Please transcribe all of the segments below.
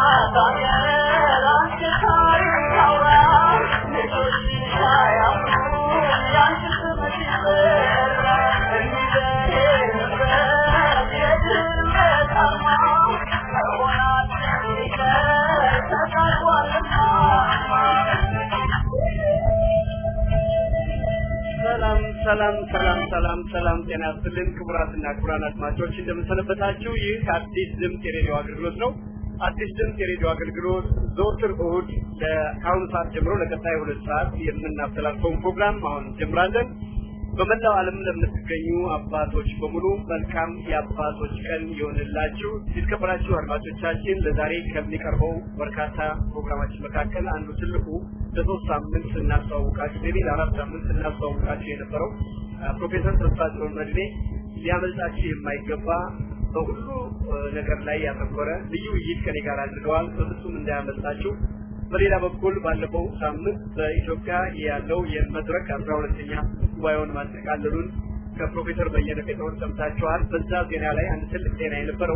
ሰላም ሰላም ሰላም ሰላም ሰላም ጤና ይስጥልን ክቡራትና ክቡራን አድማጮች እንደምንሰነበታችሁ ይህ አዲስ ድምፅ የሬዲዮ አገልግሎት ነው አዲስ ድምፅ የሬዲዮ አገልግሎት ዘወትር እሁድ ከአሁኑ ሰዓት ጀምሮ ለቀጣይ ሁለት ሰዓት የምናስተላልፈውን ፕሮግራም አሁን እንጀምራለን በመላው ዓለም ለምትገኙ አባቶች በሙሉ መልካም የአባቶች ቀን ይሆንላችሁ የተከበራችሁ አድማጮቻችን ለዛሬ ከሚቀርበው በርካታ ፕሮግራማችን መካከል አንዱ ትልቁ ለሶስት ሳምንት ስናስተዋውቃችሁ ሌሊ ለአራት ሳምንት ስናስተዋውቃችሁ የነበረው ፕሮፌሰር ተስፋጽዮን መድኔ ሊያመልጣችሁ የማይገባ በሁሉ ነገር ላይ ያተኮረ ልዩ ውይይት ከኔ ጋር አድርገዋል በፍጹም እንዳያመልጣችሁ በሌላ በኩል ባለፈው ሳምንት በኢትዮጵያ ያለው የመድረክ አስራ ሁለተኛ ጉባኤውን ማጠቃለሉን ከፕሮፌሰር በየነ ጴጥሮስ ሰምታችኋል። በዛ ዜና ላይ አንድ ትልቅ ዜና የነበረው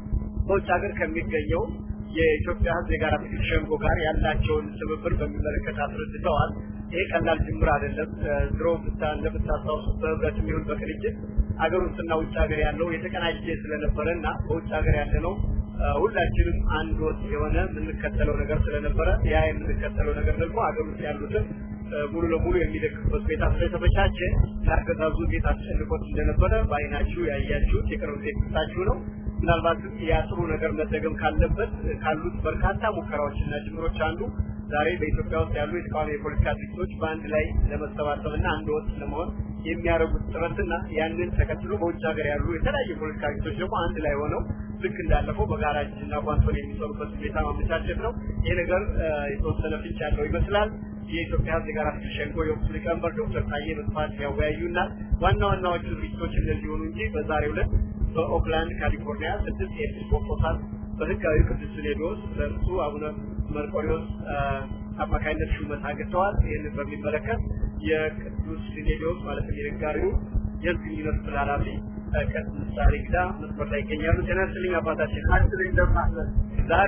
በውጭ ሀገር ከሚገኘው የኢትዮጵያ ሕዝብ የጋራ ትግል ሸንጎ ጋር ያላቸውን ትብብር በሚመለከት አስረድተዋል። ይሄ ቀላል ጅምር አይደለም። ድሮ እንደምታስታውሱት በህብረት የሚሆን በቅንጅት ሀገር ውስጥና ውጭ ሀገር ያለው የተቀናጀ ስለነበረ እና በውጭ ሀገር ያለ ነው ሁላችንም አንድ ወጥ የሆነ የምንከተለው ነገር ስለነበረ ያ የምንከተለው ነገር ደግሞ ሀገር ውስጥ ያሉትን ሙሉ ለሙሉ የሚደግፍበት ሁኔታ ስለተመቻቸ ለአገዛዙ ቤት አስጨንቆት እንደነበረ በአይናችሁ ያያችሁት የቅርብ ጊዜ ትታችሁ ነው። ምናልባትም ያ ጥሩ ነገር መደገም ካለበት ካሉት በርካታ ሙከራዎችና ጅምሮች አንዱ ዛሬ በኢትዮጵያ ውስጥ ያሉ የተቃዋሚ የፖለቲካ ድርጅቶች በአንድ ላይ ለመሰባሰብና አንድ ወጥ ለመሆን የሚያደርጉት ጥረትና ያንን ተከትሎ በውጭ ሀገር ያሉ የተለያዩ የፖለቲካ ድርጅቶች ደግሞ አንድ ላይ ሆነው ልክ እንዳለፈው በጋራ እጅና ጓንቶን የሚሰሩበት ሁኔታ ማመቻቸት ነው። ይህ ነገር የተወሰነ ፍንጭ ያለው ይመስላል። የኢትዮጵያ ሕዝብ የጋራ ትግል ሸንጎ የወቅቱ ሊቀመንበር ዶክተር ታዬ በስፋት ያወያዩና ዋና ዋናዎቹ ድርጅቶች እነዚህ ሆኑ እንጂ በዛሬው ዕለት በኦክላንድ ካሊፎርኒያ ስድስት የኤጲስቆጶሳት በህጋዊ ቅዱስ ሲኖዶስ በእርሱ አቡነ መርቆሪዎስ አማካኝነት ሹመት አግኝተዋል። ይህንን በሚመለከት የቅዱስ ሲኖዶስ ማለትም የነጋሪው የህዝብ ግንኙነት ክፍል ኃላፊ ቀጥ ምሳሌ ግዳ መስመር ላይ ይገኛሉ። ጤና ይስጥልኝ አባታችን። አስልኝ እንደማለት ዛሬ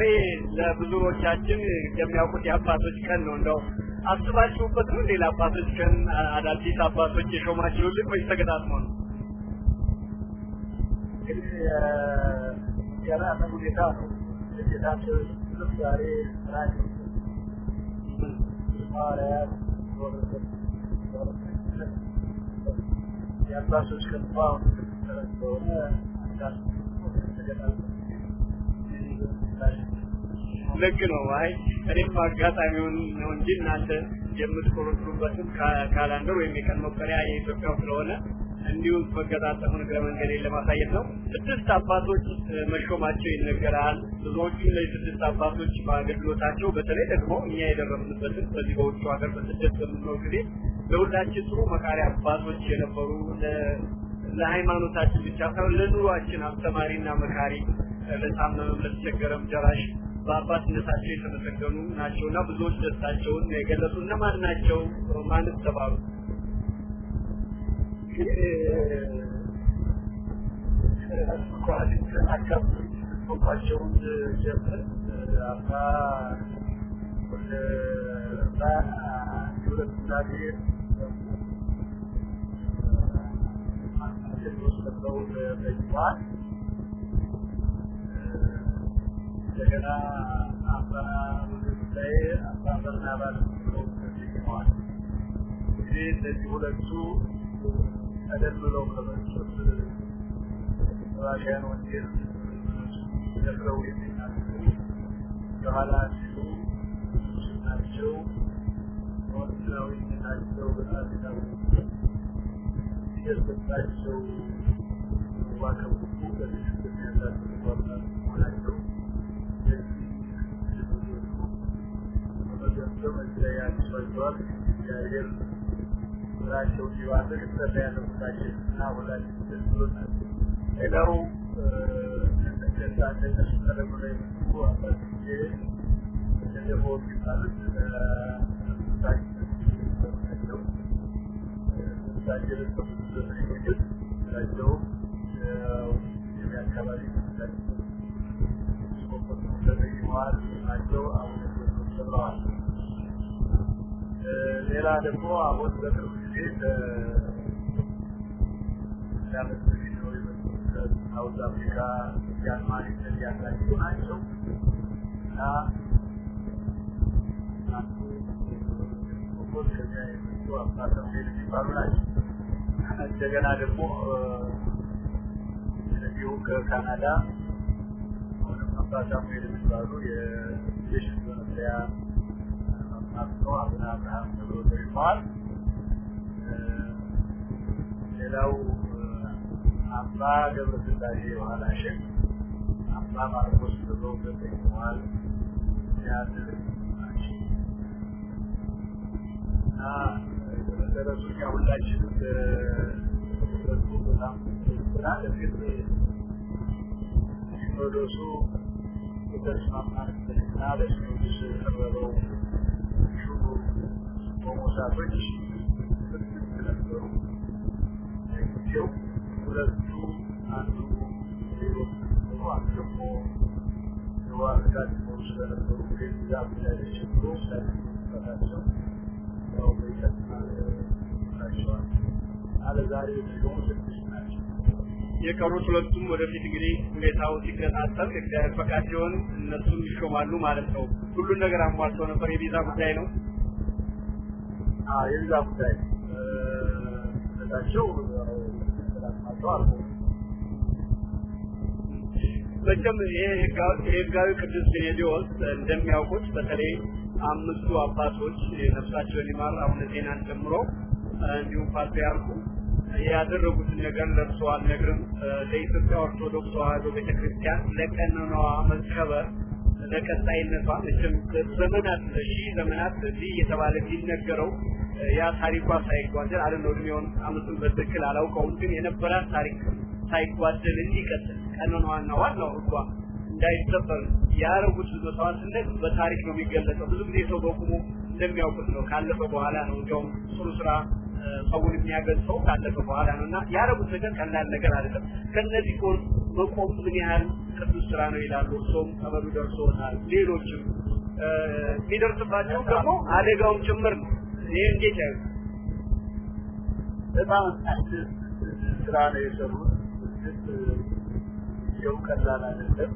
ለብዙዎቻችን እንደሚያውቁት የአባቶች ቀን ነው። እንደው አስባችሁበት ነው ሌላ አባቶች ቀን አዳዲስ አባቶች የሾማችሁልን ወይስ ተገጣጥሞ ነው? እንግዲህ የራነ ሁኔታ ነው። የጌታቸው ስም ዛሬ ራይ ሐዋርያት ወረበት የአባቶች ከተማ ስለሆነ አንዳንድ ልክ ነው። አይ እኔም አጋጣሚውን ነው እንጂ እናንተ የምትቆረጥሩበትም ካላንደር ወይም የቀን መቁጠሪያ የኢትዮጵያው ስለሆነ እንዲሁ መገጣጠሙን እግረ መንገዴን ለማሳየት ነው። ስድስት አባቶች መሾማቸው ይነገራል። ብዙዎቹ እነዚህ ስድስት አባቶች በአገልግሎታቸው በተለይ ደግሞ እኛ የደረስንበትን በዚህ በውጭ ሀገር በስደት በምንኖር ጊዜ ለሁላችን ጥሩ መካሪ አባቶች የነበሩ ለሃይማኖታችን ብቻ ሳይሆን ለኑሯችን አስተማሪና መካሪ ለታመመም ለተቸገረም ደራሽ በአባትነታቸው የተመሰገኑ ናቸው እና ብዙዎች ደስታቸውን የገለጹ እነማን ናቸው? ማንስ ተባሉ? ቋቸውን ጀምር አባ ወደ ሁለት እግዚአብሔር ወስደው ተይዋል። እንደገና አባ ላይ አባ በርናባስ ብለው ተሰይመዋል። እንግዲህ እነዚህ ሁለቱ ቀደም ብለው ከመጡት ራሽያን ወንጌል ደፍረው የሚናገሩ በኋላ ሲሉ ናቸው። ወንጌላዊነታቸው በጣም የታወቁ የሰጣቸው ዋከቡኩ በትክክል የሚያሳስቡ አባት መሆናቸው በመገምገም እዚህ ላይ ያስፈልገዋል። እግዚአብሔር ስራቸውን ሊባርክ ጥሪ ያደረጉታችን እና ሁላችን ደስ ብሎናል። ሌላው እንደዛ እንደነሱ ቀደም ላይ የመጡ አባት ጊዜ እንደደፎ የሚባሉት ናቸው። እሳቸው ከብዙ ዘመን የቆዩት እሳቸው የአካባቢ ስቆቆት ተጠይመዋል። ናቸው አቡነ ቴዎድሮስ ተብለዋል። ሌላ ደግሞ አሁን በቅርብ ጊዜ ከዓመት በፊት ነው የመጡት ከሳውዝ አፍሪካ የአልማኒነት ያላቸው ናቸው እና አንዱ ኮኮል ከዚያ የመጡ አባተም የሚባሉ ናቸው። እንደገና ደግሞ እንዲሁ ከካናዳ አሁንም አባ ሳሙኤል የሚባሉ የሽን መመስሪያ አቶ አቡነ አብርሃም ተብሎ ተሾመዋል። ሌላው አባ ገብረስላሴ የኋላሽን አባ ማርቆስ ተብሎ ተሾመዋል። ያንን ናቸው እና በመሰረቱ እኛ ሁላችንም በቱ በጣም ስራ እርግጥ ሲኖዶሱ የተስማማንበትና ለሲኖዶስ የቀረበው ሹሩ ቆሞሳቶች ስድስት ነበሩ። ጊዜው ሁለቱ አንዱ ሌሎች ነበሩ፣ አንዱ ደግሞ ደቡብ አፍሪካ ሲኖሩ ስለነበሩ ሌላ ጉዳይ ተቸግሮ ሳይፈታቸው ያው በይቀት ናቸዋል። አለዛሬ ደግሞ ስድስት ናቸው። የቀሩት ሁለቱም ወደፊት እንግዲህ ሁኔታው ሲከታተል እግዚአብሔር ፈቃድ ሲሆን እነሱም ይሾማሉ ማለት ነው። ሁሉን ነገር አሟልተው ነበር። የቪዛ ጉዳይ ነው። የቪዛ ጉዳይ እሳቸው ሰላማቸው አልፎ መቼም ይሄ ህጋዊ ቅዱስ ሲኖዶስ እንደሚያውቁት በተለይ አምስቱ አባቶች ነፍሳቸውን ይማር አቡነ ዜናን ጨምሮ እንዲሁም ፓትርያርኩ ያደረጉትን ነገር ለብሶ አልነግርም። ለኢትዮጵያ ኦርቶዶክስ ተዋሕዶ ቤተክርስቲያን ለቀኖናዋ መከበር ለቀጣይነቷ መቼም ዘመናት ሺህ ዘመናት እዚህ እየተባለ የሚነገረው ያ ታሪኳ ሳይጓደል አለ ነው እድሜውን አመቱን በትክክል አላውቀውም፣ ግን የነበራት ታሪክ ሳይጓደል እንዲቀጥል ቀኖናዋና ዋናው ህጓ እንዳይሰበር ያደረጉት መስዋዕትነት በታሪክ ነው የሚገለጸው። ብዙ ጊዜ ሰው በቁሙ እንደሚያውቁት ነው። ካለፈ በኋላ ነው እንዲያውም ጥሩ ስራ ሰውን የሚያገልጸው ካለፈ በኋላ ነው እና ያደረጉት ነገር ቀላል ነገር አይደለም። ከነዚህ ጎን መቆም ምን ያህል ቅዱስ ስራ ነው ይላሉ። እርሶም ጠበሉ ደርሶታል። ሌሎችም የሚደርስባቸው ደግሞ አደጋውም ጭምር ነው። ይህ እንዴት ያዩ በጣም ስራ ነው የሰሩት። ይኸው ቀላል አይደለም።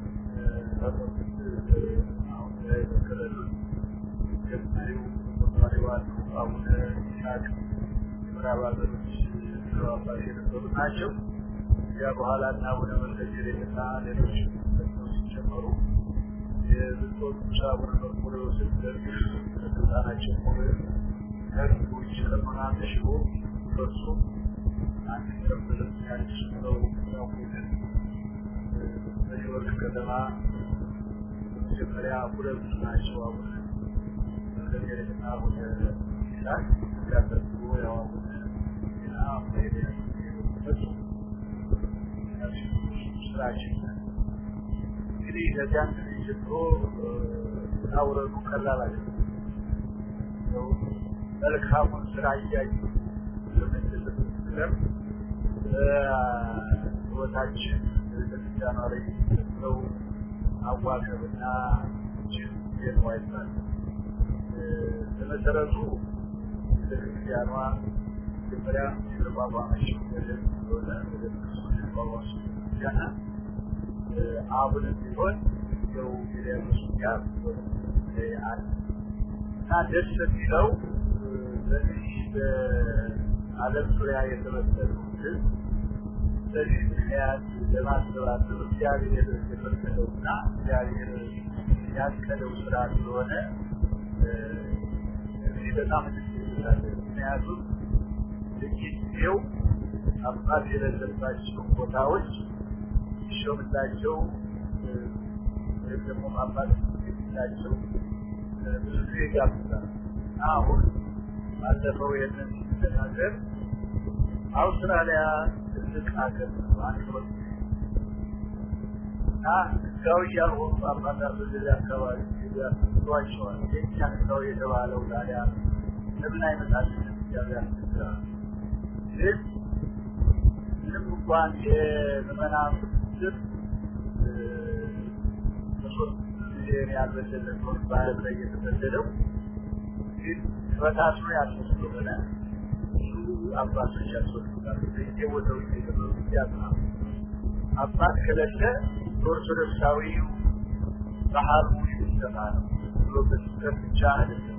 አሁን የመከረሉት ገናዩ ተማሪዋን አቡነ ይስሐቅ ምዕራብ ሀገሮች አባት የነበሩ ናቸው። ያ በኋላ እና አቡነ መልከጼዴቅና ሌሎች ደግሞ ሲጨመሩ የብፁዕ አቡነ መርቆሬዎስን ደርግሽ ስልጣናቸው ሙሉ ከህግ ውጭ ቀኖና ተሽሮ በሱ አንድ ተብለ ያልች ነው ያውቁትን በኒውዮርክ ከተማ መጀመሪያ ሁለቱ ናቸው አቡነ መልከጼዴቅና አቡነ ይስሐቅ ያደርጉ ያው አቡነ ዜና ስራችን እንግዲህ ከዚያን ጊዜ ጀምሮ አውረዱ ቀላል አይደለም። መልካሙን ስራ እያዩ በምንልበት ነገር ህይወታችን ቤተክርስቲያኗ ላይ የሚሰጠው አዋከብና ችግር ነው አይባልም። በመሰረቱ ቤተክርስቲያኗ መጀመሪያ የተቋቋመችው በደንብ ስለሆነ በደንብ ክርስቶስ የተቋቋመችው ቤተክርስቲያን አሁን ቢሆን ያው የዲያቆስ ጋር አለ እና ደስ የሚለው በዚህ በዓለም ዙሪያ የተመሰሉ ህዝብ በዚህ ምክንያት ለማሰባሰብ እግዚአብሔር የፈቀደውና እግዚአብሔር ያቀደው ስራ ስለሆነ እዚህ በጣም እንድትይዛለን። ምክንያቱም ለጊዜው አባት የሌለባቸው ቦታዎች ሲሾምላቸው ወይም ደግሞ አባት የሌላቸው ብዙ ጊዜ ይጋብዛል። አሁን ባለፈው ይህንን ሲነጋገር አውስትራሊያ ትልቅ ሀገር ነው። አንድ ወጥ እና ህጋዊ ያልሆኑ አባታት ወደዚህ አካባቢ ያስቸዋል። የኛ ህጋዊ የተባለው ታዲያ ለምን አይመጣልን? እግዚአብሔር ያስቸግራል። ግን ምንም እንኳን የምዕመናን ስር በሶስት ጊዜ ሚሊዮን ያልበለጠ ሰው ባህር ላይ የተሰደደው ግን በታስሮ ያስወስዶ ሆነ ብዙ አባቶች ያስወስዱታል። በየቦታው የተደረጉ ያዝናሉ። አባት ከሌለ በኦርቶዶክሳዊው ባህሉ የሚሰማ ነው ብሎ በስህተት ብቻ አይደለም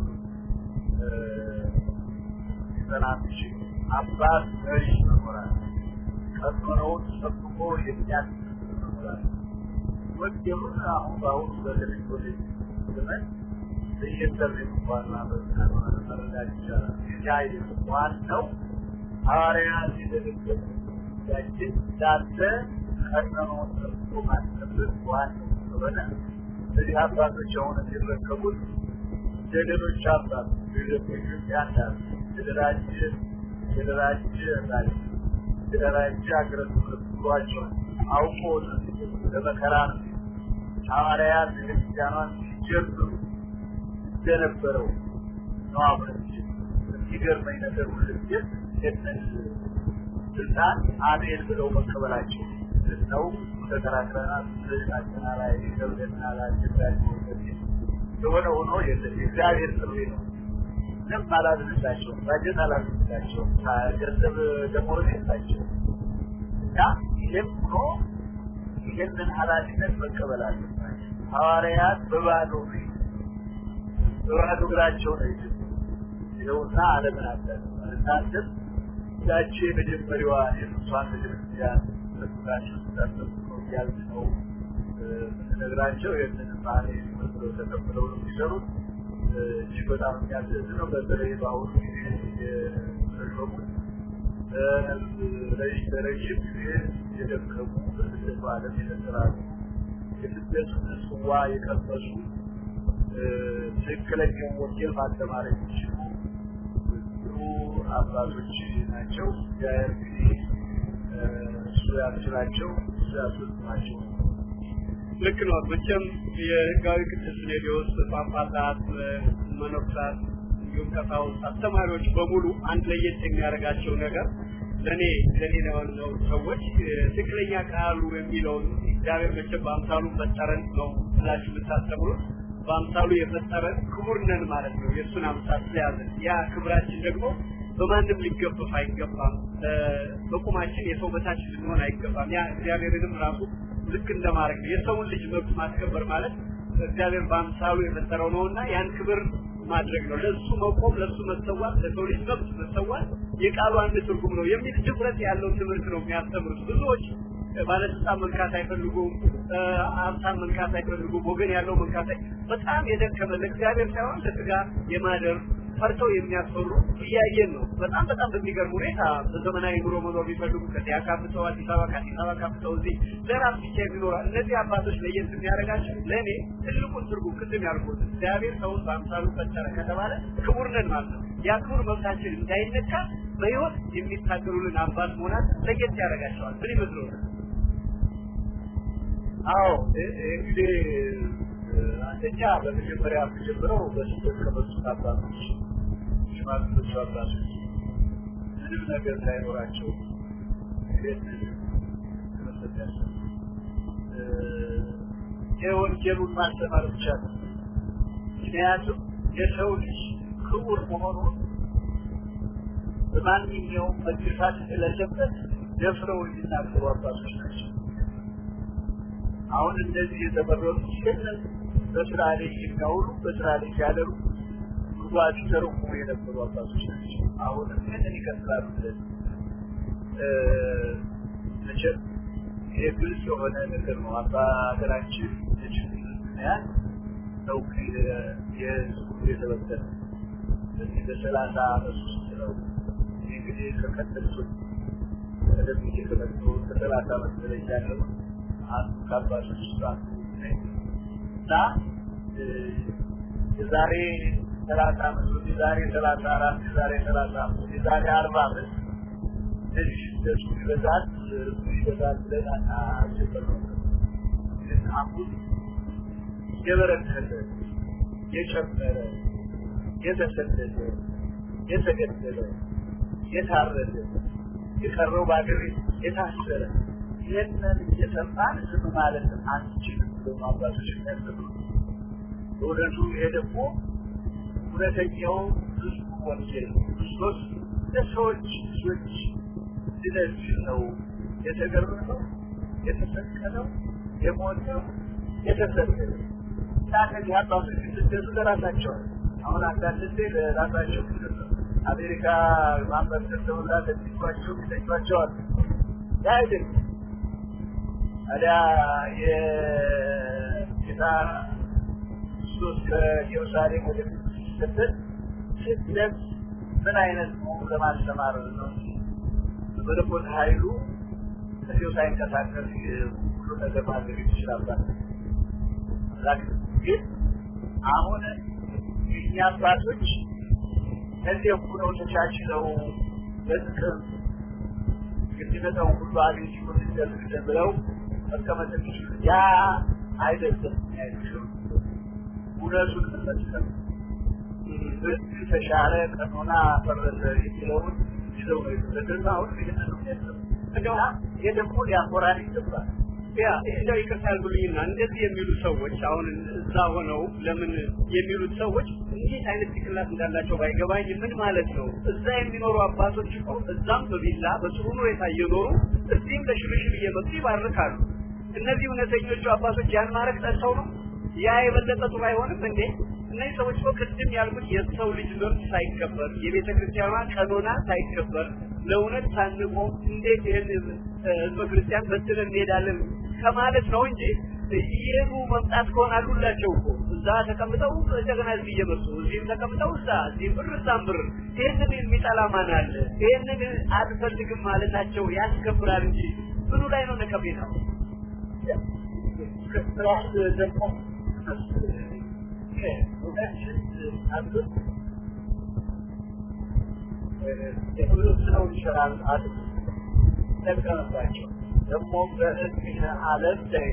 ሊጸና የሚችል አባት መሪ መኖራል ቀኖናውን ጠብቆ የሚያስብ መኖራል ወንጌሉን አሁን በአሁኑ በቴሌቪዥን ዘመን በኢንተርኔት እንኳን መረዳት ይቻላል። ይህ አይደለም ዋናው ሐዋርያት የደረገበት ያችን እንዳለ ቀኖናውን ጠብቆ ማስጠበቅ ዋናው ስለሆነ እዚህ አባቶች አሁን የሚረከቡት የሌሎች አባት ኢትዮጵያ እንዳሉ የተደራጀ የተደራጀ ራጅ የተደራጀ ሀገረ ስብከቷቸውን አውቆ ለመከራ ነው ሐዋርያት ቤተክርስቲያኗን ሲጀምሩ እንደነበረው ነው አሁን የሚገርመኝ ነገር ሁልጊዜ ይህንን ስልጣን አሜን ብለው መቀበላቸው ነው ተከራክረናል ስልጣና ላይ ገብደና ላይ አስቸጋሪ የሆነ ሆኖ የእግዚአብሔር ጥሪ ነው ምንም አላዝንላቸውም ባጀት አላዝንላቸውም ገንዘብ ደሞዝ የላቸውም እና ይህም ሆኖ ይህንን ኃላፊነት መቀበል አለባቸው ሐዋርያት በባዶ በባዶ እግራቸው ነው ይጅ ይኸውና አለምን አዳነዋል እናንተም ያቺ የመጀመሪያዋ የቅዱሳን ቤተክርስቲያን መስላችሁ ስታሰቡ ነው እያልን ነው የምንነግራቸው ይህንን ባህል መስለው ተቀብለው ነው የሚሰሩት እጅግ በጣም የሚያስደስት ነው በተለይ በአሁኑ ጊዜ የተሾሙት ለረዥም ጊዜ የደከሙ በስደቱ ዓለም የተሰራሩ የስደቱን ጽዋ የቀመሱ ትክክለኛውን ወንጌል ማስተማር የሚችሉ ብዙ አባቶች ናቸው። እግዚአብሔር እንግዲህ እሱ ያስችላቸው እሱ ያስፈጽማቸው። ልክ ነው። መቼም የህጋዊ ቅዱስ ሲኖዶስ ጳጳሳት፣ መነኮሳት እንዲሁም ቀሳውስት፣ አስተማሪዎች በሙሉ አንድ ለየት የሚያደርጋቸው ነገር ለእኔ ለእኔ ለሆነው ሰዎች ትክክለኛ ቃሉ የሚለውን እግዚአብሔር መቼም በአምሳሉ ፈጠረን ነው ብላችሁ የምታስተምሩት በአምሳሉ የፈጠረን ክቡር ነን ማለት ነው። የእሱን አምሳል ስለያዘን ያ ክብራችን ደግሞ በማንም ሊገፈፍ አይገባም። በቁማችን የሰው በታች ልንሆን አይገባም። ያ እግዚአብሔርንም ራሱ ልክ እንደማድረግ ነው። የሰውን ልጅ መብት ማስከበር ማለት እግዚአብሔር በአምሳሉ የፈጠረው ነውና ያን ክብር ማድረግ ነው። ለሱ መቆም፣ ለሱ መሰዋት፣ ለሰው ልጅ መብት መሰዋት የቃሉ አንድ ትርጉም ነው የሚል ድፍረት ያለው ትምህርት ነው የሚያስተምሩት ብዙዎች ባለስልጣን መንካት አይፈልጉም፣ ሀብታም መንካት አይፈልጉም፣ ወገን ያለው መንካት በጣም የደከመ ለእግዚአብሔር ሳይሆን ለስጋ የማደር ፈርተው የሚያስፈሩ እያየን ነው። በጣም በጣም በሚገርም ሁኔታ በዘመናዊ ኑሮ መኖር ቢፈልጉ ከዚያ ካፍተው አዲስ አበባ ከአዲስ አበባ ካፍተው እዚህ ለራስ ብቻ የሚኖራ እነዚህ አባቶች ለየት የሚያደርጋቸው ለእኔ ትልቁን ትርጉም ቅድም ያልኩት እግዚአብሔር ሰውን በአምሳሉ ፈጠረ ከተባለ ክቡር ነን ማለት ነው። ያ ክቡር መብታችን እንዳይነካ በህይወት የሚታገሉልን አባት መሆናት ለየት ያደርጋቸዋል። ምን ይመስለዋል? አዎ እንግዲህ አንደኛ በመጀመሪያ የምጀምረው በስደት ከመጡት አባቶች ሽማግሌዎቹ አባቶች ምንም ነገር ሳይኖራቸው ይህንን ትምህርት ያሰሙ የወንጌሉን ማስተማር ብቻ ነው። ምክንያቱም የሰው ልጅ ክቡር መሆኑን በማንኛውም መግፋት ስለሌለበት ደፍረው የሚናገሩ አባቶች ናቸው። አሁን እነዚህ የተመረጡ ይህንን በስራ ላይ የሚያውሉ በስራ ላይ ሲያደርጉ ጉባኤ ተረኩ የነበሩ አባቶች ናቸው። አሁንም ይህንን ይቀጥላሉ። ስለዚህ መቼም ይሄ ግልጽ የሆነ ነገር ነው። አባ ሀገራችን የችግር ምክንያት ነው የህዝቡ የተበተነ በዚህ በሰላሳ አመት ውስጥ ነው እንግዲህ ከቀጠሉት ቀደም ጊዜ ከመጡ ከሰላሳ አመት በላይ ያለው አንዱ ከአባቶች ውስጥ አንዱ ነኝ እና የዛሬ ሰላሳ አመት የዛሬ ሰላሳ አራት የዛሬ ሰላሳ አመት የዛሬ አርባ አመት እንደዚህ ስደቱ ይበዛል ይበዛል ብለን አልጀመርነው። ግን አሁን የበረከተ የጨመረ የተሰደደ የተገደለ የታረደ የቀረው በአገር የታሰረ ይህንን እየሰማን ዝም ማለት አንችልም ብሎ አባቶች የሚያስተምሩ በእውነቱ ይሄ ደግሞ እውነተኛው ብዙ ወንጌል ክርስቶስ ለሰዎች ልጆች ድነት ነው የተገረመው፣ የተሰቀለው፣ የሞተው፣ የተሰደደው እና ከዚህ አባቶች ስደቱ ለራሳቸው አሁን አንዳንድ ጊዜ ለራሳቸው አሜሪካ ማንበር ሰርተውላ ለሚቷቸው ሚተኟቸዋል ያ አይደለም ታዲያ የጌታ ክርስቶስ ከኢየሩሳሌም ወደ ሲሰደድ ስደት ምን አይነት መሆኑ ለማስተማር ነው በመለኮት ኃይሉ ከዚሁ ሳይንቀሳቀስ ሁሉ ነገር ማድረግ ይችላል። ግን አሁን የእኛ አባቶች እነዚህ ሁነው ተቻችለው በጥቅም የሚመጣውን ሁሉ አቤት ይሁን እንደልግደ ብለው መቀመጥ የሚችሉ ያ አይደለም ያይችሉ እውነቱን መመስከር ተሻለ ቀኖና ፈረሰ የሚለውን ይዘው ነው የተሰደዱ አሁን ይህንን ነው ይህ ደግሞ ሊያኮራን ይገባል ያ እንደው ይቅርታ ያድርጉልኝና እንደዚህ የሚሉ ሰዎች አሁን እዛ ሆነው ለምን የሚሉት ሰዎች እንዴት አይነት ጭንቅላት እንዳላቸው ባይገባኝ ምን ማለት ነው? እዛ የሚኖሩ አባቶች እኮ እዛም በቪላ በጥሩ ሁኔታ እየኖሩ እዚህም ለሽርሽር እየመጡ ይባርካሉ። እነዚህ እውነተኞቹ አባቶች ያን ማድረግ ጠልተው ነው? ያ የበለጠ ጥሩ አይሆንም እንዴ? እነዚህ ሰዎች እኮ ቅድም ያልኩት የሰው ልጅ መብት ሳይከበር የቤተ ክርስቲያኗ ቀኖና ሳይከበር ለእውነት ሳንቆም እንዴት ይህን ህዝበ ክርስቲያን በትለን እንሄዳለን ከማለት ነው እንጂ ይሄኑ መምጣት ከሆነ አሉላቸው እኮ እዛ ተቀምጠው እንደገና እዚህ እየመጡ እዚህም ተቀምጠው እዛ እዚህም ብር እዛም ብር ይህንን የሚጠላ ማን አለ? ይህንን አልፈልግም ማለታቸው ያስከብራል እንጂ ምኑ ላይ ነው ነቀፌታው? ራስ ደግሞ የሁሉም ሰው ይሰራል አሉ ጠቀመባቸው ደግሞ በእድሜ ዓለም ላይ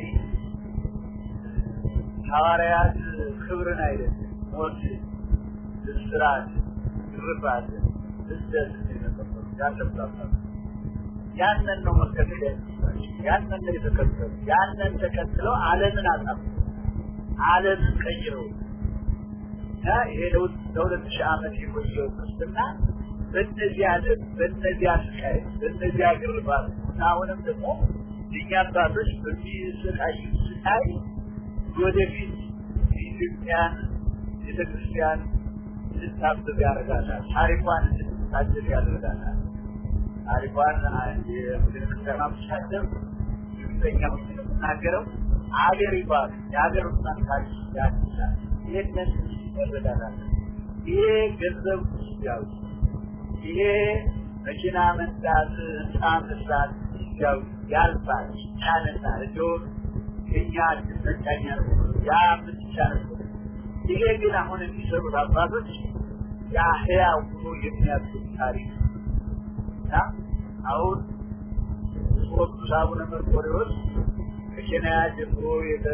ሐዋርያት ክብርን አይደለም ሞት፣ እስራት፣ ግርፋት፣ ስደት ያሰብታል። ያንን ነው መከተል ያለባቸው። ያንን ነው የተከተሉ። ያንን ተከትለው ዓለምን አጠፉ። ዓለምን ቀይረው እና ይሄ ለሁለት ሺህ ዓመት የቆየው ክርስትና በእነዚያ ዓለም በእነዚያ ስቃይ በእነዚያ ግርፋት አሁንም ደግሞ እኛ አባቶች በሚሰቃዩ ስቃይ ወደፊት የኢትዮጵያን ቤተክርስቲያን እንድታብብ ያደርጋታል። ታሪኳን እንድትታደግ ያደርጋታል። ታሪኳን የቤተክርስቲያን አምሳደር እርግጠኛ ሆኜ ነው የምናገረው። አገር ይባል የሀገር ውስጣን ታሪክ ያድሳል። ይህንን ይረዳታል። ይሄ ገንዘብ ያው ይሄ መኪና መንዳት፣ ህንፃ መስራት ያው ያልፋል፣ ይቻለና እንዲሁም የኛ መጫኛ ነው ያ ምትቻለ ይሄ ግን አሁን የሚሰሩት አባቶች ያ ህያው ሆኖ የሚያስብ ታሪክ እና አሁን ቅዱስ አቡነ መርቆሬዎስ ከኬንያ ጀምሮ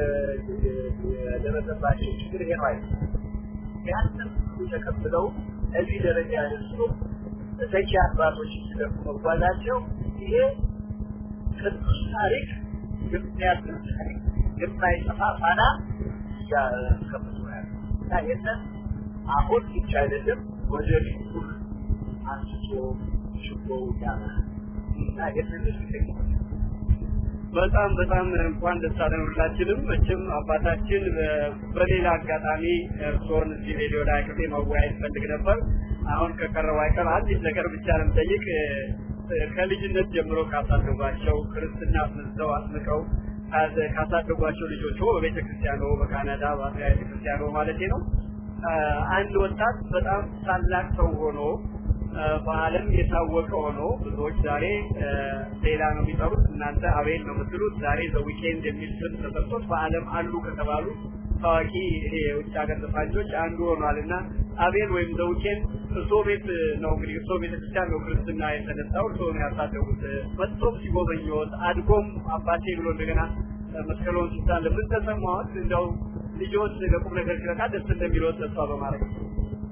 የደረሰባቸው ችግር ይሄ ነው አይደል? ያንን ሁሉ ተቀብለው እዚህ ደረጃ ያደርሱ ተተኪ አባቶች ሲደርሱ መጓዛቸው ይሄ ቅዱስ ታሪክ የሚያብል ታሪክ የማይጠፋ ፋና ያስቀምጡ ያለ እና ይህንን አሁን ብቻ አይደለም ወደፊት ሁሉ አንስቶ ሽቦ ያለ እና ይህንን እርግጠኛ በጣም በጣም እንኳን ደስ አለን ሁላችንም። መቼም አባታችን በሌላ አጋጣሚ እርስዎን እዚህ ሬዲዮ ላይ አቅርቤ መወያየት ፈልግ ነበር። አሁን ከቀረው አይቀር አንዲት ነገር ብቻ ለምጠይቅ ከልጅነት ጀምሮ ካሳደጓቸው ክርስትና አስመዝተው አስምቀው ካሳደጓቸው ልጆች በቤተ ክርስቲያኖ በካናዳ በአብያ ቤተ ክርስቲያኖ ማለት ነው አንድ ወጣት በጣም ታላቅ ሰው ሆኖ በዓለም የታወቀ ሆኖ ብዙዎች ዛሬ ሌላ ነው የሚጠሩት፣ እናንተ አቤል ነው የምትሉት። ዛሬ ዘዊኬንድ የሚል ስም ተሰጥቶት በዓለም አሉ ከተባሉ ታዋቂ ይሄ የውጭ ሀገር ዘፋኞች አንዱ ሆኗል እና አቤል ወይም ዘዊኬንድ እርሶ ቤት ነው እንግዲህ እርሶ ቤተክርስቲያን ነው ክርስትና የተነሳው፣ እርሶ ነው ያሳደጉት። መጥቶም ሲጎበኘዎት አድጎም አባቴ ብሎ እንደገና መስቀሎን ሲሳለ ምን ተሰማዎት? እንደው ልጆች ለቁም ነገር ሲበቃ ደስ እንደሚለዎት ተስፋ በማድረግ ነው።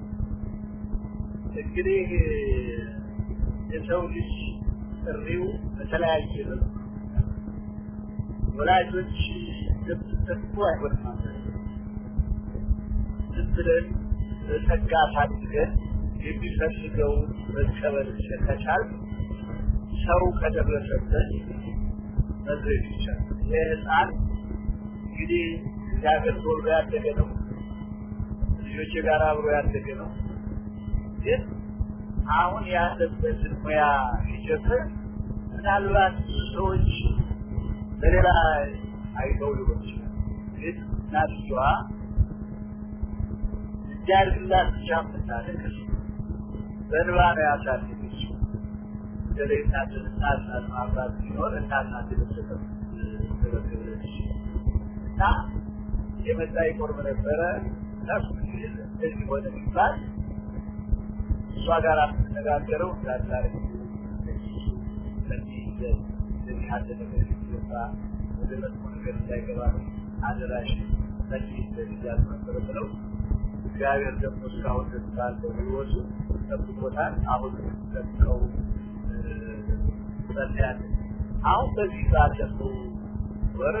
እንግዲህ የሰው ልጅ ጥሪው በተለያየ መልኩ ወላጆች ገብተቱ አይሆንም ዝም ብለን ጸጋ ታድገን የሚፈልገውን መቀበል ከቻል ሰው ከደረሰበት መድረስ ይቻላል። ይህ ህፃን እንግዲህ እዚህ ሀገር ተወልዶ ያደገ ነው። ልጆች ጋር አብሮ ያደገ ነው። ግን አሁን ያለበትን ሙያ ሲጀምር ምናልባት ሰዎች በሌላ አይተው ሊሆን ይችላል። ግን እናትየዋ እንዲያድግላት ብቻ የምታለቅስ በንባ ነው ያሳደገችው። በተለይ እናትን እናት ማፍራት ሲኖር እናት ናት የምትሰጠው ትበክብለች እና የመጣ ይቆርብ ነበረ ነፍ እንደዚህ ሆነ የሚባል እሷ ጋር የምትነጋገረው እንዳታረግ ለዚህ እንደዚህ ያለ ነገር ሲገባ ወደ መጥፎ ነገር እንዳይገባ አደራሽ ለዚህ እንደዚህ ያሉ ነበረ ብለው እግዚአብሔር ደግሞ እስካሁን ድረስ ባለው ህይወቱ ጠብቆታል። አሁን ጠብቀው ጸልያለን። አሁን በዚህ ባለፈው ወር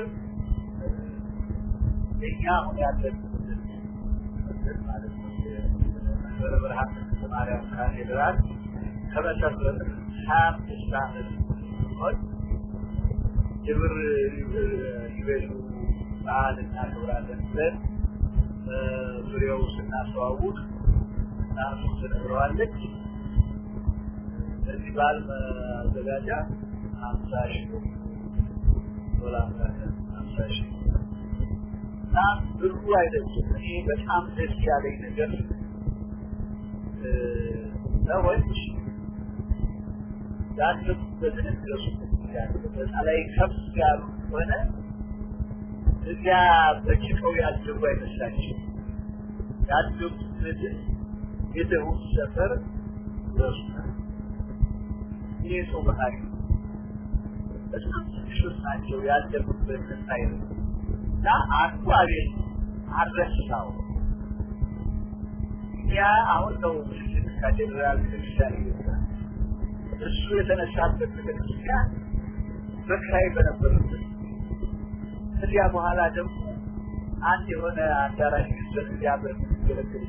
እኛ አሁን ያለንበትን መንገድ ማለት ነው የመንበረ ብርሃን ቅድስት ማርያም ካቴድራል ከመሰረት ሀያ አምስት ዓመት ሲሆን የብር ይበሉ በዓል እናከብራለን ብለን ዙሪያው ስናስተዋውቅ እናቱ ትነግረዋለች። ለዚህ በዓል ማዘጋጃ ሀምሳ ሺህ ዶላር ሀምሳ ሺህ እና ብሩ አይደለም። እኔ በጣም ደስ ያለኝ ነገር ሰዎች ያለፉበትን እድረሱበት በዛ ላይ ከፍ ያሉ ሆነ እዚያ በጭቀው ያደጉ አይመስላቸው ያደጉበትን የደቡብ ሰፈር ይወስዳል። ይህ ሰው ባህሪ በጣም ትንሾች ናቸው ያደጉበትን ሳይነ እና አንዱ አቤት አረሳው ያ አሁን ነው ትልቅ ካቴድራል ቤተክርስቲያን ይወጣል። እሱ የተነሳበት ቤተክርስቲያን በክራይ በነበረበት ከዚያ በኋላ ደግሞ አንድ የሆነ አዳራሽ ገንዘብ እዚያ በሚገለገል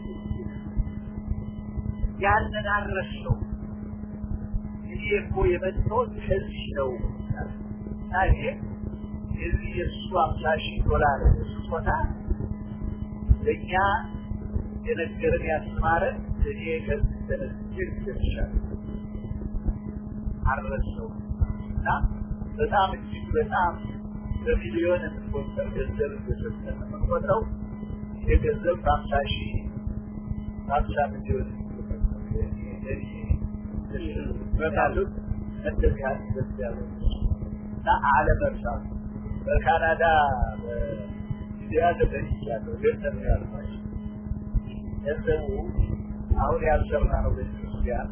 ያንን አረሰው። እኔ እኮ የመጣሁት ከዚህ ነው እና ይሄ የዚህ የእሱ አምሳ ሺህ ዶላር ስጦታ ለእኛ የነገረን ያስተማረን እኔ ከዚህ ተነስቼ ደርሻለሁ። አረሰው እና በጣም እጅግ በጣም በሚሊዮን የሚቆጠር ገንዘብ እየሰጠን የምንቆጥረው ይህ ገንዘብ በሀምሳ ሺህ በሀምሳ ሚሊዮን በታሉት እንደዚህ ያህል ደስ ያለ እና አለመርሳት በካናዳ በኢትዮጵያ ተገኝቻለሁ ገንዘብ ያልኳቸው ገንዘቡ አሁን ያልሰራ ነው ቤተክርስቲያን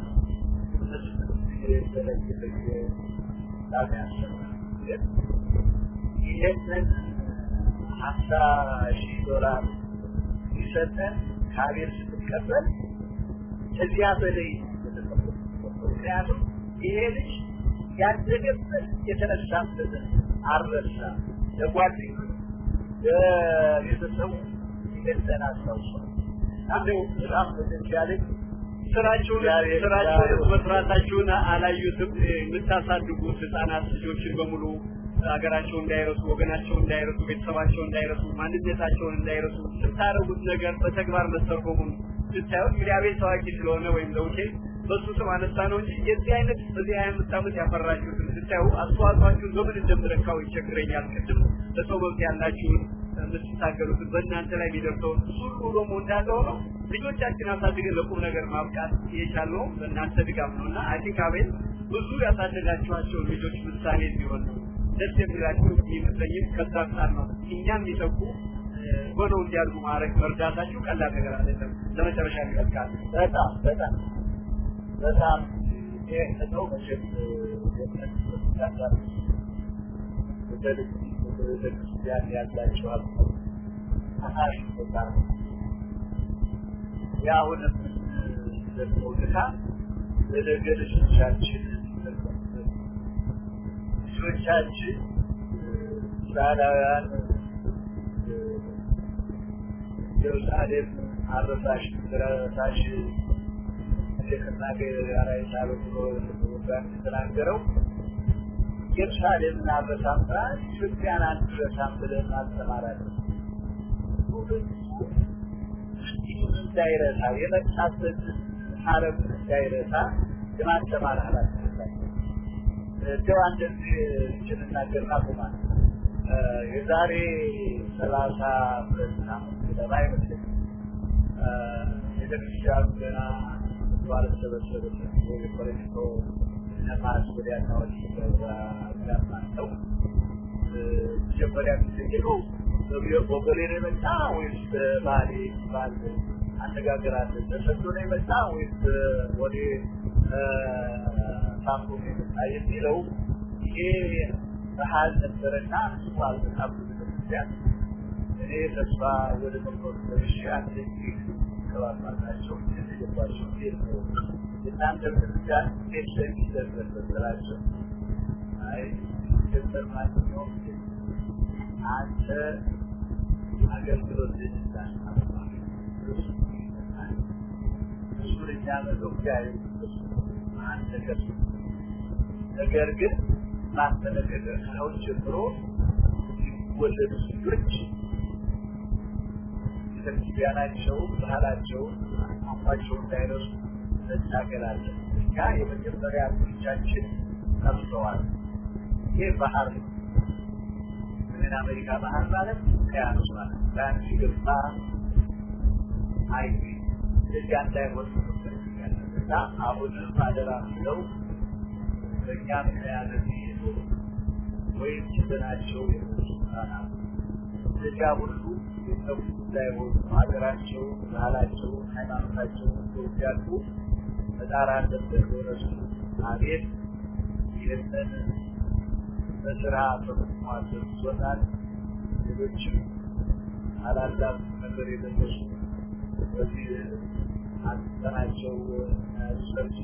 ይህንን ሀምሳ ሺህ ዶላር ሲሰጠን ከአቤል ስትቀበል ከዚያ በላይ ምክንያቱም ይሄ ልጅ ያደገበት የተነሳበትን አልረሳ ለጓደኞች ለቤተሰቡ ይገዘን አስታውሷል እንደው በጣም ደስ ያለኝ ስራችሁን ስራችሁን መስራታችሁን አላዩትም። የምታሳድጉት ህጻናት ልጆችን በሙሉ ሀገራቸው እንዳይረሱ፣ ወገናቸው እንዳይረሱ፣ ቤተሰባቸው እንዳይረሱ፣ ማንነታቸውን እንዳይረሱ ስታደርጉት ነገር በተግባር መተርጎሙን ስታዩት እንግዲህ አቤት ታዋቂ ስለሆነ ወይም ለውቴ በሱ ስም አነሳ ነው እንጂ የዚህ አይነት በዚህ ሀያ አምስት ዓመት ያፈራችሁትን ስታዩ አስተዋጽኦአችሁን በምን እንደምለካው ይቸግረኛል። ቅድም ለሰው መብት ያላችሁን የምትታገሉትን በእናንተ ላይ የሚደርሰውን ሁሉ ደግሞ እንዳለው ነው ልጆቻችን አሳድገን ለቁም ነገር ማብቃት የቻልነው በእናንተ ድጋፍ ነው እና አይ ቲንክ አቤል ብዙ ያሳደጋችኋቸውን ልጆች ምሳሌ እንዲሆን ነው ደስ የሚላችሁ የሚመስለኝም ከዛ አንጻር ነው እኛም የሚተኩ ሆነው እንዲያድጉ ማድረግ መርዳታችሁ ቀላል ነገር አይደለም። ለመጨረሻ ይቀጥቃል። በጣም በጣም በጣም ይህ ነው መቼም ቤተክርስቲያን ያላቸው አናሽ ቦታ የአሁንም ደግሞ ድካም ለነገ ልጆቻችን ልጆቻችን እስራኤላውያን ኢየሩሳሌም አረሳሽ ረሳሽ ከናገ አራይ ሳሉ ብሎ ወጋን ተናገረው ኢየሩሳሌምን አልረሳም ብላ ኢትዮጵያን አልረሳም ብለን አልተማራለን። እንዳይረሳ የመጣበት ሀረግ እንዳይረሳ የማስተማር ኃላፊነት ላይ እንደው አንደዚህ እንችንናገር ናቁማ የዛሬ ሰላሳ ሁለት ዓመት ገደማ አይመስለኝም ቤተክርስቲያኑ ገና ባልተሰበሰበበት የፖለቲካው ነፋስ ወዲያና ወዲህ ጋማለው መጀመሪያ የሚጠየቀው በቦሌ ነው የመጣ ወይስ በባሌ ባል አነጋገር አለ ተሰዶ ነው የመጣ ወይስ ወደ ሳምቦ ነው የመጣ የሚለው ይሄ ባህል ነበረና እሱ አልበጣም ቤተክርስቲያን እኔ ተስፋ ወደ መቆር ደርሼ አንድ ጊዜ ከባባታቸው የገባቸው ጌት ነው የእናንተ ቤተክርስቲያን ጌት ለሚደረስ መሰላቸው አይ ገንዘብ ማንኛውም አንተ አገልግሎት ልጅታን እሱን የሚያመዘው እግዚአብሔር አንተ ከሱ ነገር ግን ማስተነገደ ሰው ጀምሮ የሚወለዱ ልጆች ቤተክርስቲያናቸው ባህላቸውን አቋቸው እንዳይረሱ እንታገላለን። እኛ የመጀመሪያ ልጆቻችን ጠፍተዋል። ይህ ባህር ነው። ሰሜን አሜሪካ ባህር ማለት ውቅያኖስ ማለት ያን ሲገባ አይ እዚያ እንዳይሆን እና አሁንም አደራ ምለው በእኛ ምክንያት የሚሄዱ ወይም ችግናቸው የሞቱ ህጻናት እዚያ ሁሉ የጠፉ እንዳይሆኑ ሀገራቸው፣ ባህላቸው፣ ሃይማኖታቸው ይወዳሉ መጣር አለበት በእውነቱ አቤት ይህንን በስራ በመሟዘዝ ይዞናል። ሌሎችም ታላላቅ ነገር የደረሱ በዚህ አንተናቸው ሰርች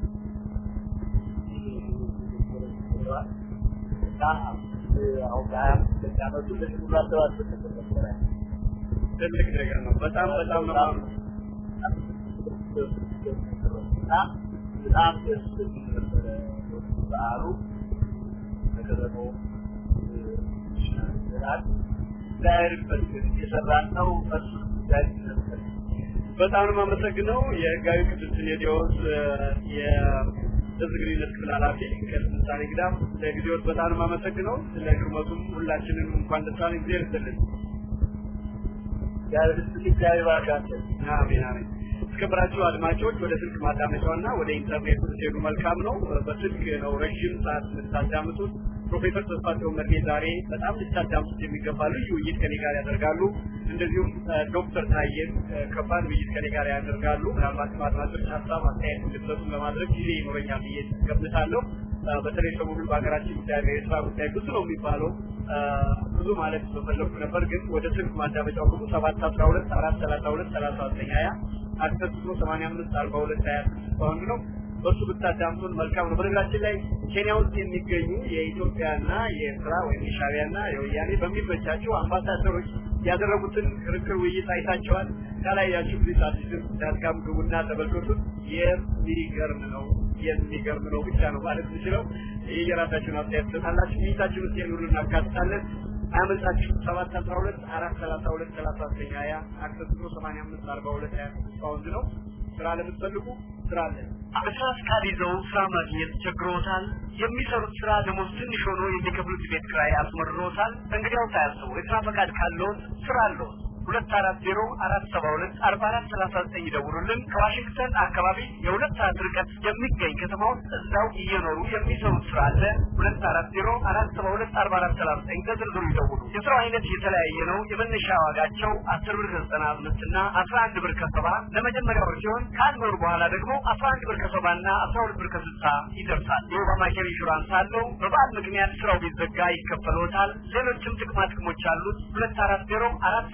እና አሁን በሀያ አምስት ዓመቱ ለዚህ ሁሉ አሰባሰብ ነበረ። ትልቅ ነገር ነው። በጣም በጣም ነው እና በጣም ደስ የሚል ነበረ በዓሉ ከከተማው ይችላል እግዚአብሔር ይመስገን እየሰራን ነው። እሱ ጉዳይ ነበር። በጣም ነው የማመሰግነው የህጋዊ ቅዱስ ሲኖዶስ የህዝብ ግንኙነት ክፍል ኃላፊ ከስልጣኔ ግዳም ለጊዜዎት በጣም ነው የማመሰግነው። ስለ ግርመቱም ሁላችንም እንኳን ደስ አለን። ጊዜ ይስጥልን። እግዚአብሔር ይስጥልኝ። እግዚአብሔር ይባርካችሁ። አሜን አሜን። የተከበራችሁ አድማጮች ወደ ስልክ ማዳመጫውና ወደ ኢንተርኔት ስትሄዱ መልካም ነው። በስልክ ነው ረዥም ሰዓት የምታዳምጡት። ፕሮፌሰር ተስፋቸው መርጌ ዛሬ በጣም ልታዳምጡት የሚገባ ልዩ ውይይት ከኔ ጋር ያደርጋሉ። እንደዚሁም ዶክተር ታዬም ከባድ ውይይት ከኔ ጋር ያደርጋሉ። ምናልባት አድማጮች ሀሳብ አስተያየት እንድትሰጡን ለማድረግ ጊዜ ይኖረኛል ብዬ ገምታለሁ። በተለይ ሰሞኑን በሀገራችን ጉዳይ የስራ ጉዳይ ብዙ ነው የሚባለው ብዙ ማለት በፈለኩ ነበር፣ ግን ወደ ስልክ ማዳመጫው ግቡ ሰባት አስራ ሁለት አራት ሰላሳ ሁለት ሰላሳ ዘጠኝ ሀያ አክሰስ ብሎ ሰማንያ አምስት አርባ ሁለት ሀያ ስድስት ፓውንድ ነው። በእሱ ብታዳምጡን መልካም ነው። በነገራችን ላይ ኬንያ ውስጥ የሚገኙ የኢትዮጵያና የኤርትራ ወይም የሻቢያና የወያኔ በሚመቻቸው አምባሳደሮች ያደረጉትን ክርክር ውይይት አይታቸዋል። ካላያችሁ ፕሊስ አዲስም ዳትካም ግቡና ተመልከቱት። የሚገርም ነው የሚገርም ነው ብቻ ነው ማለት የምችለው። ይህ የራሳችሁን አስተያየት ትሰጣላችሁ። ውይይታችን ውስጥ የሚውሉ እናካትታለን። አያመልጣችሁ። ሰባት አስራ ሁለት አራት ሰላሳ ሁለት ሰላሳ ዘጠኝ ሀያ አክሰስ ብሎ ሰማንያ አምስት አርባ ሁለት ሀያ ስድስት ፓውንድ ነው። ስራ ለምትፈልጉ ስራ አለ። በስራ ፍቃድ ይዘው ስራ ማግኘት ቸግሮታል። የሚሰሩት ስራ ደሞዝ ትንሽ ሆኖ የሚከፍሉት ቤት ኪራይ አስመርሮታል። እንግዲያው ሳያስቡ የስራ ፈቃድ ካለዎት ስራ አለዎት። ሁለት አራት ዜሮ አራት ሰባ ሁለት አርባ አራት ሰላሳ ዘጠኝ ይደውሉልን። ከዋሽንግተን አካባቢ የሁለት ሰዓት ርቀት የሚገኝ ከተማ ውስጥ እዛው እየኖሩ የሚሰሩት ስራ አለ። ሁለት አራት ዜሮ አራት ሰባ ሁለት አርባ አራት ሰላሳ ዘጠኝ በዝርዝሩ ይደውሉ። የስራው አይነት የተለያየ ነው። የመነሻ ዋጋቸው አስር ብር ከዘጠና አምስት እና አስራ አንድ ብር ከሰባ ለመጀመሪያው ሲሆን ከአንድ ወር በኋላ ደግሞ አስራ አንድ ብር ከሰባ እና አስራ ሁለት ብር ከስልሳ ይደርሳል። የኦባማ ኬር ኢንሹራንስ አለው። በበዓል ምክንያት ስራው ቢዘጋ ይከፈሎታል። ሌሎችም ጥቅማ ጥቅሞች አሉት። ሁለት አራት ዜሮ አራት ሰባ ሁለት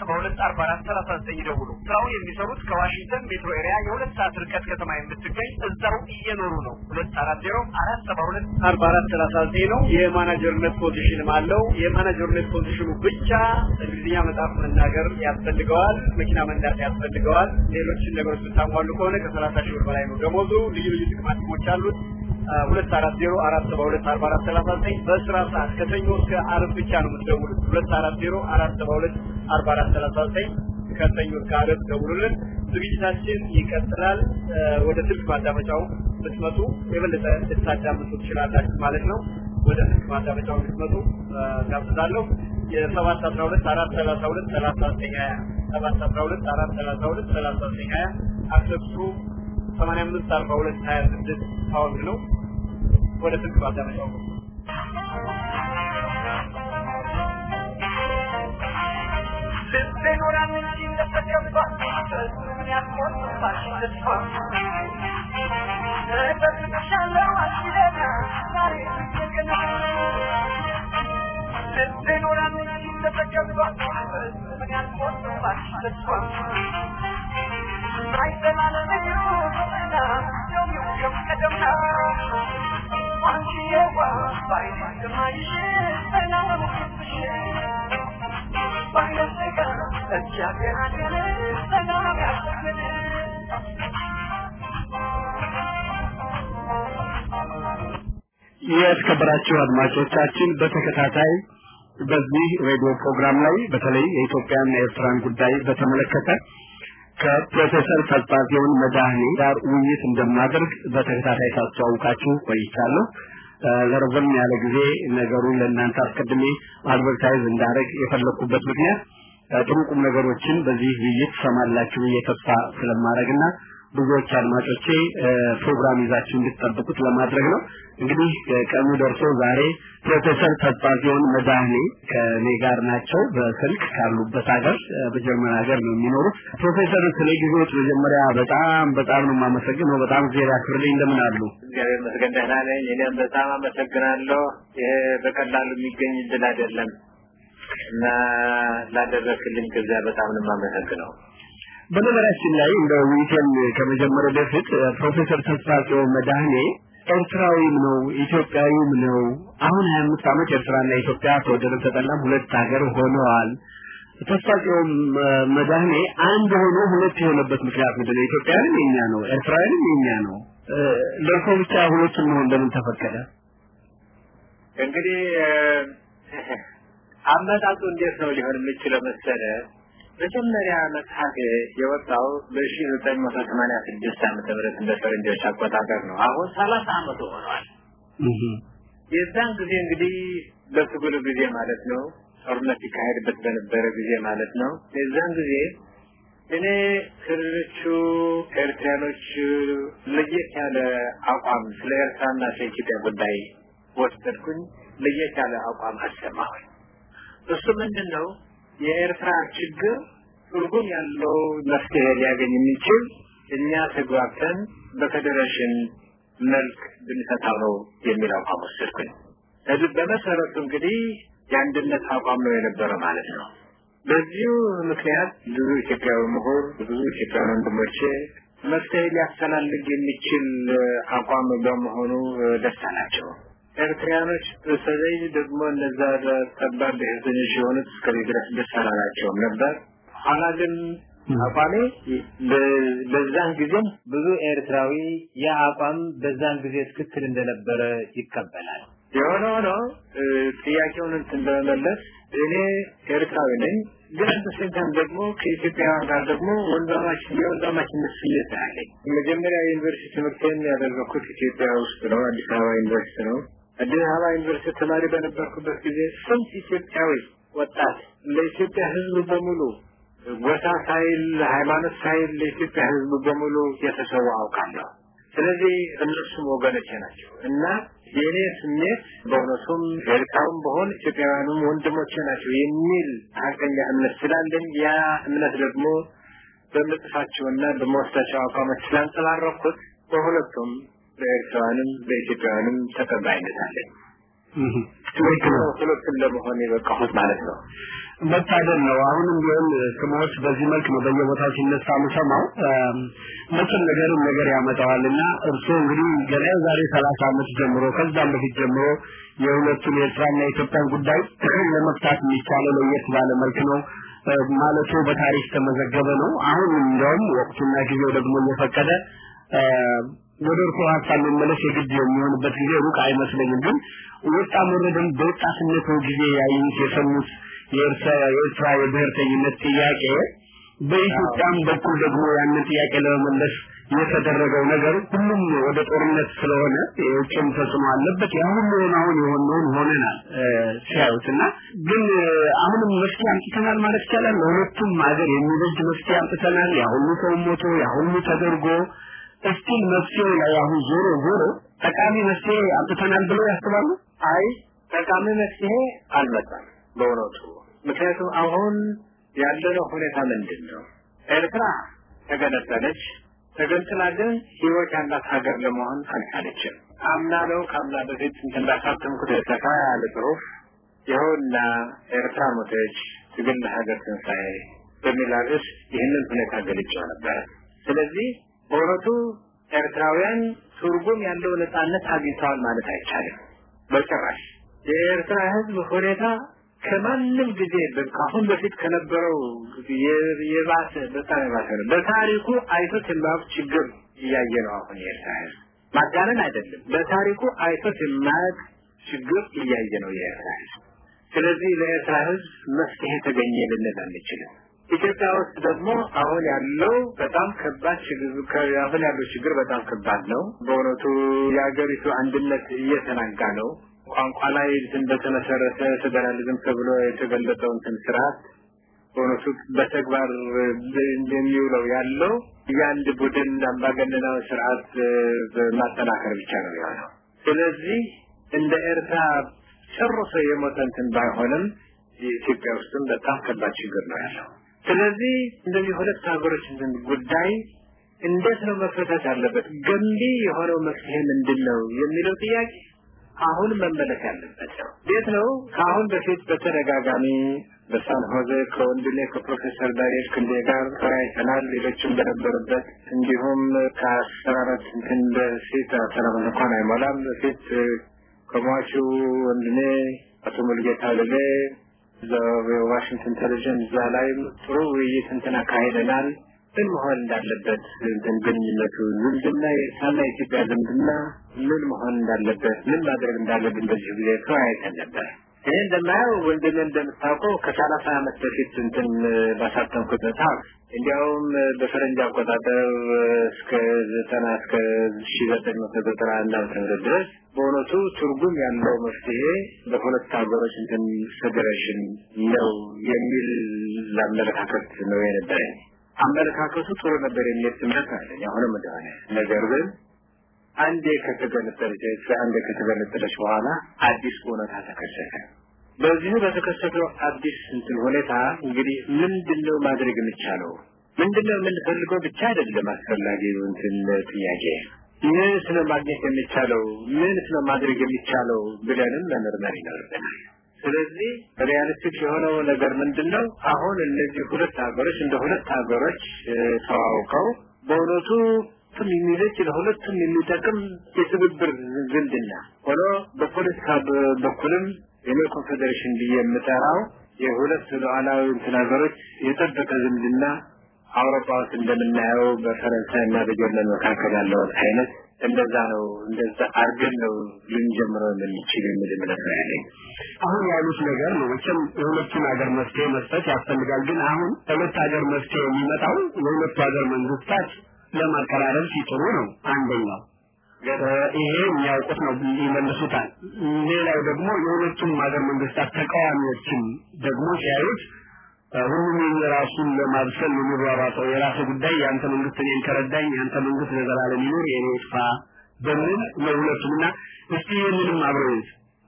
አርባ አራት ሰላሳ ዘጠኝ ይደውሉ። ስራውን የሚሰሩት ከዋሽንግተን ሜትሮ ኤሪያ የሁለት ሰዓት ርቀት ከተማ የምትገኝ እዛው እየኖሩ ነው። ሁለት አራት ዜሮ አራት ሰባ ሁለት አርባ አራት ሰላሳ ዘጠኝ ነው። የማናጀርነት ፖዚሽንም አለው። የማናጀርነት ፖዚሽኑ ብቻ እንግሊዝኛ መጽሐፍ መናገር ያስፈልገዋል። መኪና መንዳት ያስፈልገዋል። ሌሎችን ነገሮች ብታሟሉ ከሆነ ከሰላሳ ሺህ ብር በላይ ነው ደሞዙ። ልዩ ልዩ ጥቅማ ጥቅሞች አሉት። ሁለት አራት ዜሮ አራት ሰባ ሁለት አርባ አራት ሰላሳ ዘጠኝ በስራ ሰዓት ከሰኞ እስከ አርብ ብቻ ነው የምትደውሉት። ሁለት አራት ዜሮ አራት ሰባ ሁለት አርባ አራት ሰላሳ ዘጠኝ ከሰኞ እስከ አርብ ደውሉልን። ዝግጅታችን ይቀጥላል። ወደ ስልክ ማዳመጫው ብትመጡ የበለጠ ልታዳምጡ ትችላላችሁ ማለት ነው። ወደ ስልክ ማዳመጫው ብትመጡ ጋብዛለሁ። የሰባት አስራ ሁለት አራት ሰላሳ ሁለት ሰላሳ ዘጠኝ ሀያ ሰባት አስራ ሁለት አራት ሰላሳ ሁለት ሰላሳ ዘጠኝ ሀያ አክሰሱ ሰማንያ አምስት አርባ ሁለት ሀያ ስድስት ፓውንድ ነው። ወደ ስልክ ማዳመጫው ነው። ልትኖራን እንጂ እንደተገባ ምን ያስቆጥባሽ ተስፋ እበትሻለው አስለና ዛሬ ገና ልትኖራን እንጂ እንደተገባ ምን ያስቆጥባሽ ተስፋ አይተናነዩ ገና የሚው ከቀደምና አንቺ የዋ ባይማይሽ ሰላም ክትሽ ባይነሰጋ እግዚአብሔር ሰላም ያስብን የተከበራችሁ አድማጮቻችን በተከታታይ በዚህ ሬዲዮ ፕሮግራም ላይ በተለይ የኢትዮጵያና የኤርትራን ጉዳይ በተመለከተ ከፕሮፌሰር ተስፋጽዮን መድኃኔ ጋር ውይይት እንደማደርግ በተከታታይ ሳስተዋውቃችሁ ቆይቻለሁ። ለረዘም ያለ ጊዜ ነገሩን ለእናንተ አስቀድሜ አድቨርታይዝ እንዳደረግ የፈለኩበት ምክንያት ጥሩ ቁም ነገሮችን በዚህ ውይይት ሰማላችሁ ብዬ ተስፋ ስለማድረግና ብዙዎች አድማጮቼ ፕሮግራም ይዛችሁ እንድትጠብቁት ለማድረግ ነው። እንግዲህ ቀኑ ደርሶ ዛሬ ፕሮፌሰር ተስፋጽዮን መድኃኔ ከኔ ጋር ናቸው። በስልክ ካሉበት ሀገር በጀርመን ሀገር ነው የሚኖሩት። ፕሮፌሰር ስለ ጊዜዎች መጀመሪያ በጣም በጣም ነው የማመሰግነው። በጣም ጊዜ ያክብርልኝ። እንደምን አሉ? እግዚአብሔር ይመስገን ደህና ነኝ። እኔም በጣም አመሰግናለሁ። ይሄ በቀላሉ የሚገኝ እድል አይደለም እና ላደረክልኝ ከዚያ በጣም ነው የማመሰግነው። በነገራችን ላይ እንደ ውይይቴን ከመጀመሪያ በፊት ፕሮፌሰር ተስፋጽዮን መድኃኔ ኤርትራዊም ነው ኢትዮጵያዊም ነው። አሁን 25 ዓመት ኤርትራና ኢትዮጵያ ተወደደም ተጠላም ሁለት ሀገር ሆነዋል። ተስፋጽዮን መድኃኔ አንድ ሆኖ ሁለት የሆነበት ምክንያት ምንድን ነው? ኢትዮጵያውያንም የኛ ነው፣ ኤርትራውያንም የኛ ነው። ለእርሶ ብቻ ሁለቱም መሆን ለምን ተፈቀደ? እንግዲህ አመጣጡ እንዴት ነው ሊሆን የሚችለው መሰለ መጀመሪያ መጽሐፍ የወጣው በሺ ዘጠኝ መቶ ሰማንያ ስድስት ዓመተ ምህረት እንደ ፈረንጆች አቆጣጠር ነው። አሁን ሰላሳ ዓመቱ ሆኗል። የዛን ጊዜ እንግዲህ በትግሉ ጊዜ ማለት ነው፣ ጦርነት ይካሄድበት በነበረ ጊዜ ማለት ነው። የዛን ጊዜ እኔ ከሌሎቹ ኤርትራኖች ለየት ያለ አቋም ስለ ኤርትራና ስለ ኢትዮጵያ ጉዳይ ወሰድኩኝ። ለየት ያለ አቋም አሰማሁኝ። እሱ ምንድን ነው? የኤርትራ ችግር ትርጉም ያለው መፍትሄ ሊያገኝ የሚችል እኛ ተግባብተን በፌዴሬሽን መልክ ብንፈታው ነው የሚል አቋም ወሰድኩኝ። በመሰረቱ እንግዲህ የአንድነት አቋም ነው የነበረ ማለት ነው። በዚሁ ምክንያት ብዙ ኢትዮጵያዊ ምሁር፣ ብዙ ኢትዮጵያዊ ወንድሞቼ መፍትሄ ሊያፈላልግ የሚችል አቋም በመሆኑ ደስ አላቸው። ኤርትራያኖች በተለይ ደግሞ እነዛ ጠባብ ብሔርተኞች የሆኑት እስከዚህ ድረስ ደስ አላላቸውም ነበር። ኋላ ግን አቋሜ በዛን ጊዜም ብዙ ኤርትራዊ ያ አቋም በዛን ጊዜ ትክክል እንደነበረ ይቀበላል። የሆነ ሆኖ ጥያቄውን እንትን በመመለስ እኔ ኤርትራዊ ነኝ፣ ግን በሴንታም ደግሞ ከኢትዮጵያውያን ጋር ደግሞ ወንድማማች የወንድማማችነት ስሜት አለኝ። መጀመሪያ የዩኒቨርሲቲ ትምህርቴን ያደረኩት ኢትዮጵያ ውስጥ ነው፣ አዲስ አበባ ዩኒቨርሲቲ ነው። አዲስ አበባ ዩኒቨርሲቲ ተማሪ በነበርኩበት ጊዜ ስንት ኢትዮጵያዊ ወጣት ለኢትዮጵያ ሕዝብ በሙሉ ጎሳ ሳይል ሃይማኖት ሳይል ለኢትዮጵያ ሕዝብ በሙሉ የተሰዋ አውቃለሁ። ስለዚህ እነሱም ወገኖቼ ናቸው እና የእኔ ስሜት በእውነቱም ኤርትራውም በሆን ኢትዮጵያውያኑም ወንድሞቼ ናቸው የሚል ሀቀኛ እምነት ስላለኝ ያ እምነት ደግሞ በምጽፋቸውና በመወስዳቸው አቋሞች ስላንጸባረኩት በሁለቱም በኤርትራውያንም በኢትዮጵያውያንም ተቀባይነት አለኝ። ሁለቱም ለመሆን የበቃሁት ማለት ነው። መታደል ነው። አሁንም ቢሆን ስሞች በዚህ መልክ ነው በየቦታው ሲነሳ የምሰማው። መቼም ነገርም ነገር ያመጣዋልና እርስዎ እንግዲህ ገና ዛሬ ሰላሳ ዓመት ጀምሮ ከዛም በፊት ጀምሮ የሁለቱን የኤርትራና የኢትዮጵያን ጉዳይ ለመፍታት የሚቻለው ለየት ባለ መልክ ነው ማለቱ በታሪክ ተመዘገበ ነው። አሁን እንዲያውም ወቅቱና ጊዜው ደግሞ እየፈቀደ ወደ እርሶ ሀሳብ መመለስ የግድ የሚሆንበት ጊዜ ሩቅ አይመስለኝም። ግን ወጣም ወረደም በወጣትነቱ ጊዜ ያዩት የሰሙት የኤርትራ የብሔርተኝነት ጥያቄ በኢትዮጵያም በኩል ደግሞ ያንን ጥያቄ ለመመለስ የተደረገው ነገር ሁሉም ወደ ጦርነት ስለሆነ የውጭም ተጽዕኖ አለበት። ያ ሁሉ አሁን የሆነውን ሆነናል ሲያዩት እና ግን አሁንም መፍትሄ አምጥተናል ማለት ይቻላል። ለሁለቱም ሀገር የሚበጅ መፍትሄ አምጥተናል። ያ ሁሉ ሰው ሞቶ ያ ሁሉ ተደርጎ እስቲል መፍትሄው ላይ አሁን ዞሮ ዞሮ ጠቃሚ መፍትሄ አምጥተናል ብለው ያስባሉ? አይ ጠቃሚ መፍትሄ አልመጣም በእውነቱ። ምክንያቱም አሁን ያለነው ሁኔታ ምንድን ነው? ኤርትራ ተገነጠለች። ተገንጥላ ግን ህይወት ያላት ሀገር ለመሆን አልቻለችም። አምና ነው ከአምና በፊት እንትን እንዳሳተምኩት ሰፋ ያለ ጽሁፍ ይኸውና ኤርትራ ሞተች፣ ትግል ለሀገር ትንሣኤ በሚል ርዕስ ይህንን ሁኔታ ገልጬው ነበረ። ስለዚህ በእውነቱ ኤርትራውያን ትርጉም ያለው ነጻነት አግኝተዋል ማለት አይቻልም በጭራሽ። የኤርትራ ህዝብ ሁኔታ ከማንም ጊዜ ከአሁን በፊት ከነበረው የባሰ በጣም የባሰ ነው። በታሪኩ አይቶት የማያውቅ ችግር እያየ ነው አሁን የኤርትራ ህዝብ። ማጋነን አይደለም። በታሪኩ አይቶት የማያውቅ ችግር እያየ ነው የኤርትራ ህዝብ። ስለዚህ ለኤርትራ ህዝብ መፍትሄ ተገኘ ልንል አንችልም። ኢትዮጵያ ውስጥ ደግሞ አሁን ያለው በጣም ከባድ ችግር አሁን ያለው ችግር በጣም ከባድ ነው። በእውነቱ የሀገሪቱ አንድነት እየተናጋ ነው። ቋንቋ ላይ እንትን በተመሰረተ ፌዴራሊዝም ተብሎ የተገለጸው እንትን ስርዓት በእውነቱ በተግባር እንደሚውለው ያለው የአንድ ቡድን አምባገነናዊ ስርዓት ማጠናከር ብቻ ነው የሆነው። ስለዚህ እንደ ኤርትራ ጨርሶ የሞተ እንትን ባይሆንም የኢትዮጵያ ውስጥም በጣም ከባድ ችግር ነው ያለው። ስለዚህ እንደዚህ ሁለት ሀገሮች እንትን ጉዳይ እንዴት ነው መፈታት ያለበት? ገንቢ የሆነው መፍትሄ ምንድን ነው የሚለው ጥያቄ አሁን መመለስ ያለበት ነው። እንዴት ነው? ከአሁን በፊት በተደጋጋሚ በሳን ሆዜ ከወንድሜ ከፕሮፌሰር ዳንኤል ክንዴ ጋር ተወያይተናል። ሌሎችም በነበሩበት እንዲሁም ከአስራ አራት እንትን በፊት አስራ አራት እንኳን አይሞላም በፊት ከሟቹ ወንድሜ አቶ ሙልጌታ ልሌ ዋሽንግተን ቴሌቪዥን እዛ ላይም ጥሩ ውይይት እንትን አካሄደናል። ምን መሆን እንዳለበት እንትን ግንኙነቱ ዝምድና የኤርትራና የኢትዮጵያ ዝምድና ምን መሆን እንዳለበት ምን ማድረግ እንዳለብን በዚህ ጊዜ ተወያይተን ነበር። ይህ እንደማየው ወንድም እንደምታውቀው ከሰላሳ ዓመት በፊት እንትን ባሳተምኩት መጽሐፍ እንዲያውም በፈረንጅ አቆጣጠር እስከ ዘጠና እስከ ሺ ዘጠኝ መቶ ዘጠና አንድ ዓመተ ምህረት ድረስ በእውነቱ ትርጉም ያለው መፍትሄ በሁለት ሀገሮች እንትን ፌዴሬሽን ነው የሚል አመለካከት ነው የነበረኝ። አመለካከቱ ጥሩ ነበር የሚል ትምህርት አለኝ አሁንም እንደሆነ ነገር ግን አንዴ ከተገነጠለች አንዴ ከተገነጠለች በኋላ አዲስ እውነታ ተከሰተ። በዚሁ በተከሰተው አዲስ እንትን ሁኔታ እንግዲህ ምንድነው ማድረግ የሚቻለው? ምንድነው የምንፈልገው ብቻ አይደለም አስፈላጊው እንትን ጥያቄ ምን ስለ ማግኘት የሚቻለው ምን ስለ ማድረግ የሚቻለው ብለንም መመርመር ይኖርብናል። ስለዚህ ሪያሊስቲክ የሆነው ነገር ምንድን ነው? አሁን እነዚህ ሁለት ሀገሮች እንደ ሁለት ሀገሮች ተዋውቀው በእውነቱ ሁለቱም የሚበጅ ለሁለቱም የሚጠቅም የትብብር ዝምድና ሆኖ በፖለቲካ በኩልም እኔ ኮንፌዴሬሽን ብዬ የምጠራው የሁለት ሉዓላዊ እንትን ሀገሮች የጠበቀ ዝምድና አውሮፓ ውስጥ እንደምናየው በፈረንሳይ እና በጀርመን መካከል ያለውን አይነት እንደዛ ነው። እንደዛ አድርገን ነው ልንጀምረው የምንችል የሚል እምነት ነው ያለኝ። አሁን ያሉት ነገር ነው። መቼም የሁለቱን ሀገር መፍትሄ መስጠት ያስፈልጋል። ግን አሁን ሁለት ሀገር መፍትሄ የሚመጣው የሁለቱ ሀገር መንግስታት ለማቀራረብ ሲጥሩ ነው አንደኛው። ይሄ የሚያውቁት ነው ይመልሱታል። ሌላው ደግሞ የሁለቱም ሀገር መንግስታት ተቃዋሚዎችም ደግሞ ሲያዩት ሁሉም የራሱን ለማብሰል የሚሯሯጠው የራሱ ጉዳይ የአንተ መንግስት እኔን ከረዳኝ የአንተ መንግስት ለዘላለም ይኑር የኔ ይጥፋ በምን ለሁለቱም እና እስቲ ይህንንም አብረው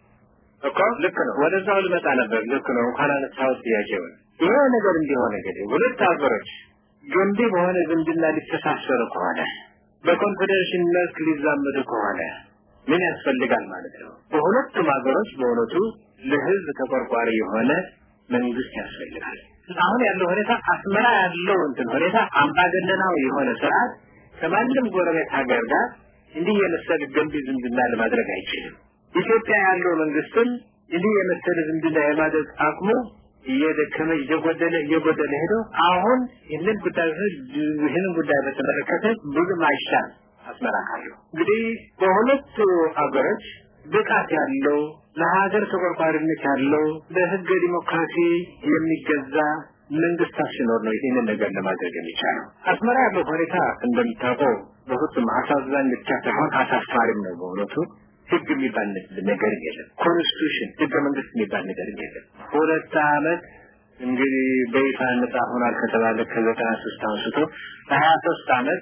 እኮ ልክ ነው። ወደዛው ልመጣ ነበር። ልክ ነው። እንኳን አነሳሁት ጥያቄውን። ይሄ ነገር እንዲሆን እንግዲህ ሁለት ሀገሮች ገንቢ በሆነ ዝምድና ሊተሳሰሩ ከሆነ በኮንፌዴሬሽን መልክ ሊዛመዱ ከሆነ ምን ያስፈልጋል ማለት ነው? በሁለቱም ሀገሮች በእውነቱ ለህዝብ ተቆርቋሪ የሆነ መንግስት ያስፈልጋል። አሁን ያለው ሁኔታ አስመራ ያለው እንትን ሁኔታ አምባገነናዊ የሆነ ስርዓት ከማንም ጎረቤት ሀገር ጋር እንዲህ የመሰለ ገንቢ ዝምድና ለማድረግ አይችልም። ኢትዮጵያ ያለው መንግስትም እንዲህ የመሰለ ዝምድና የማድረግ አቅሙ እየደከመ እየጎደለ እየጎደለ ሄዶ አሁን ይህንን ጉዳይ ይህንን ጉዳይ በተመለከተ ብዙም አይሻል አስመራ ካለው እንግዲህ በሁለቱ ሀገሮች ብቃት ያለው ለሀገር ተቆርቋሪነት ያለው ለህገ ዲሞክራሲ የሚገዛ መንግስታት ሲኖር ነው ይህንን ነገር ለማድረግ የሚቻለው። አስመራ ያለው ሁኔታ እንደምታውቀው በፍጹም አሳዛኝ ብቻ ሳይሆን አሳፋሪም ነው በእውነቱ። ህግ የሚባል ነገር የለም። ኮንስቲቱሽን ህገ መንግስት የሚባል ነገር የለም። ሁለት አመት እንግዲህ በይፋ ነጻ ሆኗል ከተባለ ከዘጠና ሶስት አንስቶ ለሀያ ሶስት አመት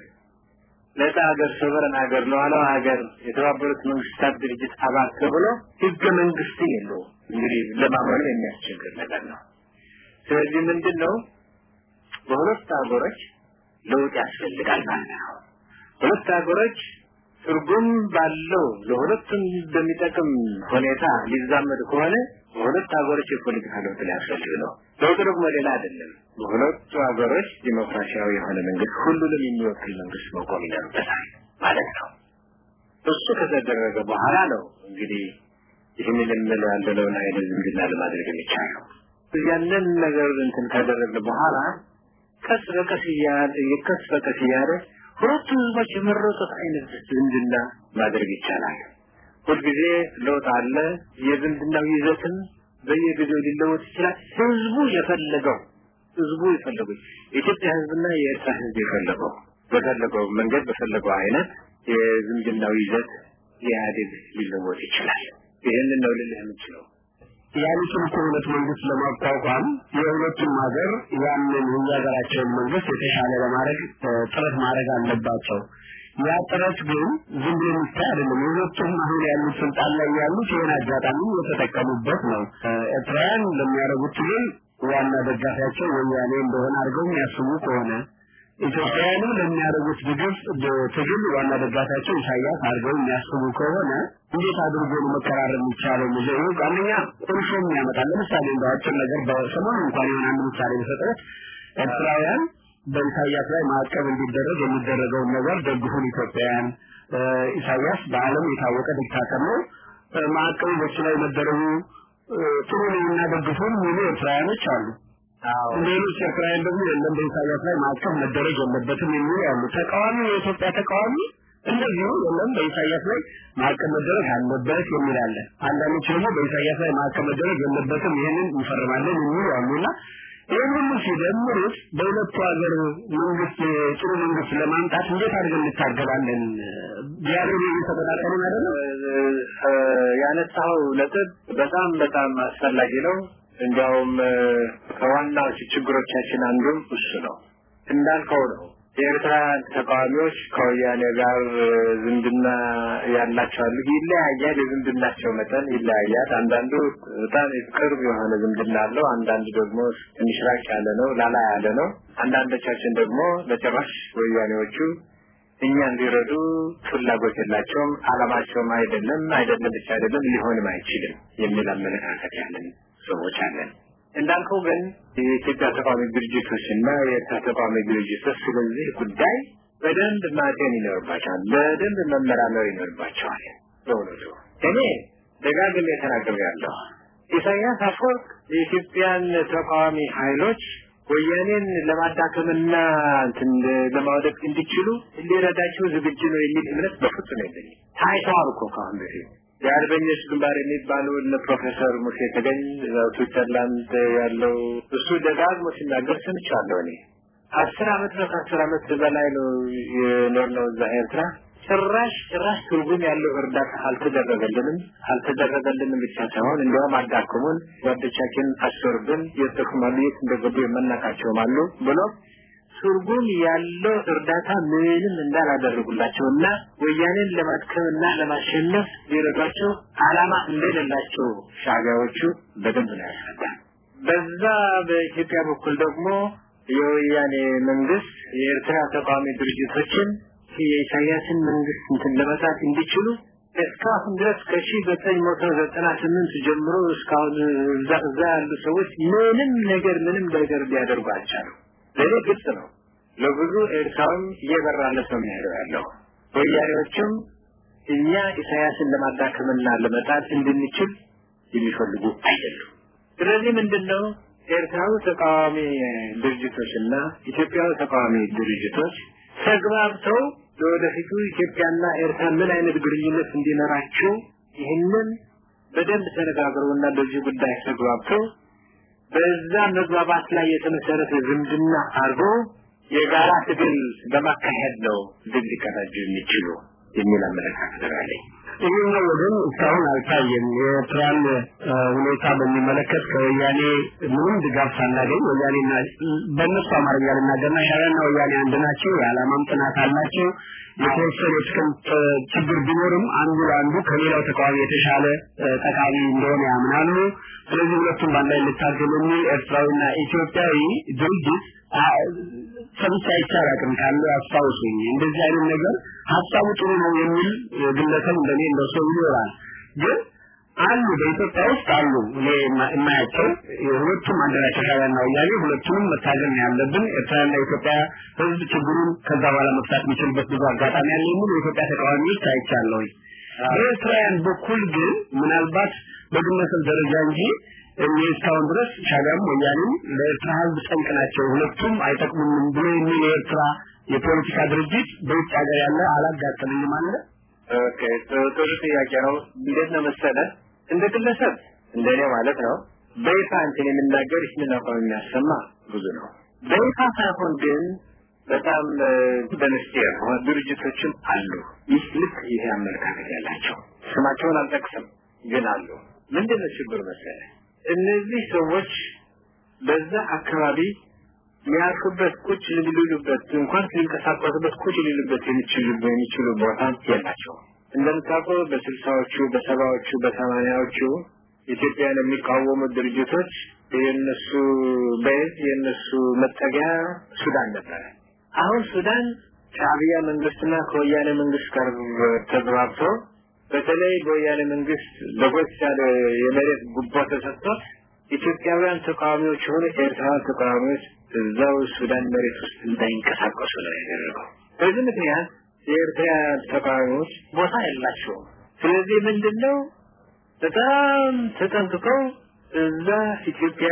ነጻ ሀገር ሶቨረን ሀገር ሉዓላዊ ሀገር የተባበሩት መንግስታት ድርጅት አባል ተብሎ ህገ መንግስት የለውም። እንግዲህ ለማመኑ የሚያስቸግር ነገር ነው። ስለዚህ ምንድን ነው በሁለት ሀገሮች ለውጥ ያስፈልጋል ማለት ነው። ሁለት ሀገሮች ትርጉም ባለው ለሁለቱም በሚጠቅም ሁኔታ ሊዛመድ ከሆነ በሁለት ሀገሮች የፖለቲካ ለውጥ ሊያስፈልግ ነው። ለውጥ ደግሞ ሌላ አይደለም። በሁለቱ ሀገሮች ዲሞክራሲያዊ የሆነ መንግስት፣ ሁሉንም የሚወክል መንግስት መቆም ይኖርበታል ማለት ነው። እሱ ከተደረገ በኋላ ነው እንግዲህ ይህንን የምንለው ያለነውን አይነት ዝምድና ለማድረግ የሚቻለው። ያንን ነገር እንትን ካደረግን በኋላ ቀስ በቀስ እያለ ቀስ በቀስ እያለ ሁለቱ ህዝቦች የመረጡት አይነት ዝምድና ማድረግ ይቻላል። ሁልጊዜ ለውጥ አለ። የዝምድናው ይዘትም በየጊዜው ሊለወጥ ይችላል። ህዝቡ የፈለገው ህዝቡ የፈለገው የኢትዮጵያ ህዝብና የኤርትራ ህዝብ የፈለገው በፈለገው መንገድ በፈለገው አይነት የዝምድናው ይዘት የኢህአዴግ ሊለወጥ ይችላል። ይህንን ነው ልልህ የምችለው። ያሉትን እኮ ሁለት መንግስት ለማቋቋም የሁለቱም ሀገር ያንን የሀገራቸውን መንግስት የተሻለ ለማድረግ ጥረት ማድረግ አለባቸው። ያ ጥረት ግን ዝም ብሎ የሚታይ አይደለም። የሁለቱም አሁን ያሉት ስልጣን ላይ ያሉት ይህን አጋጣሚ የተጠቀሙበት ነው። ኤርትራውያን ለሚያደርጉት ትግል ዋና ደጋፊያቸው ወያኔ እንደሆነ አድርገው የሚያስቡ ከሆነ ኢትዮጵያውያንም ለሚያደርጉት ድግፍ ትግል ዋና ደጋፊያቸው ኢሳያስ አድርገው የሚያስቡ ከሆነ እንዴት አድርጎ ነው መቀራረብ የሚቻለው? ሙዚየሙ አንደኛ ቁርሾም ያመጣል። ለምሳሌ እንደ አጭር ነገር በሰሞኑ እንኳን የሆነ አንድ ምሳሌ በሰጠት ኤርትራውያን በኢሳያስ ላይ ማዕቀብ እንዲደረግ የሚደረገውን ነገር ደግፉን ኢትዮጵያውያን። ኢሳያስ በዓለም የታወቀ ዲክታተር ነው። ማዕቀቡ በሱ ላይ መደረጉ ጥሩ ነው እና ደግፉን የሚሉ ኤርትራውያኖች አሉ። ሌሎች ኤርትራውያን ደግሞ የለም በኢሳያስ ላይ ማዕቀብ መደረግ የለበትም የሚሉ ያሉ። ተቃዋሚ የኢትዮጵያ ተቃዋሚ እንደዚሁ የለም በኢሳያስ ላይ ማዕቀብ መደረግ አለበት የሚል አለ። አንዳንዶች ደግሞ በኢሳያስ ላይ ማዕቀብ መደረግ የለበትም ይህንን እንፈርማለን የሚሉ አሉና ይህን ሁሉ ሲደምሩት በሁለቱ ሀገር መንግስት ጥሩ መንግስት ለማምጣት እንዴት አድርገን እንታገላለን? ቢያደርጉ እየተቆጣጠሩን አይደለም። ያነሳው ነጥብ በጣም በጣም አስፈላጊ ነው። እንዲያውም ከዋናዎቹ ችግሮቻችን አንዱም እሱ ነው። እንዳልከው ነው የኤርትራ ተቃዋሚዎች ከወያኔ ጋር ዝምድና ያላቸው አሉ። ይለያያል፣ የዝምድናቸው መጠን ይለያያል። አንዳንዱ በጣም ቅርብ የሆነ ዝምድና አለው፣ አንዳንዱ ደግሞ ትንሽ ራቅ ያለ ነው፣ ላላ ያለ ነው። አንዳንዶቻችን ደግሞ በጭራሽ ወያኔዎቹ እኛ እንዲረዱ ፍላጎት የላቸውም፣ አላማቸውም አይደለም፣ አይደለም ብቻ አይደለም ሊሆንም አይችልም የሚል አመለካከት ያለን ሰዎች አለን። እንዳልከው ግን የኢትዮጵያ ተቃዋሚ ድርጅቶች እና የኤርትራ ተቃዋሚ ድርጅቶች ስለዚህ ጉዳይ በደንብ ማጤን ይኖርባቸዋል፣ በደንብ መመራመር ይኖርባቸዋል። በእውነቱ እኔ ደጋግሜ ተናግሬያለሁ። ኢሳያስ አፈወርቅ የኢትዮጵያን ተቃዋሚ ኃይሎች ወያኔን ለማዳከምና እንትን ለማውደቅ እንዲችሉ ሊረዳቸው ዝግጁ ነው የሚል እምነት በፍጹም የለኝም። ታይተዋል እኮ ከአሁን በፊት የአርበኞች ግንባር የሚባሉ እነ ፕሮፌሰር ሙሴ ተገኝ ስዊትዘርላንድ ያለው እሱ ደጋግሞ ሲናገር ሰምቻለሁ። እኔ አስር አመት ነው ከአስር አመት በላይ ነው የኖርነው እዛ ኤርትራ። ጭራሽ ጭራሽ ትርጉም ያለው እርዳታ አልተደረገልንም። አልተደረገልንም ብቻ ሳይሆን እንዲያውም አዳክሙን፣ ጓዶቻችን አሰሩብን፣ የጠቅማሉ የት እንደገቡ የመናቃቸውም አሉ ብሎ ትርጉም ያለው እርዳታ ምንም እንዳላደረጉላቸውና ወያኔን ለማድከምና ለማሸነፍ ሊረዷቸው አላማ እንደሌላቸው ሻዕቢያዎቹ በደንብ ነው ያስረዳል። በዛ በኢትዮጵያ በኩል ደግሞ የወያኔ መንግስት የኤርትራ ተቃዋሚ ድርጅቶችን የኢሳያስን መንግስት እንትን ለመጣት እንዲችሉ እስካሁን ድረስ ከሺህ ዘጠኝ መቶ ዘጠና ስምንት ጀምሮ እስካሁን እዛ እዛ ያሉ ሰዎች ምንም ነገር ምንም ነገር ሊያደርጉ አልቻሉ። ለእኔ ግልጽ ነው። ለብዙ ኤርትራውም እየበራለት ነው የሚሄደው ያለው። ወያኔዎችም እኛ ኢሳያስን ለማዳከምና ለመጣል እንድንችል የሚፈልጉ አይደሉም። ስለዚህ ምንድነው ኤርትራዊ ተቃዋሚ ድርጅቶችና ኢትዮጵያዊ ተቃዋሚ ድርጅቶች ተግባብተው ለወደፊቱ ኢትዮጵያና ኤርትራ ምን አይነት ግንኙነት እንዲኖራቸው ይህንን በደንብ ተነጋግረውና በዚህ ጉዳይ ተግባብተው በዛ መግባባት ላይ የተመሰረተ ዝምድና አድርጎ የጋራ ትግል በማካሄድ ነው ድል ሊቀዳጁ የሚችሉ የሚል አመለካከት አለኝ። ይህኛው ወገን እስካሁን አልታየም። የኤርትራን ሁኔታ በሚመለከት ከወያኔ ምንም ድጋፍ ሳናገኝ ወያኔና በእነሱ አማርኛ ልናገርና ሻዕቢያና ወያኔ አንድ ናቸው። የዓላማም ጥናት አላቸው። የተወሰነ የጥቅም ችግር ቢኖርም አንዱ ለአንዱ ከሌላው ተቃዋሚ የተሻለ ጠቃሚ እንደሆነ ያምናሉ። ስለዚህ ሁለቱም በአንድ ላይ ልታገሉ የሚል ኤርትራዊና ኢትዮጵያዊ ድርጅት ሰምቼ አይቼ አላውቅም። ካለ አስታውሱኝ። እንደዚህ አይነት ነገር ሀሳቡ ጥሩ ነው የሚል ግለሰብ እንደኔ እንደሰው ይኖራል። ግን አሉ በኢትዮጵያ ውስጥ አሉ እኔ የማያቸው ሁለቱም አንድ ናቸው። ሻዕቢያና ወያኔ ሁለቱንም መታገል ነው ያለብን። ኤርትራና ኢትዮጵያ ሕዝብ ችግሩን ከዛ በኋላ መፍታት የሚችልበት ብዙ አጋጣሚ ያለ የሚሉ የኢትዮጵያ ተቃዋሚዎች አይቻለሁ። በኤርትራውያን በኩል ግን ምናልባት በግለሰብ ደረጃ እንጂ እኔ እስካሁን ድረስ ሻዕቢያም ወያኔም ለኤርትራ ሕዝብ ጠንቅ ናቸው፣ ሁለቱም አይጠቅሙንም ብሎ የሚል የኤርትራ የፖለቲካ ድርጅት በውጭ ሀገር ያለ አላጋጠመኝም አለ። ኦኬ ጥሩ ጥያቄ ነው። እንዴት ነው መሰለ እንደ ግለሰብ እንደኔ ማለት ነው በይፋ እንትን የምናገር ይህንን አቋም የሚያሰማ ብዙ ነው። በይፋ ሳይሆን ግን በጣም በምስጢር ድርጅቶችም አሉ። ይህ ልክ ይሄ አመለካከት ያላቸው ስማቸውን አልጠቅስም፣ ግን አሉ። ምንድን ነው ችግር መሰለ እነዚህ ሰዎች በዛ አካባቢ ሊያርፉበት ቁጭ ሊሉበት እንኳን ሊንቀሳቀሱበት ቁጭ ሊሉበት የሚችሉ የሚችሉ ቦታ የላቸውም። እንደምታውቀው በስልሳዎቹ በሰባዎቹ በሰማኒያዎቹ ኢትዮጵያን የሚቃወሙ ድርጅቶች የነሱ ቤዝ የነሱ መጠጊያ ሱዳን ነበረ። አሁን ሱዳን ሻዕቢያ መንግስትና ከወያኔ መንግስት ጋር ተግባብቶ በተለይ በወያኔ መንግስት ለጎች ያለ የመሬት ጉቦ ተሰጥቶት ኢትዮጵያውያን ተቃዋሚዎች የሆኑ ኤርትራውያን ተቃዋሚዎች እዛው ሱዳን መሬት ውስጥ እንዳይንቀሳቀሱ ነው ያደረገው። በዚህ ምክንያት የኤርትራ ተቃዋሚዎች ቦታ የላቸውም። ስለዚህ ምንድን ነው በጣም ተጠንቅቀው እዛ ኢትዮጵያ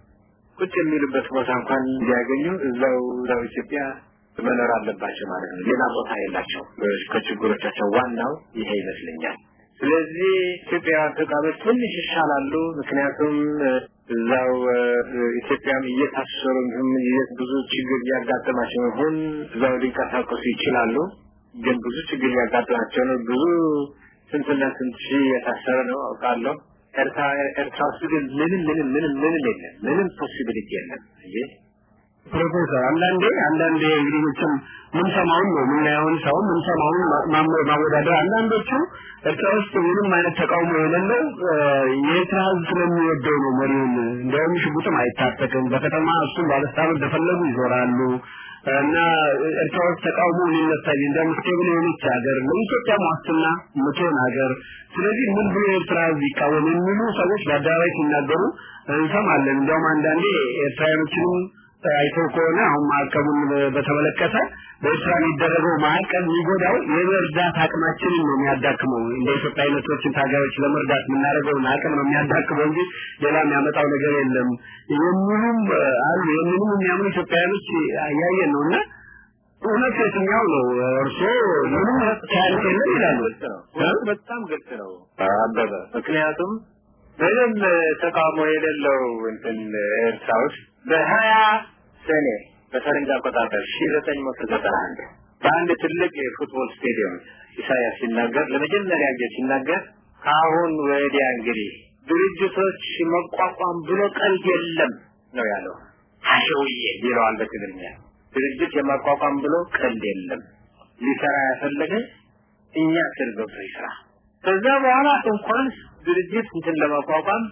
ቁጭ የሚሉበት ቦታ እንኳን እንዲያገኙ እዛው እዛው ኢትዮጵያ መኖር አለባቸው ማለት ነው። ሌላ ቦታ የላቸው። ከችግሮቻቸው ዋናው ይሄ ይመስለኛል። ስለዚህ ኢትዮጵያውያን ተቃዋሚዎች ትንሽ ይሻላሉ። ምክንያቱም እዛው ኢትዮጵያም እየታሰሩ ብዙ ችግር እያጋጠማቸው ይሁን እዛው ሊንቀሳቀሱ ይችላሉ። ግን ብዙ ችግር እያጋጠማቸው ነው። ብዙ ስንትና ስንት ሺህ የታሰረ ነው አውቃለሁ። ኤርትራ ኤርትራ ውስጥ ግን ምንም ምንም ምንም ምንም የለም። ምንም ፖሲቢሊቲ የለም። ይህ ፕሮፌሰር አንዳንዴ አንዳንዴ እንግዲህ መቼም ምንሰማውን ነው የምናየውን ሰው ምንሰማውን ማወዳደር አንዳንዶቹ ኤርትራ ውስጥ ምንም አይነት ተቃውሞ የሌለው የኤርትራ ሕዝብ ስለሚወደው ነው መሪውን እንዲያውም ሽጉጥም አይታጠቅም በከተማ እሱም ባለስልጣኖች እንደፈለጉ ይዞራሉ እና ኤርትራ ውስጥ ተቃውሞ ሊነሳ እንዲያውም ስቴብል የሆነች ሀገር ለኢትዮጵያ ዋስትና የምትሆን ሀገር ስለዚህ ምን ብሎ የኤርትራ ሕዝብ ይቃወም የሚሉ ሰዎች በአደባባይ ሲናገሩ እንሰማለን እንዲያውም አንዳንዴ ኤርትራውያኖችንም አይተው ከሆነ አሁን ማዕቀቡን በተመለከተ በኤርትራ የሚደረገው ማዕቀብ የሚጎዳው የመርዳት አቅማችንን ነው የሚያዳክመው። እንደ ኢትዮጵያ አይነቶችን ታጋዮች ለመርዳት የምናደርገውን አቅም ነው የሚያዳክመው እንጂ ሌላ የሚያመጣው ነገር የለም የሚሉም አሉ። ይህንንም የሚያምኑ ኢትዮጵያውያኖች እያየን ነው እና እውነት የትኛው ነው? እርስዎ ምንም ታሪክ የለም ይላሉ። በጣም ግልጽ ነው አበበ። ምክንያቱም ምንም ተቃውሞ የሌለው እንትን ኤርትራ ውስጥ በሀያ ሰኔ በፈረንጅ አቆጣጠር ሺ ዘጠኝ መቶ ዘጠና አንድ በአንድ ትልቅ የፉትቦል ስቴዲየም ኢሳያስ ሲናገር ለመጀመሪያ ጊዜ ሲናገር ከአሁን ወዲያ እንግዲህ ድርጅቶች መቋቋም ብሎ ቀልድ የለም ነው ያለው። ሀሸውዬ ይለዋል በትግርኛ። ድርጅት የማቋቋም ብሎ ቀልድ የለም። ሊሰራ ያፈለገ እኛ ስር ገብቶ ይስራ። ከዛ በኋላ እንኳን ድርጅት እንትን ለማቋቋም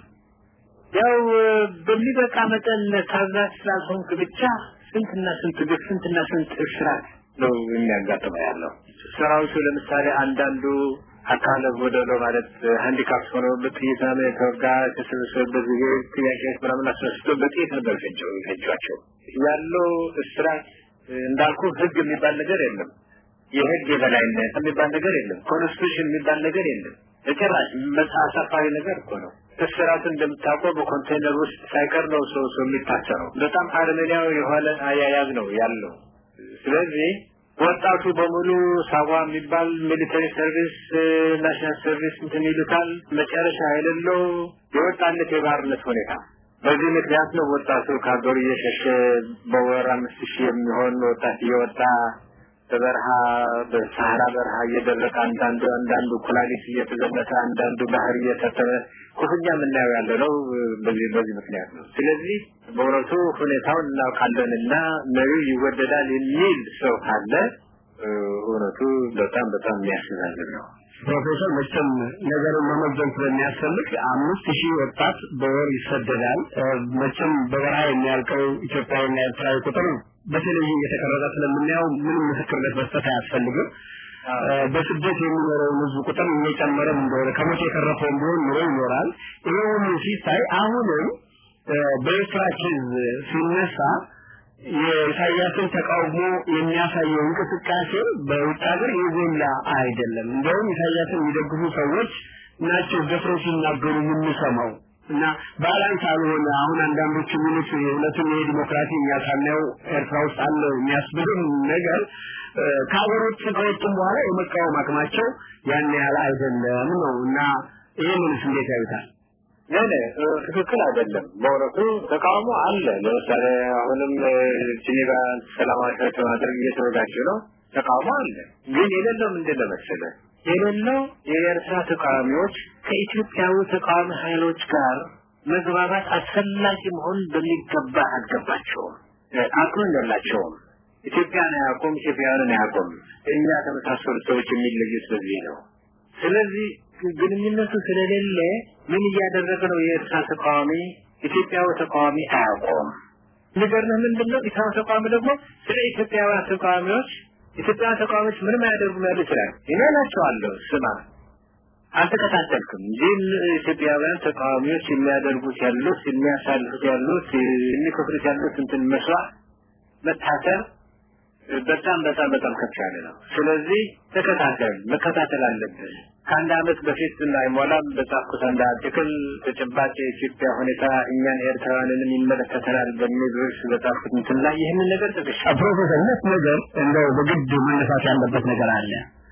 ያው በሚበቃ መጠን ታዛዥ ስላልሆንክ ብቻ ስንትና ስንት ግፍ ስንትና ስንት እስራት ነው የሚያጋጥመው ያለው። ሰራዊቱ ለምሳሌ አንዳንዱ አካለ ጎደሎ ማለት ሃንዲካፕ ሆኖ በጥይት ምናምን የተወጋ የተሰበሰበበት ጊዜ ጥያቄዎች ምናምን አስነስቶ በጥይት ነበር ፈጀው የፈጇቸው ያለው እስራት እንዳልኩ ህግ የሚባል ነገር የለም። የህግ የበላይነት የሚባል ነገር የለም። ኮንስቲቱሽን የሚባል ነገር የለም። በጭራሽ አሳፋሪ ነገር እኮ ነው። እስራቱ እንደምታውቀው በኮንቴነር ውስጥ ሳይቀር ነው ሰው ሰው የሚታሰረው። በጣም አረመኔያዊ የሆነ አያያዝ ነው ያለው። ስለዚህ ወጣቱ በሙሉ ሳዋ የሚባል ሚሊተሪ ሰርቪስ ናሽናል ሰርቪስ እንትን ይሉታል። መጨረሻ የሌለው የወጣለት የባርነት ሁኔታ በዚህ ምክንያት ነው ወጣቱ ከሀገሩ እየሸሸ በወር አምስት ሺህ የሚሆን ወጣት እየወጣ በበረሃ በሰሃራ በረሃ እየደረቀ አንዳንዱ አንዳንዱ ኩላሊት እየተዘመተ አንዳንዱ ባህር እየሰተመ ክፉኛ የምናየው ያለ ነው። በዚህ በዚህ ምክንያት ነው። ስለዚህ በእውነቱ ሁኔታውን እናውቃለንና መሪው ይወደዳል የሚል ሰው ካለ እውነቱ በጣም በጣም የሚያስዛዝን ነው። ፕሮፌሰር መቼም ነገርን መመዘን ስለሚያስፈልግ አምስት ሺህ ወጣት በወር ይሰደዳል። መቼም በበረሃ የሚያልቀው ኢትዮጵያዊና ኤርትራዊ ቁጥር በቴሌቪዥን እየተቀረጸ ስለምናየው ምንም ምስክርነት መስጠት አያስፈልግም። በስደት የሚኖረውን ህዝብ ቁጥር እየጨመረም እንደሆነ ከሞት የተረፈው ቢሆን ኑሮ ይኖራል። ይሄ ሁሉ ሲታይ አሁንም በኤርትራ ኬዝ ሲነሳ የኢሳያስን ተቃውሞ የሚያሳየው እንቅስቃሴ በውጭ ሀገር የጎላ አይደለም። እንደውም ኢሳያስን የሚደግፉ ሰዎች ናቸው ደፍረው ሲናገሩ የምንሰማው እና ባላንስ አልሆነ። አሁን አንዳንዶቹ የሚሉት እውነትም ይሄ ዲሞክራሲ የሚያሳየው ኤርትራ ውስጥ አለ የሚያስብልም ነገር ከሀገሮች ከወጡም በኋላ የመቃወም አቅማቸው ያን ያህል አይደለም ነው እና ይህንንስ እንዴት ያዩታል? ለኔ ትክክል አይደለም። በእውነቱ ተቃውሞ አለ። ለምሳሌ አሁንም ጄኔቫ ሰላማዊ ሰልፍ ማድረግ እየተዘጋጁ ነው። ተቃውሞ አለ። ግን የሌለው ምንድን ነው መሰለህ? የሌለው የኤርትራ ተቃዋሚዎች ከኢትዮጵያዊ ተቃዋሚ ኃይሎች ጋር መግባባት አስፈላጊ መሆኑን በሚገባ አልገባቸውም። አቅም የላቸውም። ኢትዮጵያን አያውቁም፣ ኢትዮጵያውያንን አያውቁም። እኛ ከመሳሰሉ ሰዎች የሚለዩት በዚህ ነው። ስለዚህ ግንኙነቱ ስለሌለ ምን እያደረገ ነው? የኤርትራ ተቃዋሚ ኢትዮጵያዊ ተቃዋሚ አያውቀውም። የሚገርምህ ምንድን ነው? ኢትዮጵያ ተቃዋሚ ደግሞ ስለ ኢትዮጵያውያን ተቃዋሚዎች ኢትዮጵያውያን ተቃዋሚዎች ምንም አያደርጉም ያሉ ይችላል። እኔ እላቸዋለሁ ስማ አልተከታተልክም እንጂ ኢትዮጵያውያን ተቃዋሚዎች የሚያደርጉት ያሉት የሚያሳልፉት ያሉት የሚከፍሉት ያሉት እንትን መስዋዕት መታሰር በጣም በጣም በጣም ከፍ ያለ ነው። ስለዚህ ተከታተል፣ መከታተል አለብን። ከአንድ አመት በፊት እንዳይሞላም በጻፍኩት አንድ አርቲክል ተጨባጭ የኢትዮጵያ ሁኔታ እኛን ኤርትራውያንንም ይመለከተናል በሚል ርዕስ በጻፍኩት እንትን ላይ ይህንን ነገር ጠቅሻ ፕሮፌሰር ሁለት ነገር እንደው በግድ መነሳት ያለበት ነገር አለ።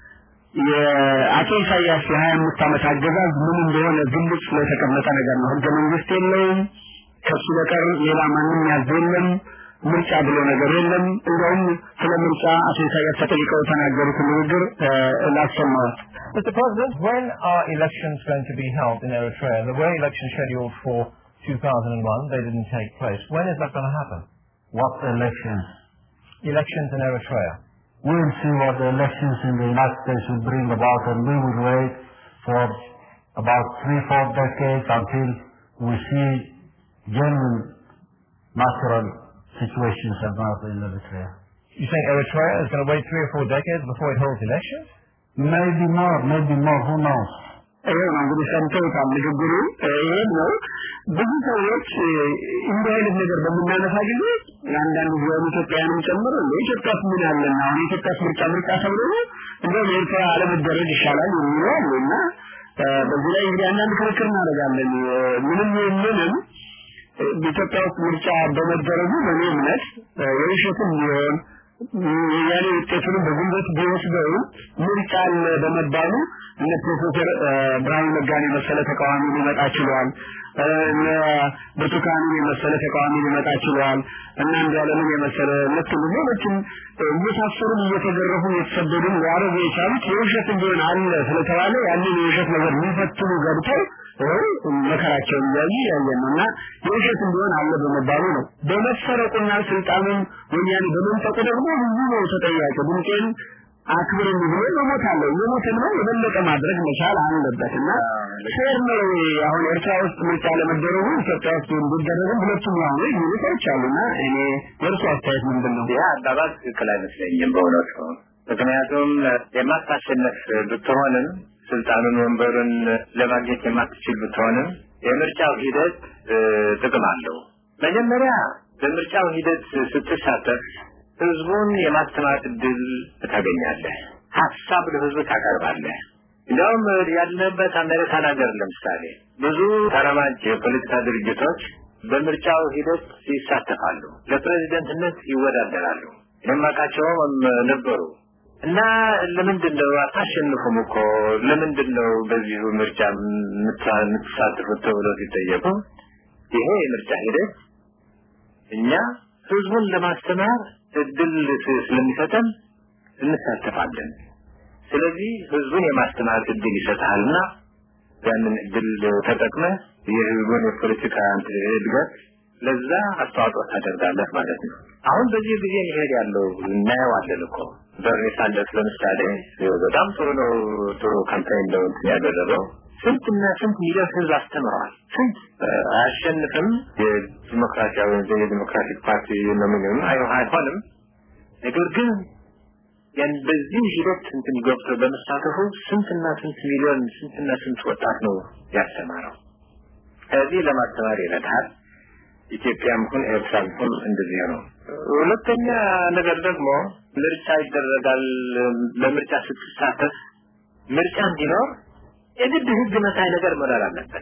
የአቶ ኢሳያስ የሀያ አምስት ዓመት አገዛዝ ምን እንደሆነ ግልጽ ስለተቀመጠ ነገር ነው። ህገ መንግስት የለውም። ከሱ በቀር ሌላ ማንም ያዝ የለም። ምርጫ ብሎ ነገር የለም። እንደውም ስለ ምርጫ አቶ ኢሳያስ ተጠይቀው የተናገሩት ንግግር ላሰማሁት። Mr. President, when are elections going to be held in Eritrea? There were elections scheduled for 2001. They didn't take place. When is that going to happen? What elections? Elections in Eritrea. We'll see what the elections in the United States will bring about, and we will wait for about three, four decades until we see genuine natural situations about in Eritrea. You think Eritrea is going to wait three or four decades before it holds elections? Maybe more, maybe more, who knows? ይሄ ነው እንግዲህ ሰምተውታል ንግግሩ ይሄን ነው ብዙ ሰዎች እንዲህ አይነት ነገር በምናነሳ ጊዜ አንዳንድ ጊዜ ኢትዮጵያውያንም ጨምሮ ኢትዮጵያ ምን ያለና አሁን ኢትዮጵያ ምርጫ ምርጫ ተብሎ ነው እንደውም ኤርትራ አለመደረግ ይሻላል የሚሉ አሉ እና በዚህ ላይ እንግዲህ አንዳንድ ክርክር እናደርጋለን ምንም ምንም በኢትዮጵያ ውስጥ ምርጫ በመደረጉ በእኔ እምነት የውሸትም ቢሆን ያኔ ውጤቱንም በጉልበት ቢወስደው ምርጫ አለ በመባሉ እነ ፕሮፌሰር ብርሃኑ ነጋን የመሰለ ተቃዋሚ ሊመጣ ችሏል። እነ ብርቱካንን የመሰለ ተቃዋሚ ሊመጣ ችሏል። እና አንዱዓለምን የመሰለ ልክ ሌሎችም እየታሰሩም እየተገረፉ እየተሰደዱም ሊያደርጉ የቻሉት የውሸት ቢሆን አለ ስለተባለ ያንን የውሸት ነገር ሊፈትኑ ገብተው መከራቸውን እያዩ ያየን ነው እና የውሸት ቢሆን አለ በመባሉ ነው። በመሰረቁና ስልጣኑን ወያኔ በመንጠቁ ደግሞ ብዙ ነው ተጠያቂ ድምጤን አክብረን ብሎ መሞት አለው የሞትን ነው የበለጠ ማድረግ መቻል አለበት እና ፌር ነው አሁን ኤርትራ ውስጥ ምርጫ ለመደረጉ ኢትዮጵያ ውስጥ እንዲደረግም ሁለቱም ያው ነው የሚሉ ሰዎች አሉና እኔ የእርሱ አስተያየት ምንድን ነው? ያ አባባል ትክክል አይመስለኝም በእውነቱ ምክንያቱም የማታሸነፍ ብትሆንም ስልጣኑን ወንበሩን ለማግኘት የማትችል ብትሆንም የምርጫው ሂደት ጥቅም አለው። መጀመሪያ በምርጫው ሂደት ስትሳተፍ ህዝቡን የማስተማር እድል ታገኛለህ። ሀሳብ ለህዝቡ ታቀርባለህ። እንዲያውም ያለበት አሜሪካን ሀገር ለምሳሌ ብዙ ተራማጅ የፖለቲካ ድርጅቶች በምርጫው ሂደት ይሳተፋሉ፣ ለፕሬዚደንትነት ይወዳደራሉ። የማውቃቸውም ነበሩ እና ለምንድን ነው አታሸንፉም እኮ ለምንድን ነው በዚሁ ምርጫ የምትሳተፉት ተብሎ ሲጠየቁ ይሄ የምርጫ ሂደት እኛ ህዝቡን ለማስተማር እድል ስለሚሰጠን እንሳተፋለን። ስለዚህ ህዝቡን የማስተማር እድል ይሰጣልና ያንን እድል ተጠቅመህ የህዝቡን የፖለቲካ እድገት ለዛ አስተዋጽኦ ታደርጋለህ ማለት ነው። አሁን በዚህ ጊዜ ይሄድ ያለው እናየዋለን እኮ በርኒ ሳንደርስ ለምሳሌ በጣም ጥሩ ነው፣ ጥሩ ካምፓይን ነው ያደረገው። ስንትና ስንት ሚሊዮን ህዝብ አስተምረዋል። ስንት አያሸንፍም። የዲሞክራሲያዊ የዲሞክራቲክ ፓርቲ ኖሚኒውን አይሆንም። ነገር ግን ያን በዚህ ሂደት እንትን ገብቶ በመሳተፉ ስንትና ስንት ሚሊዮን ስንትና ስንት ወጣት ነው ያስተማረው። ከዚህ ለማስተማር ይረዳል። ኢትዮጵያም ሁን ኤርትራም ሁን እንደዚህ ነው። ሁለተኛ ነገር ደግሞ ምርጫ ይደረጋል። በምርጫ ስትሳተፍ ምርጫ እንዲኖር የግድ ህግ መሳይ ነገር መኖር አለበት።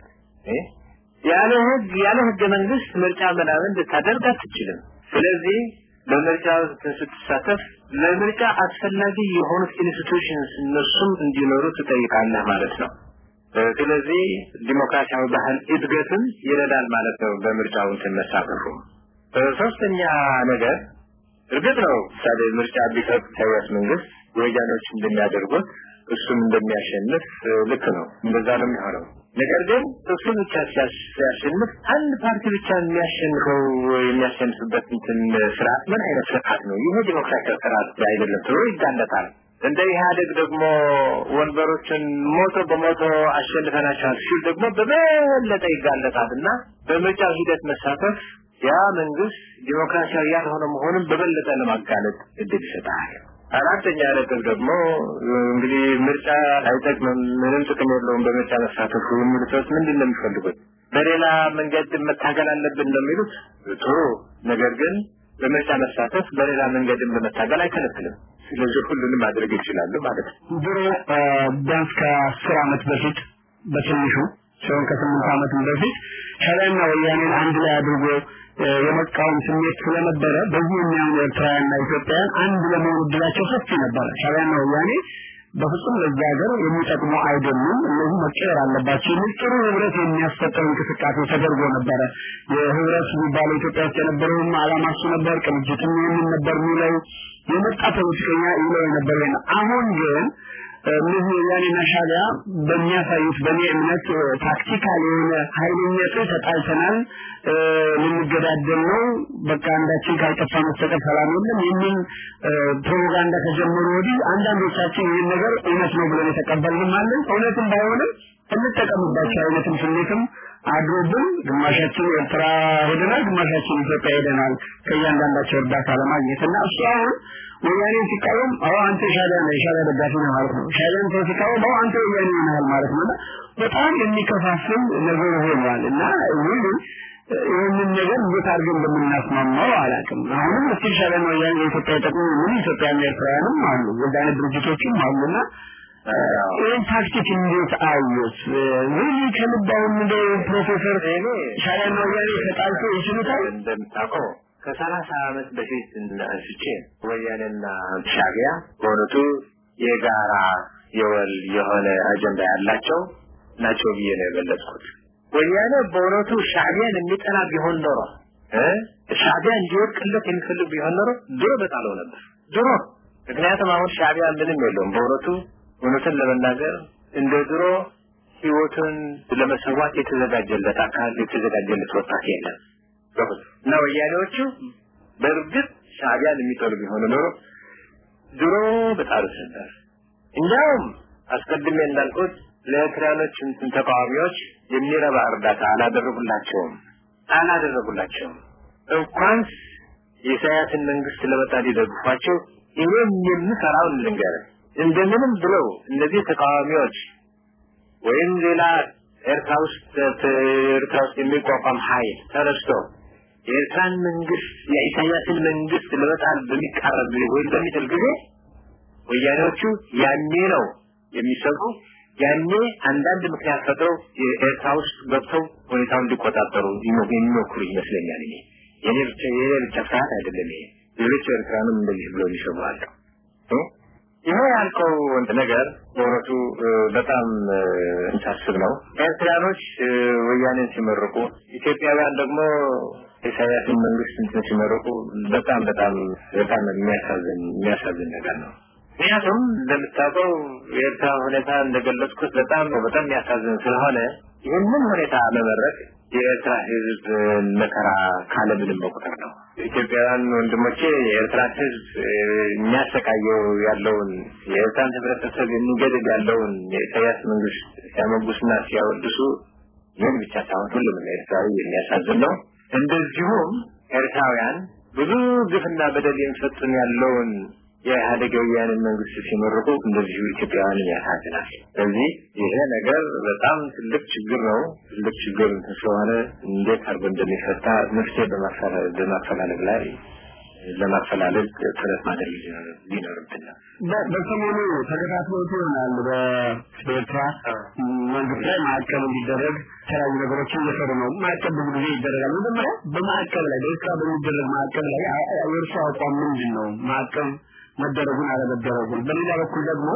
ያለ ህግ ያለ ህገ መንግስት ምርጫ ምናምን ልታደርግ አትችልም። ስለዚህ በምርጫ ስትሳተፍ ለምርጫ አስፈላጊ የሆኑት ኢንስቲቱሽንስ እነሱም እንዲኖሩ ትጠይቃለህ ማለት ነው። ስለዚህ ዲሞክራሲያዊ ባህል እድገትን ይረዳል ማለት ነው በምርጫው እንትን መሳተፉ። ሶስተኛ ነገር እርግጥ ነው ምሳሌ ምርጫ ቢሰጥ ኢሳያስ መንግስት ወያኔዎች እንደሚያደርጉት እሱም እንደሚያሸንፍ ልክ ነው፣ እንደዛ ነው የሚሆነው። ነገር ግን እሱ ብቻ ሲያሸንፍ አንድ ፓርቲ ብቻ የሚያሸንፈው የሚያሸንፍበት እንትን ስርዓት ምን አይነት ስርዓት ነው? ይሄ ዲሞክራሲያዊ ስርዓት አይደለም ተብሎ ይጋለጣል። እንደ ኢህአደግ ደግሞ ወንበሮችን ሞቶ በሞቶ አሸንፈናቸዋል ሲል ደግሞ በበለጠ ይጋለጣል እና በምርጫው ሂደት መሳተፍ ያ መንግስት ዲሞክራሲያዊ ያልሆነ መሆኑን በበለጠ ለማጋለጥ እድል ይሰጣል። አራተኛ ነጥብ ደግሞ እንግዲህ ምርጫ አይጠቅምም፣ ምንም ጥቅም የለውም በምርጫ መሳተፉ የሚሉት ሰዎች ምንድን ነው የሚፈልጉት? በሌላ መንገድ መታገል አለብን ነው የሚሉት። ጥሩ ነገር ግን በምርጫ መሳተፍ በሌላ መንገድም ለመታገል አይከለክልም። ስለዚህ ሁሉንም ማድረግ ይችላሉ ማለት ነው። ድሮ ቢያንስ ከአስር ዓመት በፊት በትንሹ ሲሆን ከስምንት ዓመትም በፊት ሻዕቢያና ወያኔን አንድ ላይ አድርጎ የመቃወም ስሜት ስለነበረ በዚህ የሚያምኑ ኤርትራውያንና ኢትዮጵያውያን አንድ ለመሆን እድላቸው ሰፊ ነበረ። ሻዕቢያና ወያኔ በፍጹም ለዛ ሀገር የሚጠቅሙ አይደሉም፣ እነዚህ መቀየር አለባቸው የሚል ጥሩ ህብረት የሚያስፈጥር እንቅስቃሴ ተደርጎ ነበረ። የህብረት የሚባለው ኢትዮጵያ ውስጥ የነበረውም ዓላማ እሱ ነበር። ቅንጅትም ይህንን ነበር የሚለው የመጣ ፖለቲከኛ ይለው የነበረ አሁን ግን እነዚህ ወያኔና ሻዕቢያ በሚያሳዩት በእኔ እምነት ታክቲካል የሆነ ኃይለኛ ጥል ተጣልተናል፣ ልንገዳደል ነው፣ በቃ አንዳችን ካልጠፋ መስተቀር ሰላም የለም የሚል ፕሮፓጋንዳ ከጀመሩ ወዲህ አንዳንዶቻችን ይህን ነገር እውነት ነው ብለን የተቀበልንም አለን። እውነትም ባይሆንም እንጠቀምባቸው አይነትም ስሜትም አድሮብን ግማሻችን ኤርትራ ሄደናል፣ ግማሻችን ኢትዮጵያ ሄደናል ከእያንዳንዳቸው እርዳታ ለማግኘት እና እሱ አሁን ወያኔን ሲቃወም አዎ አንተ ሻዕቢያ ነህ የሻዕቢያ ደጋፊ ነህ ማለት ነው። ሻዕቢያን ሰው ሲቃወም አዎ አንተ ወያኔ ነህ ማለት ነው። እና በጣም የሚከፋፍል ነገር ሆኗል እና ይህ ይህንን ነገር እንዴት አድርገን እንደምናስማማው አላውቅም። አሁንም እስቲ ሻዕቢያና ወያኔ የኢትዮጵያ ጥቅም ምን ኢትዮጵያና ኤርትራውያንም አሉ የዛ አይነት ድርጅቶችም አሉና ይህን ታክቲክ እንዴት አዩት? ሪሊ ከልብ አሁን እንደ ፕሮፌሰር ሻዕቢያና ወያኔ ተጣልቶ ይችሉታል? እንደምታውቀው ከሰላሳ ዓመት በፊት አንስቼ ወያኔና ሻዕቢያ በእውነቱ የጋራ የወል የሆነ አጀንዳ ያላቸው ናቸው ብዬ ነው የገለጽኩት። ወያኔ በእውነቱ ሻዕቢያን የሚጠላ ቢሆን ኖሮ ሻዕቢያ እንዲወድቅለት የሚፈልግ ቢሆን ኖሮ ድሮ በጣለው ነበር ድሮ። ምክንያቱም አሁን ሻዕቢያ ምንም የለውም በእውነቱ እውነትን ለመናገር እንደ ድሮ ህይወቱን ለመሰዋት የተዘጋጀለት አካል የተዘጋጀለት ወጣት የለም። እና ወያኔዎቹ በእርግጥ ሻዕቢያን የሚጠሉ ቢሆኑ ኖሮ ድሮ በጣሉት ነበር። እንዲያውም አስቀድሜ እንዳልኩት ለኤርትራኖች እንትን ተቃዋሚዎች የሚረባ እርዳታ አላደረጉላቸውም አላደረጉላቸውም። እንኳንስ የኢሳያስን መንግስት ለመጣ ሊደግፏቸው እኔም የምሰራውን ልንገርህ እንደምንም ብለው እነዚህ ተቃዋሚዎች ወይም ሌላ ኤርትራ ውስጥ ኤርትራ ውስጥ የሚቋቋም ኃይል ተነስቶ የኤርትራን መንግስት የኢሳያስን መንግስት ለመጣል በሚቃረብ ጊዜ ወይም በሚጥል ጊዜ ወያኔዎቹ ያኔ ነው የሚሰሩ ያኔ አንዳንድ ምክንያት ፈጥረው የኤርትራ ውስጥ ገብተው ሁኔታውን እንዲቆጣጠሩ የሚሞክሩ ይመስለኛል። እኔ የኔ ብቻ የኔ ብቻ ፍርሃት አይደለም ይሄ ሌሎች ኤርትራንም እንደዚህ ብሎ የሚሰሩ አሉ። ይሄ ያልከው ነገር በእውነቱ በጣም እንሳስብ ነው። ኤርትራኖች ወያኔን ሲመርቁ፣ ኢትዮጵያውያን ደግሞ ኢሳያስን መንግስት እንትን ሲመርቁ በጣም በጣም በጣም የሚያሳዝን የሚያሳዝን ነገር ነው። ምክንያቱም እንደምታውቀው የኤርትራ ሁኔታ እንደገለጽኩት በጣም በጣም የሚያሳዝን ስለሆነ ይህንን ሁኔታ መመረቅ የኤርትራ ህዝብ መከራ ካለምንም መቁጠር ነው። ኢትዮጵያውያን ወንድሞቼ የኤርትራ ህዝብ የሚያሰቃየው ያለውን የኤርትራን ህብረተሰብ የሚገድል ያለውን የኢሳያስ መንግስት ሲያመጉስና ሲያወድሱ ይህን ብቻ ሳይሆን ሁሉም ኤርትራዊ የሚያሳዝን ነው። እንደዚሁም ኤርትራውያን ብዙ ግፍና በደል የሚፈጽም ያለውን የኢህአዴግ ወያኔን መንግስት ሲመርቁ እንደዚሁ ኢትዮጵያውያንን ያሳዝናል። ስለዚህ ይሄ ነገር በጣም ትልቅ ችግር ነው። ትልቅ ችግር ስለሆነ እንዴት አድርጎ እንደሚፈታ መፍትሄ በማፈላለግ ላይ ለማፈላለግ ጥረት ማድረግ ሊኖርብን ነው። በሰሞኑ ተከታትሎት ይሆናል በኤርትራ መንግስት ላይ ማዕቀብ እንዲደረግ የተለያዩ ነገሮችን እየሰሩ ነው። ማዕቀብ ብዙ ጊዜ ይደረጋል። መጀመሪያ በማዕቀብ ላይ በኤርትራ በሚደረግ ማዕቀብ ላይ የእርሱ አቋም ምንድን ነው? ማዕቀብ መደረጉን አለመደረጉን። በሌላ በኩል ደግሞ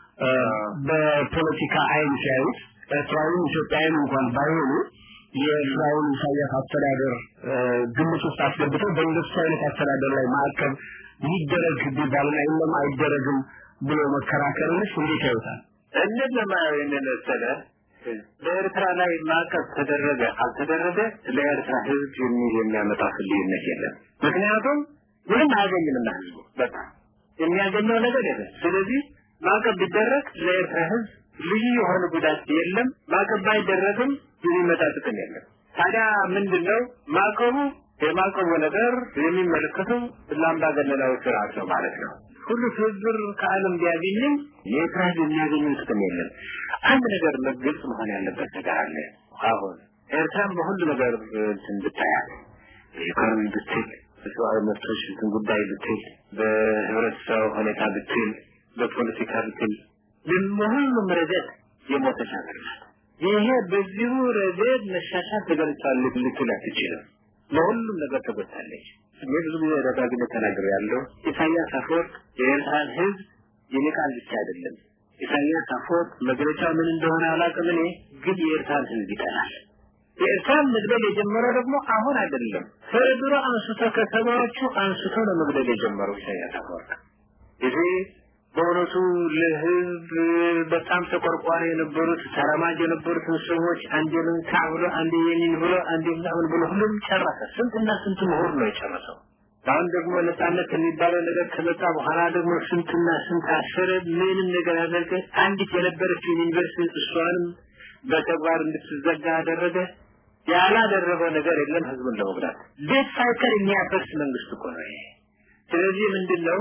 በፖለቲካ አይን ሲያዩት ኤርትራዊም ኢትዮጵያዊም እንኳን ባይሆኑ የኤርትራውን ኢሳያስ አስተዳደር ግምት ውስጥ አስገብተው በእንደሱ አይነት አስተዳደር ላይ ማዕቀብ ይደረግ ቢባልና የለም አይደረግም ብሎ መከራከርንስ እንዴት ያዩታል? እንዴት ለማየው ይህንን መሰለ በኤርትራ ላይ ማዕቀብ ተደረገ አልተደረገ ለኤርትራ ህዝብ የሚል የሚያመጣ ልዩነት የለም። ምክንያቱም ምንም አያገኝምና ህዝቡ በቃ የሚያገኘው ነገር የለም። ስለዚህ ማዕቀብ ቢደረግ ለኤርትራ ህዝብ ልዩ የሆነ ጉዳት የለም። ማዕቀብ ባይደረግም የሚመጣ ጥቅም የለም። ታዲያ ምንድነው ማዕቀቡ? የማዕቀቡ ነገር የሚመለከተው ለአምባገነናዊ ስርዓት ነው ማለት ነው። ሁሉ ትብብር ከዓለም ቢያገኝም የኤርትራ ህዝብ የሚያገኘው ጥቅም የለም። አንድ ነገር ግልጽ መሆን ያለበት ነገር አለ። አሁን ኤርትራን በሁሉ ነገር እንትን ብታያት በኢኮኖሚ ብትል በሰብአዊ መብቶች እንትን ጉዳይ ብትል በህብረተሰብ ሁኔታ ብትል በፖለቲካ ብትል በሁሉም ረገድ የሞተች ሀገር ናት። ይሄ በዚሁ ረገድ መሻሻል ተገልጿል ልትል አትችልም። ለሁሉም ነገር ተጎድታለች። እኔ ብዙ ጊዜ ደጋግሜ ተናግሬ ያለው ኢሳያስ አፈወርቅ የኤርትራን ህዝብ ይንቃል ብቻ አይደለም። ኢሳያስ አፈወርቅ መግለጫው ምን እንደሆነ አላውቅም እኔ ግን የኤርትራን ህዝብ ይጠላል። የኤርትራን መግደል የጀመረው ደግሞ አሁን አይደለም። ከድሮ አንስቶ ከሰባዎቹ አንስቶ ነው መግደል የጀመረው ኢሳያስ አፈወርቅ። ይሄ በእውነቱ ለህዝብ በጣም ተቆርቋሪ የነበሩት ተራማጅ የነበሩትን ሰዎች አንዴ ልንካ ብሎ አንዴ የኔን ብሎ አንዴ ምናምን ብሎ ሁሉም ጨረሰ። ስንትና ስንት ምሁር ነው የጨረሰው። አሁን ደግሞ ነጻነት የሚባለው ነገር ከመጣ በኋላ ደግሞ ስንትና ስንት አሰረ። ምንም ነገር ያደረገ አንዲት የነበረችው ዩኒቨርሲቲ እሷንም በተግባር እንድትዘጋ አደረገ። ያላደረገው ነገር የለም ህዝቡን ለመጉዳት ቤት ሳይቀር የሚያፈርስ መንግስት እኮ ነው ይሄ። ስለዚህ ምንድን ነው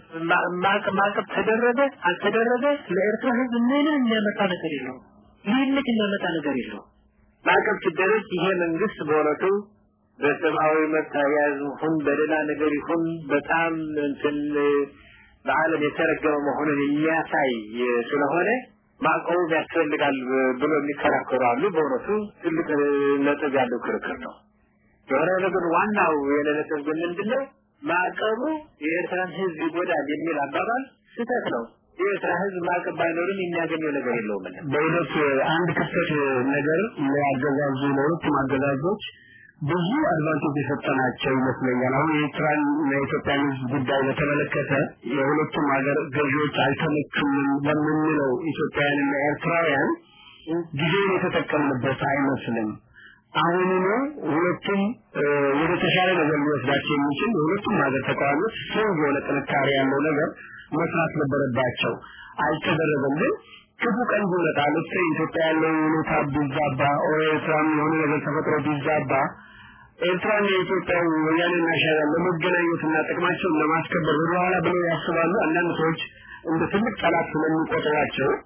ማዕቀብ ተደረገ አልተደረገ ለኤርትራ ህዝብ ምንም የሚያመጣ ነገር የለውም። ልዩነት የሚያመጣ ነገር የለውም። ማዕቀብ ሲደረግ ይሄ መንግስት በእውነቱ በሰብአዊ መብት አያያዝ ይሁን በሌላ ነገር ይሁን በጣም እንትን በዓለም የተረገመ መሆኑን የሚያሳይ ስለሆነ ማዕቀቡ ያስፈልጋል ብሎ የሚከራከሩ አሉ። በእውነቱ ትልቅ ነጥብ ያለው ክርክር ነው። የሆነ ነገር ዋናው የኔ ነጥብ ግን ምንድነው ማዕቀቡ የኤርትራን ህዝብ ይጎዳል የሚል አባባል ስህተት ነው። የኤርትራ ህዝብ ማዕቀብ ባይኖርም የሚያገኘው ነገር የለውም። በእውነት አንድ ክፍተት ነገር ለአገዛዙ ለሁለቱም አገዛዞች ብዙ አድቫንቴጅ የሰጠናቸው ይመስለኛል። አሁን የኤርትራን የኢትዮጵያን ህዝብ ጉዳይ በተመለከተ የሁለቱም ሀገር ገዢዎች አልተመቹም ለምንለው ኢትዮጵያውያንና ኤርትራውያን ጊዜውን የተጠቀምንበት አይመስልም። አሁኑኑ ሁለቱም ወደ ተሻለ ነገር ሊወስዳቸው የሚችል የሁለቱም ሀገር ተቃዋሚዎች ስትሮንግ የሆነ ጥንካሬ ያለው ነገር መስራት ነበረባቸው። አልተደረገም። ግን ክፉ ቀን ቢመጣ ልክ ኢትዮጵያ ያለው ሁኔታ ቢዛባ ኦር ኤርትራም የሆነ ነገር ተፈጥሮ ቢዛባ ኤርትራና የኢትዮጵያ ወያኔና ሻዕቢያን ለመገናኘትና ጥቅማቸውን ለማስከበር ወደኋላ ብለው ያስባሉ። አንዳንድ ሰዎች እንደ ትልቅ ጠላት ስለሚቆጥሯቸው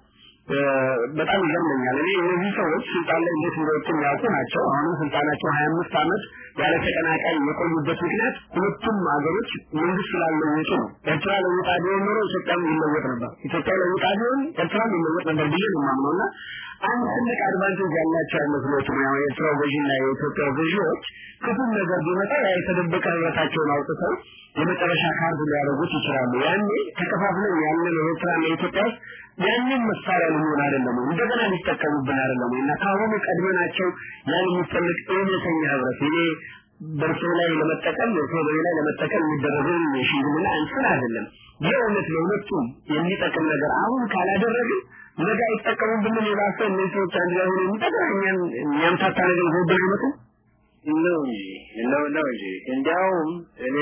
በጣም ይገርመኛል። እኔ እነዚህ ሰዎች ስልጣን ላይ እንዴት እንደወጡ የሚያውቁ ናቸው። አሁንም ስልጣናቸው ሀያ አምስት ዓመት ያለ ተቀናቃኝ የቆዩበት ምክንያት ሁለቱም ሀገሮች መንግስት ስላለወጡ ነው። ኤርትራ ለውጣ ቢሆን ኖሮ ኢትዮጵያም ይለወጥ ነበር። ኢትዮጵያ ለውጣ ቢሆን ኤርትራም ይለወጥ ነበር ብዬ ነው የማምነው እና አንድ ትልቅ አድቫንቴጅ ያላቸው አይመስሎትም? ያው የኤርትራው ገዢና የኢትዮጵያ ገዢዎች ክፉም ነገር ቢመጣ ያ የተደበቀ ህብረታቸውን አውጥተው የመጨረሻ ካርድ ሊያደርጉት ይችላሉ። ያኔ ተከፋፍለን ያለን የኤርትራና የኢትዮጵያ ውስጥ ያንን መሳሪያ ልንሆን አይደለም እንደገና ሊጠቀሙብን አይደለም እና ከአሁኑ ቀድመናቸው ያን የሚፈልግ እውነተኛ ህብረት ይሄ በእርሶ ላይ ለመጠቀም እርሶ በኔ ላይ ለመጠቀም የሚደረገውን የሽምግልና እንትን አይደለም። የእውነት ለሁለቱም የሚጠቅም ነገር አሁን ካላደረግን ነገ አይጠቀሙብንም። የባሰ እነዚህ ሰዎች አንድ ላይ ሆነው የሚጠቅም እኛን የሚያምታታ ነገር ይዘውብን አይመጡም። ነው እንጂ ነው ነው እንጂ እንዲያውም እኔ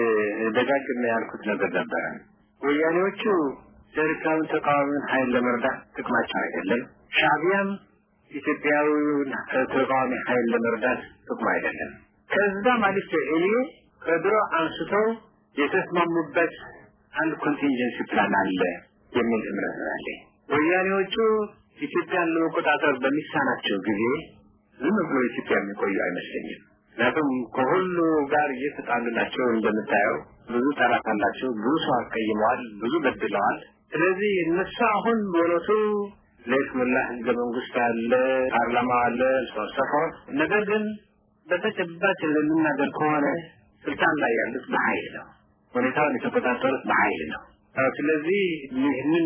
ደጋግሜ ያልኩት ነገር ነበረ። ወያኔዎቹ ኤርትራውን ተቃዋሚውን ኃይል ለመርዳት ጥቅማቸው አይደለም። ሻዕቢያም ኢትዮጵያዊውን ተቃዋሚ ኃይል ለመርዳት ጥቅሙ አይደለም። ከዛ ማለት እኔ ከድሮ አንስተው የተስማሙበት አንድ ኮንቲንጀንሲ ፕላን አለ የሚል እምነት አለኝ። ወያኔዎቹ ኢትዮጵያን ለመቆጣጠር በሚሳናቸው ጊዜ ዝም ብሎ ኢትዮጵያ የሚቆዩ አይመስለኝም። ምክንያቱም ከሁሉ ጋር እየተጣሉ ናቸው። እንደምታየው ብዙ ጠላት አላቸው። ብዙ ሰው አስቀይመዋል፣ ብዙ በድለዋል። ስለዚህ እነሱ አሁን በእውነቱ ለይስሙላ ህገ መንግስት አለ፣ ፓርላማ አለ፣ ሰፎር ነገር ግን በተጨባጭ ለምናገር ከሆነ ስልጣን ላይ ያሉት በኃይል ነው። ሁኔታውን የተቆጣጠሩት በኃይል ነው። ስለዚህ ይህንን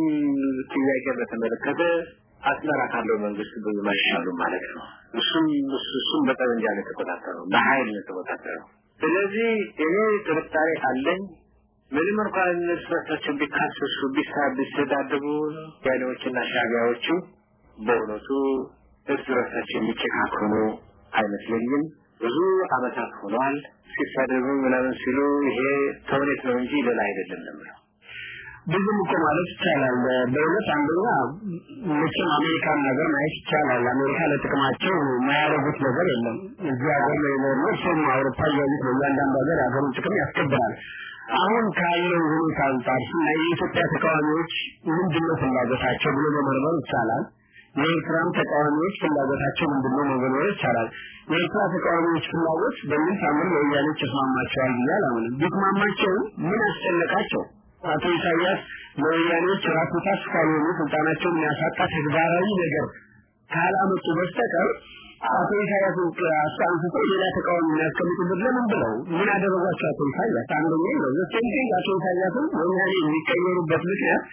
ጥያቄ በተመለከተ አስመራ ካለው መንግስት ብዙ ማይሻሉ ማለት ነው። እሱም እሱም በጠመንጃ ነው የተቆጣጠረው፣ በኃይል ነው የተቆጣጠረው። ስለዚህ እኔ ጥርጣሬ አለኝ። ምንም እንኳን እነሱ ራሳቸው ቢካሰሱ ቢሳ ቢሰዳደቡ ያኔዎችና ሻቢያዎቹ በእውነቱ እርስ በርሳቸው የሚጨካከኑ አይመስለኝም። ብዙ አመታት ሆነዋል። ሲሳደቡ ምናምን ሲሉ ይሄ ተውኔት ነው እንጂ ሌላ አይደለም ነው የምለው። ብዙም እኮ ማለት ይቻላል። በእውነት አንደኛ መቼም አሜሪካን ነገር ማየት ይቻላል። አሜሪካ ለጥቅማቸው የማያደርጉት ነገር የለም። እዚህ ሀገር ላይ ነው እሱም አውሮፓ እያሉት ነው። እያንዳንዱ ሀገር የሀገሩን ጥቅም ያስከብራል። አሁን ካለው ሁኔታ አንጻር ስናይ የኢትዮጵያ ተቃዋሚዎች ምንድነው ፍላጎታቸው ብሎ መመርመር ይቻላል። የኤርትራም ተቃዋሚዎች ፍላጎታቸው ምንድነው መመርመር ይቻላል። የኤርትራ ተቃዋሚዎች ፍላጎት በምን ታምር ለወያኔዎች ይስማማቸዋል ብዬ አላምንም። ቢስማማቸውም ምን አስጨነቃቸው? አቶ ኢሳያስ ለወያኔዎች ራስ ምታት ካልሆኑ ስልጣናቸውን የሚያሳጣ ተግባራዊ ነገር ካላመጡ በስተቀር አቶ ኢሳያስ አንስቶ ሌላ ተቃዋሚ የሚያስቀምጡበት ለምን ብለው ምን አደረጓቸው? አቶ ኢሳያስ አንደኛ ነው ዘሴንቲንግ አቶ ኢሳያስም ወያኔ የሚቀየሩበት ምክንያት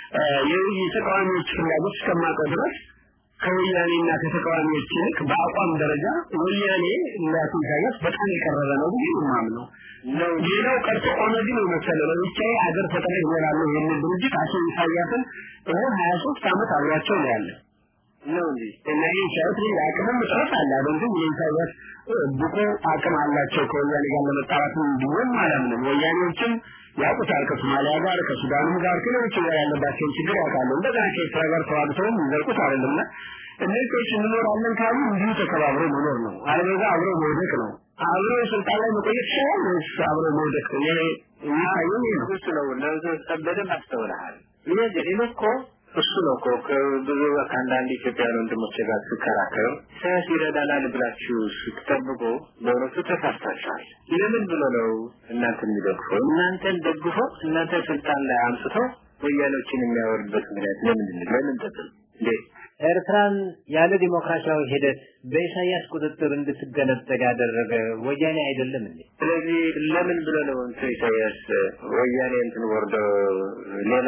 የተቃዋሚዎች ፍላጎት እስከማውቀው ድረስ ከወያኔና ከተቃዋሚዎች ይልቅ በአቋም ደረጃ ወያኔ ለአቶ ኢሳያስ በጣም የቀረበ ነው ብዬ የማምነው። ሌላው ቀርቶ ኦነግን የመሰለ ለብቻዬ ሀገር ፈጥሬ እኖራለሁ የሚል ድርጅት አቶ ኢሳያስን ይኸው ሀያ ሶስት ዓመት አብሯቸው ነው ያለ ነው እንጂ እና ይህ ሲያዩት የአቅምም እጥረት አለ አይደል? ግን የኢሳያስ ብቁ አቅም አላቸው ከወያኔ ጋር ለመጣራት እንዲሆን አላምንም። ወያኔዎችም ያውቁታል ከሶማሊያ ጋር ከሱዳንም ጋር ከሌሎች ጋር ያለባቸውን ችግር ያውቃሉ። እንደገና ከኤርትራ ጋር ተዋግተውም የሚዘልቁት አይደለምና እነዚህ ሰዎች እንኖራለን ካሉ እንዲሁ ተከባብሮ መኖር ነው። አለበዛ አብሮ መውደቅ ነው። አብሮ ስልጣን ላይ መቆየት ይችላል ወይስ አብሮ መውደቅ? እኔ የሚታየኝ ይህ ነው። እሱ ነው በደንብ አስተውለሃል። ይህ እኔ እኮ እሱ ነው እኮ ከብዙ ከአንዳንድ ኢትዮጵያውያን ወንድሞች ጋር ስከራከር ኢሳያስ ይረዳናል ብላችሁ ስትጠብቁ በእውነቱ ተሳስታችኋል። ለምን ብሎ ነው እናንተ የሚደግፈው? እናንተን ደግፎ እናንተ ስልጣን ላይ አምጥቶ ወያኔዎችን የሚያወርድበት ምክንያት ለምንድን ነው? ለምን ጥቅም እንዴ? ኤርትራን ያለ ዲሞክራሲያዊ ሂደት በኢሳያስ ቁጥጥር እንድትገነጠል ያደረገ ወያኔ አይደለም እንዴ? ስለዚህ ለምን ብሎ ነው እንትን ኢሳያስ ወያኔ እንትን ወርዶ ሌላ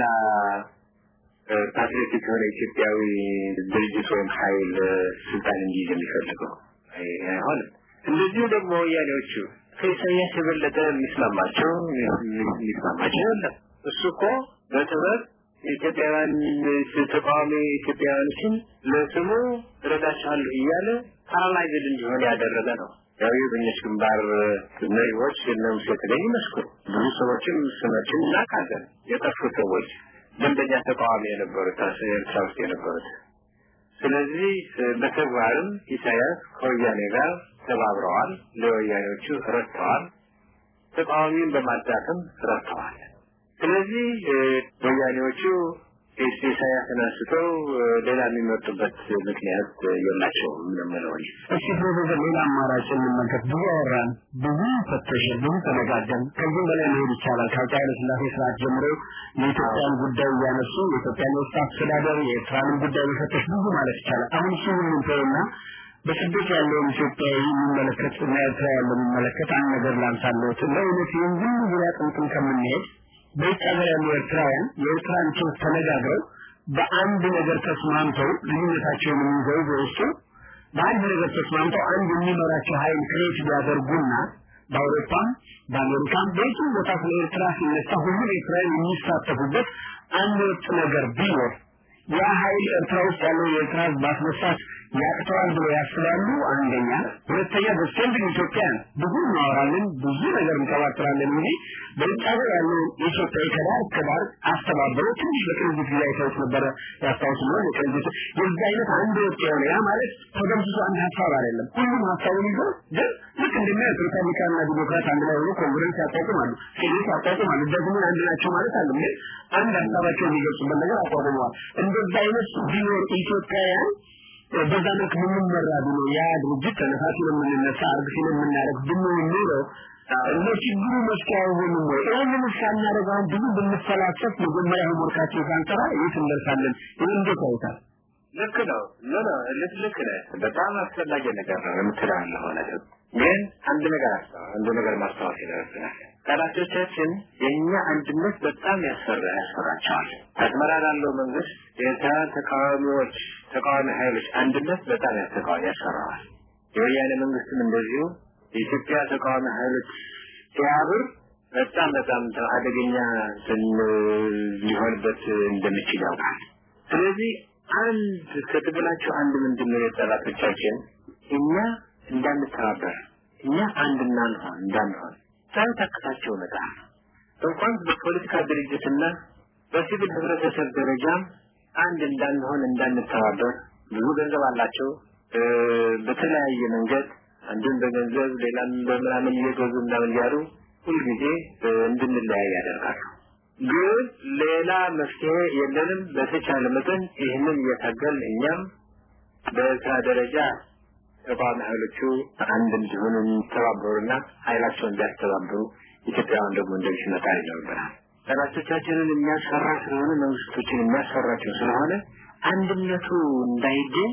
ፓትሪዮቲክ የሆነ ኢትዮጵያዊ ድርጅት ወይም ኃይል ስልጣን እንዲይዝ የሚፈልገው አይሆንም። እንደዚሁ ደግሞ ወያኔዎቹ ከኢሳያስ የበለጠ የሚስማማቸው የሚስማማቸው የለም። እሱ እኮ በጥበብ ኢትዮጵያውያን ተቃዋሚ ኢትዮጵያውያኖችን ለስሙ እረዳቸዋለሁ እያለ ፓራላይዝድ እንዲሆን ያደረገ ነው። ያው የበኞች ግንባር መሪዎች እነ ሙሴ ተገኝ ይመስክሩ። ብዙ ሰዎችም ስማችን እናውቃለን። የጠፉ ሰዎች ደንበኛ ተቃዋሚ የነበሩት ኤርትራ ውስጥ የነበሩት። ስለዚህ በተግባርም ኢሳያስ ከወያኔ ጋር ተባብረዋል፣ ለወያኔዎቹ ረድተዋል፣ ተቃዋሚውን በማዳከም ረድተዋል። ስለዚህ ወያኔዎቹ ኢሳያስን አንስተው ሌላ የሚመርጡበት ምክንያት የላቸውም ነው የምለው እኔ። እሺ ፕሮፌሰር ሌላ አማራጭ እንመልከት። ብዙ አወራን፣ ብዙ ፈተሽን፣ ብዙ ተነጋገርን። ከዚህም በላይ መሄድ ይቻላል። ከአፄ ኃይለ ሥላሴ ስርዓት ጀምሮ የኢትዮጵያን ጉዳይ እያነሱ የኢትዮጵያን የውስጥ አስተዳደር የኤርትራንም ጉዳይ መፈተሽ ብዙ ማለት ይቻላል። አሁን እሱ ሁሉም ተውና በስደት ያለውን ኢትዮጵያዊ የሚመለከት እና ኤርትራ ያለው የሚመለከት አንድ ነገር ላንሳለሁት። ለእውነት ይህን ሁሉ ዙሪያ ጥምጥም ከምንሄድ በውጭ ሀገር ያሉ ኤርትራውያን የኤርትራን ችግር ተነጋግረው በአንድ ነገር ተስማምተው ልዩነታቸውን የሚይዘው በውስጡ በአንድ ነገር ተስማምተው አንድ የሚመራቸው ኃይል ክሬት ቢያደርጉና በአውሮፓም በአሜሪካም በየትም ቦታ ስለ ኤርትራ ሲነሳ ሁሉም ኤርትራውያን የሚሳተፉበት አንድ ወጥ ነገር ቢኖር ያ ኃይል ኤርትራ ውስጥ ያለው የኤርትራ ህዝብ ማስነሳት ያቅተዋል ብለው ያስባሉ። አንደኛ፣ ሁለተኛ በስቴንድ ኢትዮጵያን ብዙ እናወራለን፣ ብዙ ነገር እንቀባጥራለን እንጂ በውጭ ሀገር ያለው ኢትዮጵያዊ ከዳር እስከ ዳር አስተባበረው ትንሽ በቅንጅት ጊዜ አይተውት ነበረ ያስታውስ ነው። የቅንጅት የዚህ አይነት አንድ ወጥ የሆነ ያ ማለት ተደምስሶ አንድ ሀሳብ አይደለም። ሁሉም ሀሳቡን ይዞ ግን ልክ እንደሚያዩት ሪፐብሊካንና ዲሞክራት አንድ ላይ ሆኖ ኮንግረስ ያቋቁማሉ፣ ሴኔት ያቋቁማሉ። ደግሞ አንድ ናቸው ማለት አለ ግን አንድ ሀሳባቸው የሚገልጹበት ነገር አቋቁመዋል። እንደዛ አይነት ቢኖር ኢትዮጵያውያን በዛ መልክ የምንመራ ብሎ ያ ድርጅት ተነሳሲ የምንነሳ አርግ ሲል የምናደርግ ብንሆን ኖሮ ለችግሩ መፍትሄ አይሆንም ወይ? ይህንን ሳናደርግ አሁን ብዙ ብንፈላሰፍ መጀመሪያ ሆምወርካችን ሳንሰራ የት እንደርሳለን? ይህ እንዴት ያዩታል? ልክ ነው ኖ ኖ ልክ ልክ ነህ በጣም አስፈላጊ ነገር ነው የምትለው ያለው ነገር ግን አንድ ነገር አስተዋ አንድ ነገር ማስታወስ ይኖርብናል ጠላቶቻችን የእኛ አንድነት በጣም ያስፈራ ያስፈራቸዋል አስመራ ላለው መንግስት የኤርትራ ተቃዋሚዎች ተቃዋሚ ኃይሎች አንድነት በጣም ያስተቃዋሚ ያስፈራዋል የወያኔ መንግስትም እንደዚሁ የኢትዮጵያ ተቃዋሚ ኃይሎች ሲያብር በጣም በጣም አደገኛ ሊሆንበት እንደሚችል ያውቃል ስለዚህ አንድ ከትግላቸው አንድ ምንድን ነው የጠላቶቻችን እኛ እንዳንተባበር እኛ አንድ እናንሆን እንዳንሆን ሳይታክታቸው መጣር እንኳን በፖለቲካ ድርጅትና በሲቪል ህብረተሰብ ደረጃም አንድ እንዳንሆን እንዳንተባበር ብዙ ገንዘብ አላቸው በተለያየ መንገድ አንዱን በገንዘብ ሌላም በምናምን እየገዙ እንዳምን እያሉ ሁልጊዜ እንድንለያይ ያደርጋሉ ግን ሌላ መፍትሄ የለንም በተቻለ መጠን ይህንን እየታገል እኛም በኤርትራ ደረጃ ተቃዋሚ ኃይሎቹ አንድ እንዲሆኑ እንዲተባበሩና ኃይላቸውን እንዲያስተባብሩ ኢትዮጵያውያን ደግሞ እንደዚህ መጣር ይኖርብናል ጠላቶቻችንን የሚያስፈራ ስለሆነ መንግስቶችን የሚያስፈራቸው ስለሆነ አንድነቱ እንዳይገኝ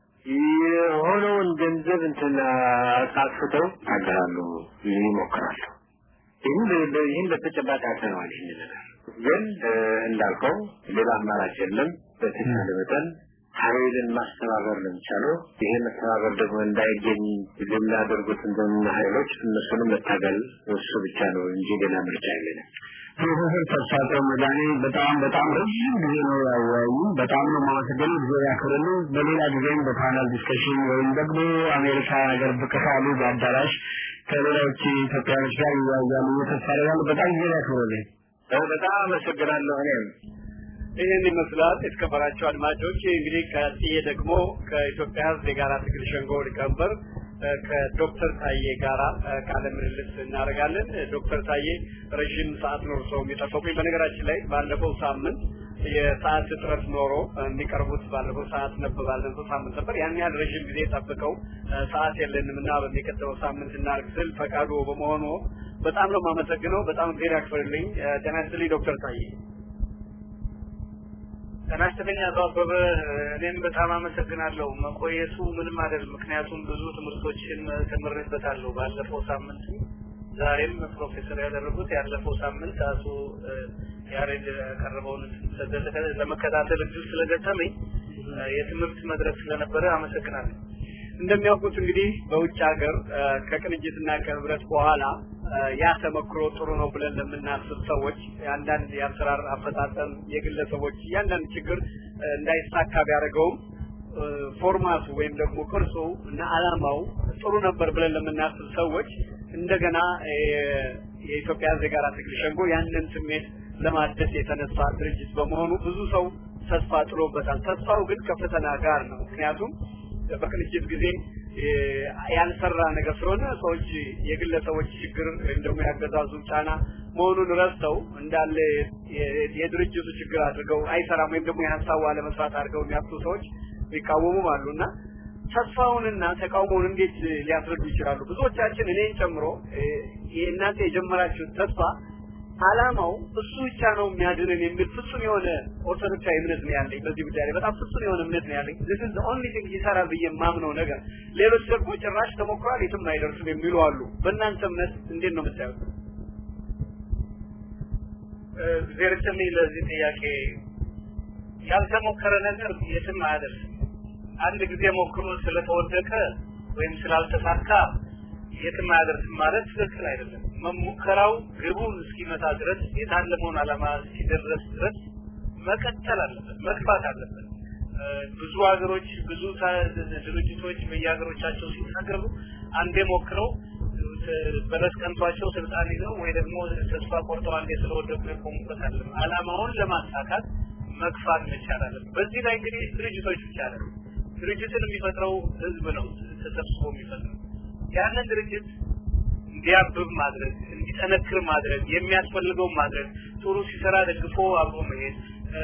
የሆነውን ገንዘብ እንትን አጥፍተው ያገራሉ ይሞክራሉ ይህን ይህን በተጨባጭ አይተነዋል ይህን ነገር ግን እንዳልከው ሌላ አማራጭ የለም በተቻለ መጠን ኃይልን ማስተባበር ነው የሚቻለው ይሄ መተባበር ደግሞ እንዳይገኝ የሚያደርጉት እንደምን ኃይሎች እነሱንም መታገል እሱ ብቻ ነው እንጂ ሌላ ምርጫ የለንም ፕሮፌሰር ተስፋቸው መድኃኔ በጣም በጣም ረዥም ጊዜ ነው ያወያዩ። በጣም ነው የማመሰግነው። ጊዜ ያክብርልን። በሌላ ጊዜም በፓናል ዲስከሽን ወይም ደግሞ አሜሪካ ሀገር ብቅ ካሉ በአዳራሽ ከሌሎች ኢትዮጵያኖች ጋር ይወያያሉ ተስፋ አደርጋለሁ። በጣም ጊዜ ያክብርልኝ። በጣም አመሰግናለሁ እኔም ይህን ይመስላል የተከበራቸው አድማጮች እንግዲህ ከጥዬ ደግሞ ከኢትዮጵያ ህዝብ የጋራ ትግል ሸንጎ ሊቀመንበር ከዶክተር ታዬ ጋራ ቃለ ምልልስ እናደርጋለን ዶክተር ታዬ ረዥም ሰዓት ኖር ሰው የሚጠበቁኝ በነገራችን ላይ ባለፈው ሳምንት የሰዓት እጥረት ኖሮ የሚቀርቡት ባለፈው ሰዓት ነበር ባለፈው ሳምንት ነበር ያን ያህል ረዥም ጊዜ ጠብቀው ሰዓት የለንም እና በሚቀጥለው ሳምንት እናርግ ስል ፈቃዱ በመሆኑ በጣም ነው የማመሰግነው በጣም ጊዜ ያክፍርልኝ ጤና ይስጥልኝ ዶክተር ታዬ ጤና ይስጥልኝ አቶ አበበ እኔም በጣም አመሰግናለሁ መቆየቱ ምንም አይደል ምክንያቱም ብዙ ትምህርቶችን ተምሬበታለሁ ባለፈው ሳምንት ዛሬም ፕሮፌሰር ያደረጉት ያለፈው ሳምንት አቶ ያሬድ ያቀረበውን ለመከታተል እድል ስለገጠመኝ የትምህርት መድረክ ስለነበረ አመሰግናለሁ እንደሚያውቁት እንግዲህ በውጭ ሀገር ከቅንጅትና ከህብረት በኋላ ያ ተመክሮ ጥሩ ነው ብለን ለምናስብ ሰዎች የአንዳንድ የአሰራር አፈጣጠም የግለሰቦች እያንዳንድ ችግር እንዳይሳካ ቢያደርገውም ፎርማቱ ወይም ደግሞ ቅርጹ እና አላማው ጥሩ ነበር ብለን ለምናስብ ሰዎች እንደገና የኢትዮጵያ የጋራ ትግል ሸንጎ ያንን ስሜት ለማደስ የተነሳ ድርጅት በመሆኑ ብዙ ሰው ተስፋ ጥሎበታል። ተስፋው ግን ከፈተና ጋር ነው። ምክንያቱም በቅንጅት ጊዜ ያልሰራ ነገር ስለሆነ ሰዎች የግለሰቦች ችግር ወይም ደግሞ ያገዛዙ ጫና መሆኑን ረስተው እንዳለ የድርጅቱ ችግር አድርገው አይሰራም ወይም ደግሞ የሀሳቡ አለመስራት አድርገው የሚያስቡ ሰዎች ይቃወሙም አሉና ተስፋውንና ተቃውሞውን እንዴት ሊያስረዱ ይችላሉ? ብዙዎቻችን እኔን ጨምሮ እናንተ የጀመራችሁት ተስፋ አላማው እሱ ብቻ ነው የሚያድንን የሚል ፍጹም የሆነ ኦርቶዶክሳዊ እምነት ነው ያለኝ። በዚህ ጉዳይ ላይ በጣም ፍጹም የሆነ እምነት ነው ያለኝ። this is the only thing ይሰራል ብዬ የማምነው ነገር። ሌሎች ደግሞ ጭራሽ ተሞክሯል የትም አይደርስም የሚሉ አሉ። በእናንተ እምነት እንዴት ነው የምታዩት? ዜርችልኝ ለዚህ ጥያቄ ያልተሞከረ ነገር የትም አያደርስም። አንድ ጊዜ ሞክሮ ስለተወደቀ ወይም ስላልተሳካ የትም አያደርስም ማለት ትክክል አይደለም። መሙከራው ግቡን እስኪመታ ድረስ የታለመውን ዓላማ እስኪደረስ ድረስ መቀጠል አለበት፣ መግፋት አለበት። ብዙ ሀገሮች ብዙ ድርጅቶች በየሀገሮቻቸው ሲታገሉ አንዴ ሞክረው በለስ ቀንቷቸው ስልጣን ይዘው ወይ ደግሞ ተስፋ ቆርጠው አንዴ ስለወደቁ የቆሙበት አለ። ዓላማውን ለማሳካት መግፋት መቻል አለበት። በዚህ ላይ እንግዲህ ድርጅቶች ብቻ አይደለም ድርጅትን የሚፈጥረው ህዝብ ነው ተሰብስቦ የሚፈጥረው ያንን ድርጅት እንዲያብብ ማድረግ እንዲጠነክር ማድረግ የሚያስፈልገው ማድረግ ጥሩ ሲሰራ ደግፎ አብሮ መሄድ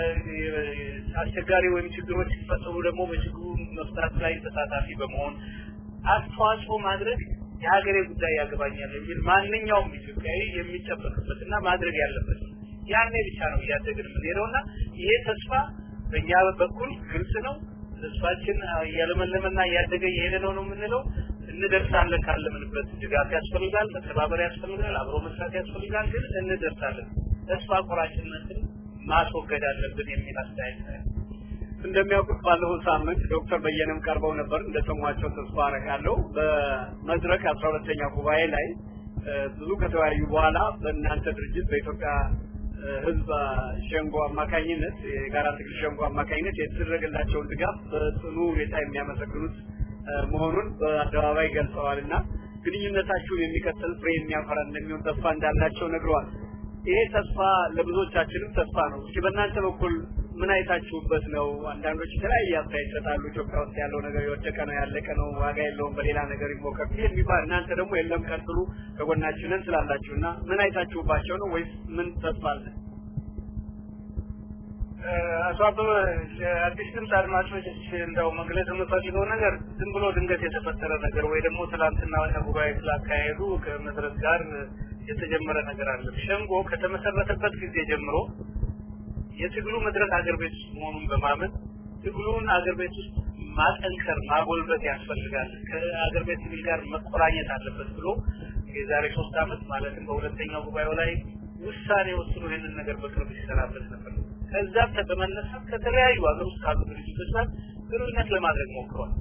አስቸጋሪ ወይም ችግሮች ሲፈጠሩ ደግሞ በችግሩ መፍታት ላይ ተሳታፊ በመሆን አስተዋጽኦ ማድረግ የሀገሬ ጉዳይ ያገባኛል የሚል ማንኛውም ኢትዮጵያዊ የሚጠበቅበት እና ማድረግ ያለበት ያኔ ብቻ ነው እያደግን የምንሄደውና ይሄ ተስፋ በእኛ በኩል ግልጽ ነው። ተስፋችን እያለመለመና እያደገ እየሄደ ነው ነው የምንለው። እንደርሳለን ካለምንበት ድጋፍ ያስፈልጋል፣ መተባበር ያስፈልጋል፣ አብሮ መስራት ያስፈልጋል። ግን እንደርሳለን። ተስፋ ቆራጭነትን ማስወገድ አለብን የሚል አስተያየት ነው። እንደሚያውቁት ባለፈው ሳምንት ዶክተር በየነም ቀርበው ነበር እንደሰሟቸው ተስፋ አረጋለሁ። በመድረክ አስራ ሁለተኛ ጉባኤ ላይ ብዙ ከተወያዩ በኋላ በእናንተ ድርጅት በኢትዮጵያ ህዝብ ሸንጎ አማካኝነት የጋራ ትግል ሸንጎ አማካኝነት የተደረገላቸውን ድጋፍ በጽኑ ሁኔታ የሚያመሰግኑት መሆኑን በአደባባይ ገልጸዋል እና ግንኙነታችሁን የሚቀጥል ፍሬ የሚያፈራ እንደሚሆን ተስፋ እንዳላቸው ነግረዋል። ይሄ ተስፋ ለብዙዎቻችንም ተስፋ ነው። እስኪ በእናንተ በኩል ምን አይታችሁበት ነው? አንዳንዶች የተለያየ አስተያየት ይሰጣሉ። ኢትዮጵያ ውስጥ ያለው ነገር የወደቀ ነው፣ ያለቀ ነው፣ ዋጋ የለውም፣ በሌላ ነገር ይሞከር የሚባል እናንተ ደግሞ የለም ቀጥሉ፣ ከጎናችንን ስላላችሁ እና ምን አይታችሁባቸው ነው ወይስ ምን ተስፋ አለ? አቶ አበበ አዲስ ድምፅ አድማጮች እንደው መግለጽ የምፈልገው ነገር ዝም ብሎ ድንገት የተፈጠረ ነገር ወይ ደግሞ ትላንትና ጉባኤ ስላካሄዱ ከመድረክ ጋር የተጀመረ ነገር አለ። ሸንጎ ከተመሰረተበት ጊዜ ጀምሮ የትግሉ መድረክ አገር ቤት ውስጥ መሆኑን በማመን ትግሉን አገር ቤት ውስጥ ማጠንከር ማጎልበት ያስፈልጋል፣ ከአገር ቤት ትግል ጋር መቆራኘት አለበት ብሎ የዛሬ ሶስት ዓመት ማለትም በሁለተኛው ጉባኤው ላይ ውሳኔ ወስኖ ይህንን ነገር በቅርብ ሲሰራበት ነበር። ከዛም በመነሳት ከተለያዩ ሀገር ውስጥ ካሉ ድርጅቶች ጋር ግንኙነት ለማድረግ ሞክሯል።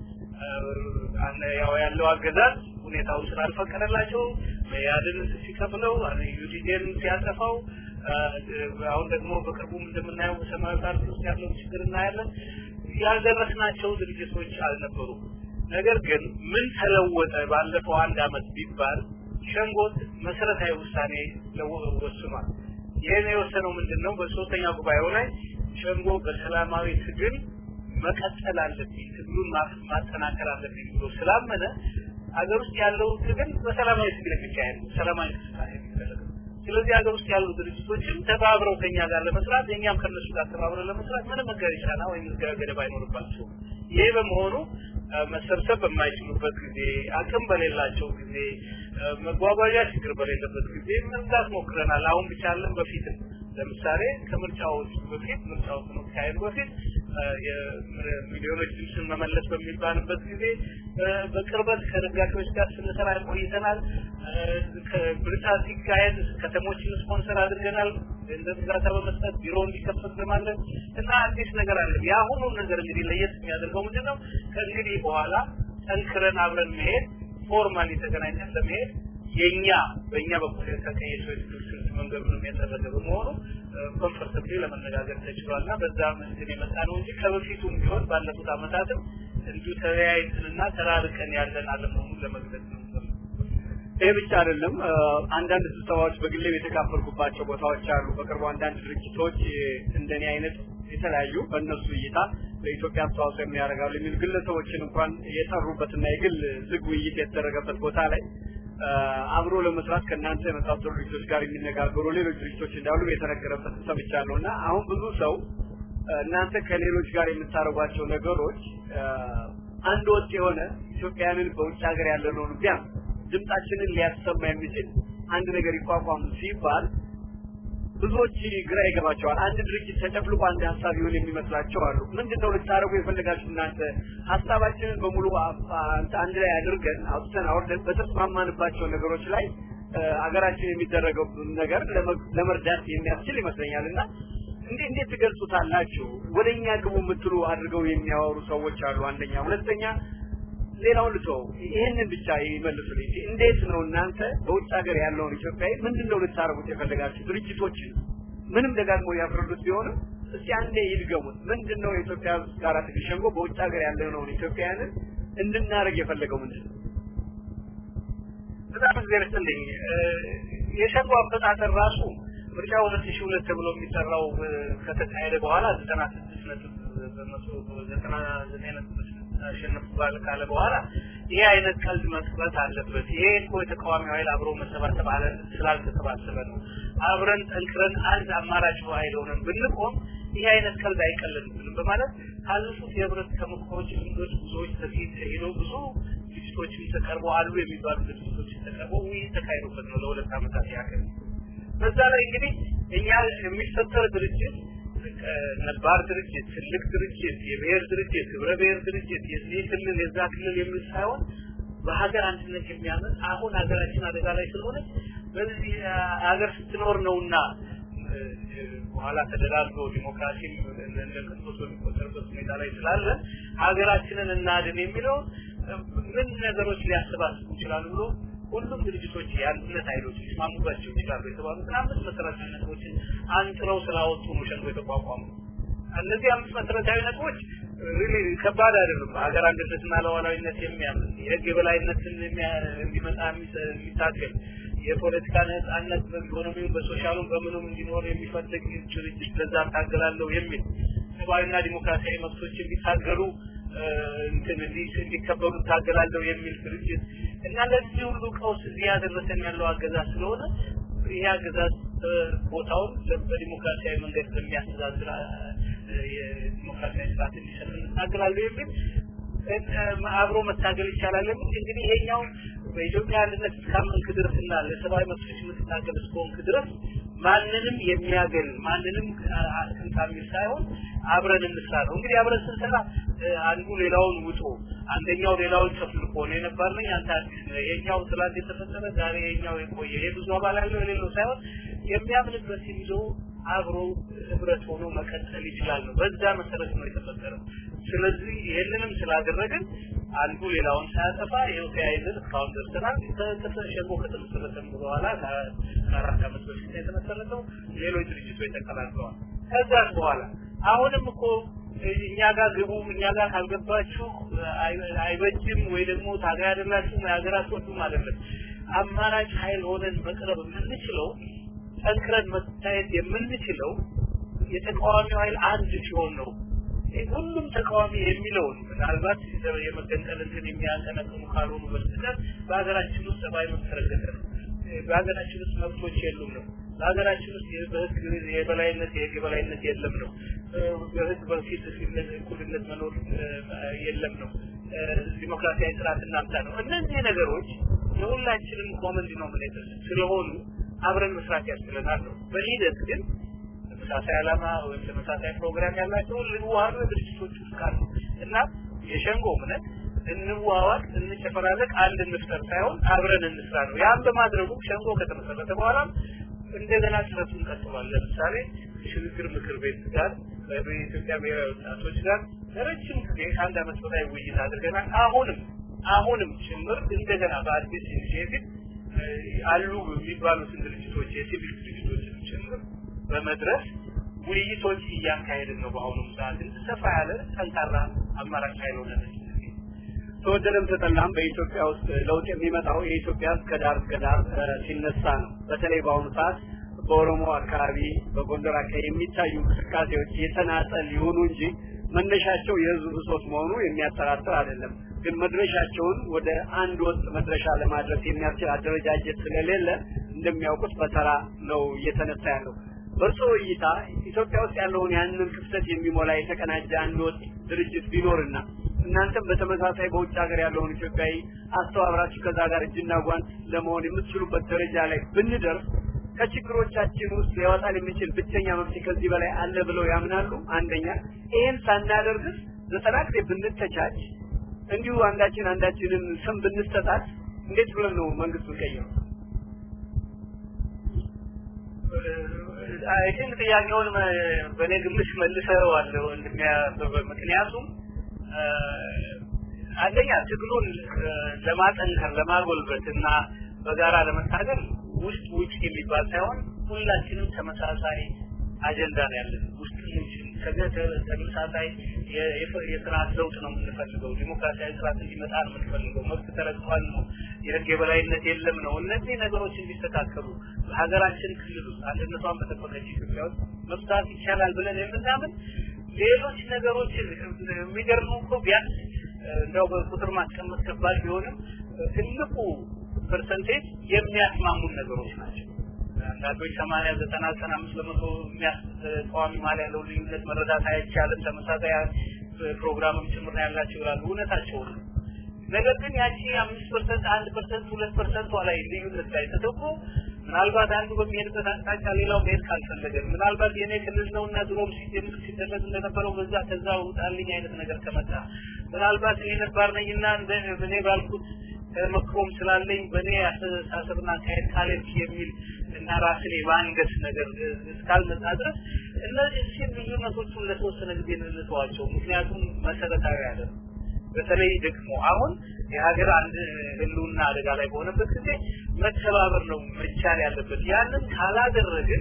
ያው ያለው አገዛዝ ሁኔታውን ስላልፈቀደላቸው መያድን ሲከፍለው ዩዲዴን ሲያጠፋው አሁን ደግሞ በቅርቡም እንደምናየው በሰማያዊ ፓርቲ ውስጥ ያለው ችግር እናያለን። ያልደረስናቸው ድርጅቶች አልነበሩም። ነገር ግን ምን ተለወጠ ባለፈው አንድ አመት ቢባል ሸንጎት መሰረታዊ ውሳኔ ወስኗል። ይህን የወሰነው ምንድን ነው? በሶስተኛ ጉባኤው ላይ ሸንጎ በሰላማዊ ትግል መቀጠል አለብኝ፣ ትግሉን ማጠናከር አለብኝ ብሎ ስላመነ ሀገር ውስጥ ያለው ትግል በሰላማዊ ትግል የሚካሄድ ነው። ሰላማዊ እንቅስቃሴ የሚደረግ ስለዚህ ሀገር ውስጥ ያሉ ድርጅቶችም ተባብረው ከኛ ጋር ለመስራት እኛም ከነሱ ጋር ተባብረው ለመስራት ምንም መገሪ ጫና ወይም ገደብ አይኖርባቸውም። ይሄ በመሆኑ መሰብሰብ በማይችሉበት ጊዜ፣ አቅም በሌላቸው ጊዜ፣ መጓጓዣ ችግር በሌለበት ጊዜ መርዳት ሞክረናል። አሁን ብቻ አለን በፊትም ለምሳሌ ከምርጫዎች በፊት ምርጫው ከመካሄዱ በፊት ሚሊዮኖች ድምፅን መመለስ በሚባልበት ጊዜ በቅርበት ከደጋፊዎች ጋር ስንሰራ ቆይተናል። ምርጫ ሲካሄድ ከተሞችን ስፖንሰር አድርገናል። ገንዘብ እርዳታ በመስጠት ቢሮ እንዲከፈት በማድረግ እና አዲስ ነገር አለ። የአሁኑን ነገር እንግዲህ ለየት የሚያደርገው ምንድን ነው? ከእንግዲህ በኋላ ጠንክረን አብረን መሄድ ፎርማሊ ተገናኝተን ለመሄድ የኛ በእኛ በኩል የተቀየሰው የትግል ስልት መንገዱንም የጠረገ በመሆኑ ኮንፈርተብሊ ለመነጋገር ተችሏል እና በዛ መንገድ የመጣ ነው እንጂ ከበፊቱም ቢሆን ባለፉት አመታትም እንዲሁ ተለያይተንና ተራርቀን ያለን አለመሆኑን ለመግለጽ ነው። ይህ ብቻ አይደለም። አንዳንድ ስብሰባዎች በግሌም የተካፈልኩባቸው ቦታዎች አሉ። በቅርቡ አንዳንድ ድርጅቶች እንደኔ አይነት የተለያዩ በእነሱ እይታ ለኢትዮጵያ አስተዋጽኦ የሚያደርጋሉ የሚሉ ግለሰቦችን እንኳን የጠሩበትና የግል ዝግ ውይይት የተደረገበት ቦታ ላይ አብሮ ለመስራት ከእናንተ የመሳሰሉ ድርጅቶች ጋር የሚነጋገሩ ሌሎች ድርጅቶች እንዳሉ የተነገረበት ሰምቻለሁ እና አሁን ብዙ ሰው እናንተ ከሌሎች ጋር የምታደርጓቸው ነገሮች አንድ ወጥ የሆነ ኢትዮጵያውያንን በውጭ ሀገር ያለነውን ቢያንስ ድምጻችንን ሊያሰማ የሚችል አንድ ነገር ይቋቋሙ ሲባል ብዙዎች ግራ ይገባቸዋል። አንድ ድርጅት ተጨፍልቆ አንድ ሀሳብ ይሆን የሚመስላቸው አሉ። ምንድን ነው ልታደርጉ የፈለጋችሁ እናንተ? ሀሳባችንን በሙሉ አንድ ላይ አድርገን አውጥተን አውርደን በተስማማንባቸው ነገሮች ላይ አገራችን የሚደረገው ነገር ለመርዳት የሚያስችል ይመስለኛል እና እንዴ እንዴት ትገልጹታላችሁ? ወደኛ ግቡ የምትሉ አድርገው የሚያወሩ ሰዎች አሉ። አንደኛ፣ ሁለተኛ ሌላውን ልተው፣ ይህንን ብቻ ይመልሱልኝ። እንዴት ነው እናንተ በውጭ ሀገር ያለውን ኢትዮጵያዊ ምንድን ነው ልታረጉት የፈለጋችሁ? ድርጅቶችን ምንም ደጋግሞ ያፍርዱት ቢሆንም እስቲ አንዴ ይድገሙት። ምንድን ነው የኢትዮጵያ ጋራ ትግል ሸንጎ በውጭ ሀገር ያለነውን ኢትዮጵያውያንን እንድናደርግ የፈለገው ምንድን ነው? በጣም እግዚአብሔር ይስጥልኝ። የሸንጎ አፈጣጠር ራሱ ምርጫ ሁለት ሺህ ሁለት ተብሎ የሚጠራው ከተካሄደ በኋላ ዘጠና ስድስት ነጥብ በመቶ ዘጠና ዘጠኝ ነጥብ አሸነፉ ካለ በኋላ ይሄ አይነት ቀልድ መቅረት አለበት። ይሄ እኮ የተቃዋሚ ኃይል አብሮ መሰባሰብ አለ ስላልተሰባሰበ ነው። አብረን ጠንክረን አንድ አማራጭ ኃይል ሆነን ብንቆም ይሄ አይነት ቀልድ አይቀልድብንም በማለት ካለፉት የህብረት ተሞክሮች ልምዶች ብዙዎች በፊት ሄደው ብዙ ድርጅቶችም ተቀርበው አሉ የሚባሉ ድርጅቶች ተቀርበው ውይይት ተካሂዶበት ነው ለሁለት ዓመታት ያክል። በዛ ላይ እንግዲህ እኛ የሚፈጠር ድርጅት ነባር ድርጅት፣ ትልቅ ድርጅት፣ የብሔር ድርጅት፣ ህብረ ብሔር ድርጅት፣ የዚህ ክልል የዛ ክልል የሚል ሳይሆን በሀገር አንድነት የሚያምን አሁን ሀገራችን አደጋ ላይ ስለሆነ በዚህ ሀገር ስትኖር ነውና በኋላ ተደራርጎ ዲሞክራሲ እንደ ክርስቶስ በሚቆጠርበት ሁኔታ ላይ ስላለ ሀገራችንን እናድን የሚለው ምን ነገሮች ሊያሰባስቡ ይችላሉ ብሎ ሁሉም ድርጅቶች የአንድነት ኃይሎች ሊስማሙባቸው ይችላሉ የተባሉትን አምስት መሰረታዊ ነጥቦችን አንጥረው ስላወጡ ነው ሸንጎ የተቋቋሙ። እነዚህ አምስት መሰረታዊ ነጥቦች ሪሊ ከባድ አይደሉም። ሀገር አንድነትና ሉዓላዊነት የሚያምን የህግ የበላይነትን እንዲመጣ የሚታገል የፖለቲካ ነጻነት በኢኮኖሚው በሶሻሉም በምኑም እንዲኖር የሚፈልግ ድርጅት ለዛ ታገላለሁ የሚል ሰብአዊና ዲሞክራሲያዊ መብቶች እንዲታገሉ እንትን እንዲከበሩ ታገላለሁ የሚል ድርጅት እና ለዚህ ሁሉ ቀውስ እዚህ ያደረሰን ያለው አገዛዝ ስለሆነ ይህ አገዛዝ ቦታውን በዲሞክራሲያዊ መንገድ በሚያስተዳድር የዲሞክራሲያዊ ስርዓት እንዲሰጥ እንታገላለሁ የሚል አብሮ መታገል ይቻላል የሚል እንግዲህ ይሄኛው በኢትዮጵያ አንድነት እስካመንክ ድረስና ለሰብአዊ መብቶች የምትታገል እስከሆንክ ድረስ ማንንም የሚያገል ማንንም አስቀምጣሚል ሳይሆን አብረን እንስራ ነው። እንግዲህ አብረን ስንሰራ አንዱ ሌላውን ውጦ አንደኛው ሌላውን ጨፍልቆ ነው የነበር ነኝ አንተ አዲስ ነህ ይሄኛው ትላንት የተፈጠረ ዛሬ ይሄኛው የቆየ ይሄ ብዙ አባል ያለው የሌለው ሳይሆን የሚያምንበት ይዞ አብሮ ህብረት ሆኖ መቀጠል ይችላል ነው። በዛ መሰረት ነው የተፈጠረው። ስለዚህ ይህንንም ስላደረግን አንዱ ሌላውን ሳያጠፋ ይኸው ተያይዘን እስካሁን ደርሰናል። ሸንጎ ከተመሰረተም በኋላ ከአራት ዓመት በፊት ነው የተመሰረተው። ሌሎች ድርጅቶች ተቀላቅለዋል። ከዛም በኋላ አሁንም እኮ እኛ ጋር ግቡ፣ እኛ ጋር ካልገባችሁ አይበጅም ወይ ደግሞ ታጋይ አይደላችሁም የሀገር አትወዱም አይደለም። አማራጭ ኃይል ሆነን መቅረብ የምንችለው ጠንክረን መታየት የምንችለው የተቃዋሚው ኃይል አንድ ሲሆን ነው። ሁሉም ተቃዋሚ የሚለውን ምናልባት የመገንጠል እንትን የሚያቀነቅኑ ካልሆኑ በስተቀር በሀገራችን ውስጥ ሰብአዊ መብት ረገጠ ነው። በሀገራችን ውስጥ መብቶች የሉም ነው። በሀገራችን ውስጥ በህግ የበላይነት የህግ የበላይነት የለም ነው። በህግ በፊት እኩልነት መኖር የለም ነው። ዲሞክራሲያዊ ስርዓት እናምጣ ነው። እነዚህ ነገሮች የሁላችንም ኮመን ዲኖሚኔተር ስለሆኑ አብረን መስራት ያስችለናል ነው። በሂደት ግን ተመሳሳይ ዓላማ ወይም ተመሳሳይ ፕሮግራም ያላቸው ልዋሃዱ ድርጅቶች ውስጥ ካሉ እና የሸንጎ እምነት እንዋዋቅ፣ እንጨፈራለቅ፣ አንድ እንፍጠር ሳይሆን አብረን እንስራ ነው። ያን በማድረጉ ሸንጎ ከተመሰረተ በኋላ እንደገና ጥረቱን ቀጥሏል። ለምሳሌ ሽግግር ምክር ቤት ጋር በኢትዮጵያ ብሔራዊ ወጣቶች ጋር ለረጅም ጊዜ ከአንድ ዓመት በላይ ውይይት አድርገናል። አሁንም አሁንም ጭምር እንደገና በአዲስ ኢኒሽቲቭ አሉ የሚባሉትን ድርጅቶች የሲቪል ድርጅቶችን ጭምር በመድረስ ውይይቶች እያካሄድን ነው። በአሁኑ ሰዓት ሰፋ ያለ ጠንካራ አማራጭ ኃይል ሆነን ተወደደም ተጠላም በኢትዮጵያ ውስጥ ለውጥ የሚመጣው የኢትዮጵያ ህዝብ ከዳር እስከ ዳር ሲነሳ ነው። በተለይ በአሁኑ ሰዓት በኦሮሞ አካባቢ፣ በጎንደር አካባቢ የሚታዩ እንቅስቃሴዎች የተናጠል ይሁኑ እንጂ መነሻቸው የህዝብ ብሶት መሆኑ የሚያጠራጥር አይደለም። ግን መድረሻቸውን ወደ አንድ ወጥ መድረሻ ለማድረስ የሚያስችል አደረጃጀት ስለሌለ እንደሚያውቁት በተራ ነው እየተነሳ ያለው። በእርስዎ እይታ ኢትዮጵያ ውስጥ ያለውን ያንን ክፍተት የሚሞላ የተቀናጀ አንድ ወጥ ድርጅት ቢኖርና እናንተም በተመሳሳይ በውጭ ሀገር ያለውን ኢትዮጵያዊ አስተባብራችሁ ከዛ ጋር እጅና ጓንት ለመሆን የምትችሉበት ደረጃ ላይ ብንደርስ ከችግሮቻችን ውስጥ ሊያወጣን የሚችል ብቸኛ መፍትሄ ከዚህ በላይ አለ ብለው ያምናሉ? አንደኛ ይህን ሳናደርግስ ዘጠና ጊዜ ብንተቻች እንዲሁ አንዳችን አንዳችንን ስም ብንሰጣት እንዴት ብለን ነው መንግስቱን ቀይረው? አይ ቲንክ ጥያቄውን በእኔ ግምት መልሰዋለሁ እንደሚያበበ ምክንያቱም አንደኛ ትግሉን ለማጠንከር ለማጎልበት እና በጋራ ለመታገል ውስጥ ውጭ የሚባል ሳይሆን ሁላችንም ተመሳሳይ አጀንዳ ነው ያለን ውስጥ ተመሳሳይ የስርዓት ለውጥ ነው የምንፈልገው ዲሞክራሲያዊ ስርዓት እንዲመጣ ነው የምንፈልገው መብት ተረግጧል ነው የህግ የበላይነት የለም ነው እነዚህ ነገሮች እንዲስተካከሉ ሀገራችን ክልል ውስጥ አንድነቷን በጠበቀች ኢትዮጵያ ውስጥ መፍታት ይቻላል ብለን የምናምን ሌሎች ነገሮችን የሚገርሙ እኮ ቢያንስ እንደው በቁጥር ማስቀመጥ ከባድ ቢሆንም ትልቁ ፐርሰንቴጅ የሚያስማሙን ነገሮች ናቸው። አንዳንዶች ሰማንያ ዘጠና ዘጠና አምስት በመቶ ተቃዋሚ መሀል ያለው ልዩነት መረዳት አይቻልም፣ ተመሳሳይ ፕሮግራምም ጭምር ነው ያላቸው ይላሉ። እውነታቸው ነው። ነገር ግን ያቺ አምስት ፐርሰንት አንድ ፐርሰንት ሁለት ፐርሰንቷ ላይ ልዩነት ላይ ተደርጎ ምናልባት አንዱ በሚሄድበት አቅጣጫ ሌላው መሄድ ካልፈለገ ምናልባት የኔ ክልል ነውና ድሮም ሲደረግ እንደነበረው በዛ ከዛ ውጣልኝ አይነት ነገር ከመጣ ምናልባት እኔ ነባር ነኝና እኔ ባልኩት ተመክሮም ስላለኝ በእኔ አስተሳሰብና አካሄድ ካለች የሚል እና ራስን የማንገስ ነገር እስካልመጣ ድረስ እነዚህ ልዩነቶቹን ለተወሰነ ጊዜ እንተዋቸው። ምክንያቱም መሰረታዊ አይደለም። በተለይ ደግሞ አሁን የሀገር አንድ ህልውና አደጋ ላይ በሆነበት ጊዜ መተባበር ነው መቻል ያለበት። ያንን ካላደረግን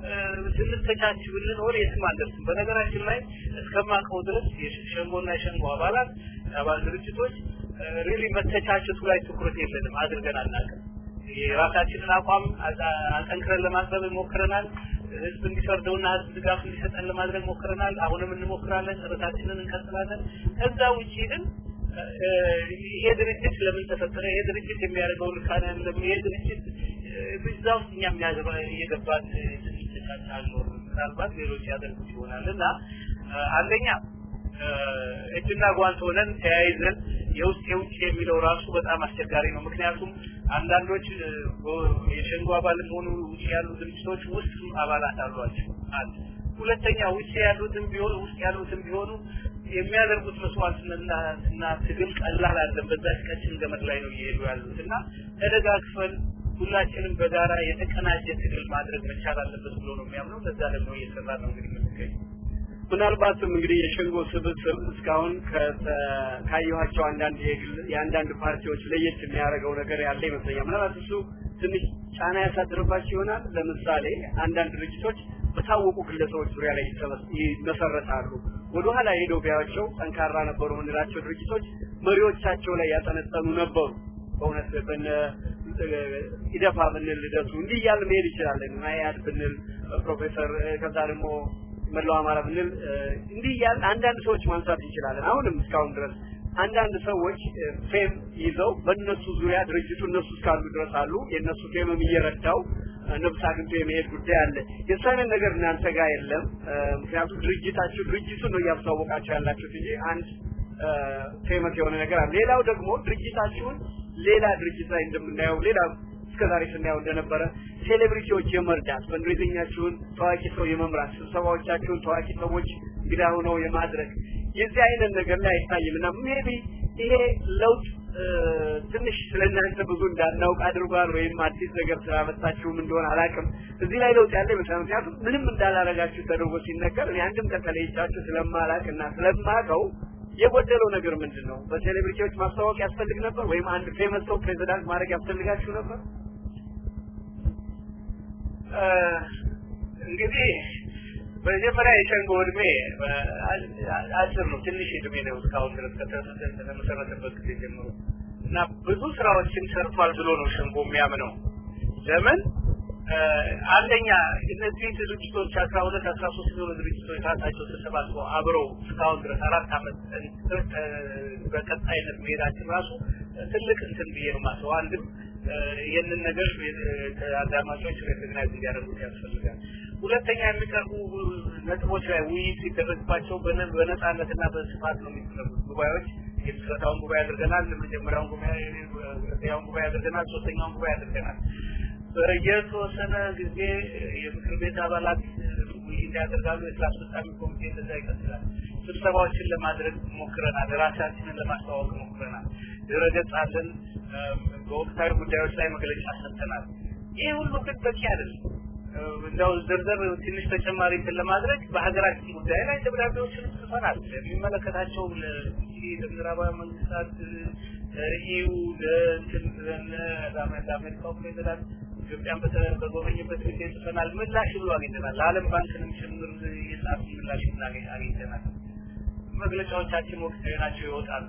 ስንተቻች ብንኖር የትም አንደርስም። በነገራችን ላይ እስከማውቀው ድረስ የሸንጎና የሸንጎ አባላት አባል ድርጅቶች ሪሊ መተቻቸቱ ላይ ትኩረት የለንም፣ አድርገን አናውቅም። የራሳችንን አቋም አጠንክረን ለማቅረብ ሞክረናል። ህዝብ እንዲፈርደውና ህዝብ ድጋፍ እንዲሰጠን ለማድረግ ሞክረናል። አሁንም እንሞክራለን። ጥረታችንን እንቀጥላለን። ከዛ ውጪ ግን ይሄ ድርጅት ለምን ተፈጠረ? ይሄ ድርጅት የሚያደርገው ልካነ ለምን ይሄ ድርጅት እዛ ውስጥ እኛ የሚያገባ እየገባን ትንሽ አልኖርም። ምናልባት ሌሎች ያደርጉት ይሆናል እና አንደኛ እጅና ጓንት ሆነን ተያይዘን የውስጥ የውጭ የሚለው ራሱ በጣም አስቸጋሪ ነው። ምክንያቱም አንዳንዶች የሸንጎ አባልም ሆኑ ውጭ ያሉ ድርጅቶች ውስጥ አባላት አሏቸው። አንድ ሁለተኛ ውጭ ያሉትም ቢሆኑ ውስጥ ያሉትም ቢሆኑ የሚያደርጉት መስዋዕትነትና ትግል ቀላል አይደለም። በዛች ቀጭን ገመድ ላይ ነው እየሄዱ ያሉት እና ተደጋግፈን ሁላችንም በጋራ የተቀናጀ ትግል ማድረግ መቻል አለበት ብሎ ነው የሚያምነው። ለዛ ደግሞ እየሰራ ነው እንግዲህ የምንገኘው። ምናልባትም እንግዲህ የሸንጎ ስብስብ እስካሁን ካየኋቸው አንዳንድ የግል የአንዳንድ ፓርቲዎች ለየት የሚያደርገው ነገር ያለ ይመስለኛል። ምናልባት እሱ ትንሽ ጫና ያሳድርባቸው ይሆናል። ለምሳሌ አንዳንድ ድርጅቶች በታወቁ ግለሰቦች ዙሪያ ላይ ይመሰረታሉ። ወደኋላ ሄደው ቢያቸው ጠንካራ ነበሩ የምንላቸው ድርጅቶች መሪዎቻቸው ላይ ያጠነጠኑ ነበሩ። በእውነት በነ ኢደፓ ብንል ልደቱ እንዲህ እያልን መሄድ ይችላለን። ማያድ ብንል ፕሮፌሰር ከዛ ደግሞ መላው አማራ ብንል እንዲህ እያልን አንዳንድ ሰዎች ማንሳት እንችላለን። አሁንም እስካሁን ድረስ አንዳንድ ሰዎች ፌም ይዘው በእነሱ ዙሪያ ድርጅቱ እነሱ እስካሉ ድረስ አሉ። የእነሱ ፌምም እየረዳው ነፍስ አግኝቶ የመሄድ ጉዳይ አለ። የእሱ አይነት ነገር እናንተ ጋር የለም። ምክንያቱም ድርጅታችሁ ድርጅቱን ነው እያስተዋወቃችሁ ያላችሁት እንጂ አንድ ፌመስ የሆነ ነገር አለ። ሌላው ደግሞ ድርጅታችሁን ሌላ ድርጅት ላይ እንደምናየው ሌላ እስከዛሬ ስናየው እንደነበረ ሴሌብሪቲዎች የመርዳት ፈንድሬዚንጋችሁን ታዋቂ ሰው የመምራት ስብሰባዎቻችሁን ታዋቂ ሰዎች እንግዳ ሆነው የማድረግ የዚህ አይነት ነገር ላይ አይታይም እና ሜቢ ይሄ ለውጥ ትንሽ ስለእናንተ ብዙ እንዳናውቅ አድርጓል ወይም አዲስ ነገር ስላመጣችሁም እንደሆነ አላውቅም። እዚህ ላይ ለውጥ ያለ ይመስላል። ምክንያቱም ምንም እንዳላረጋችሁ ተደርጎ ሲነገር እኔ አንድም ቀን ተለይቻችሁ ስለማላውቅ እና ስለማውቀው የጎደለው ነገር ምንድን ነው? በሴሌብሪቲዎች ማስተዋወቅ ያስፈልግ ነበር ወይም አንድ ፌመስ ሰው ፕሬዚዳንት ማድረግ ያስፈልጋችሁ ነበር? እንግዲህ መጀመሪያ የሸንጎ እድሜ አጭር ነው፣ ትንሽ እድሜ ነው። እስካሁን ድረስ ከተመሰረተበት ጊዜ ጀምሮ እና ብዙ ስራዎችን ሰርቷል ብሎ ነው ሸንጎ የሚያምነው። ለምን አንደኛ እነዚህ ድርጅቶች አስራ ሁለት አስራ ሶስት የሆኑ ድርጅቶች ራሳቸው ተሰባስበው አብረው እስካሁን ድረስ አራት አመት በቀጣይነት መሄዳችን ራሱ ትልቅ እንትን ብዬ ነው ማስበው። አንድም ይህንን ነገር አዳማጮች ሬኮግናይዝ እንዲያደርጉት ያስፈልጋል። ሁለተኛ የሚቀርቡ ነጥቦች ላይ ውይይት ሲደረግባቸው በነጻነትና በስፋት ነው የሚደረጉት ጉባኤዎች። የምስረታውን ጉባኤ አድርገናል። መጀመሪያውን ጉባኤ፣ ሁለተኛውን ጉባኤ አድርገናል። ሶስተኛውን ጉባኤ አድርገናል። በየተወሰነ ጊዜ የምክር ቤት አባላት ውይይት ያደርጋሉ። የስራ አስፈጻሚ ኮሚቴ እንደዛ ይቀጥላል። ስብሰባዎችን ለማድረግ ሞክረናል። ራሳችንን ለማስተዋወቅ ሞክረናል። ድረገጽ አለን። በወቅታዊ ጉዳዮች ላይ መግለጫ ሰጥተናል። ይህ ሁሉ ግን በቂ አይደለም። እንደው ዝርዝር ትንሽ ተጨማሪ እንትን ለማድረግ በሀገራችን ጉዳይ ላይ ደብዳቤዎችን ጽፈናል። የሚመለከታቸው ለምዕራባዊ መንግስታት፣ ለኢዩ፣ ለእንትን ለአሜሪካው ፕሬዚዳንት ኢትዮጵያን በጎበኝበት ጊዜ ጽፈናል። ምላሽ ብሎ አግኝተናል። ለዓለም ባንክንም ጭምር የጻፍ ምላሽ አግኝተናል። መግለጫዎቻችን ወቅታዊ ናቸው፣ ይወጣሉ።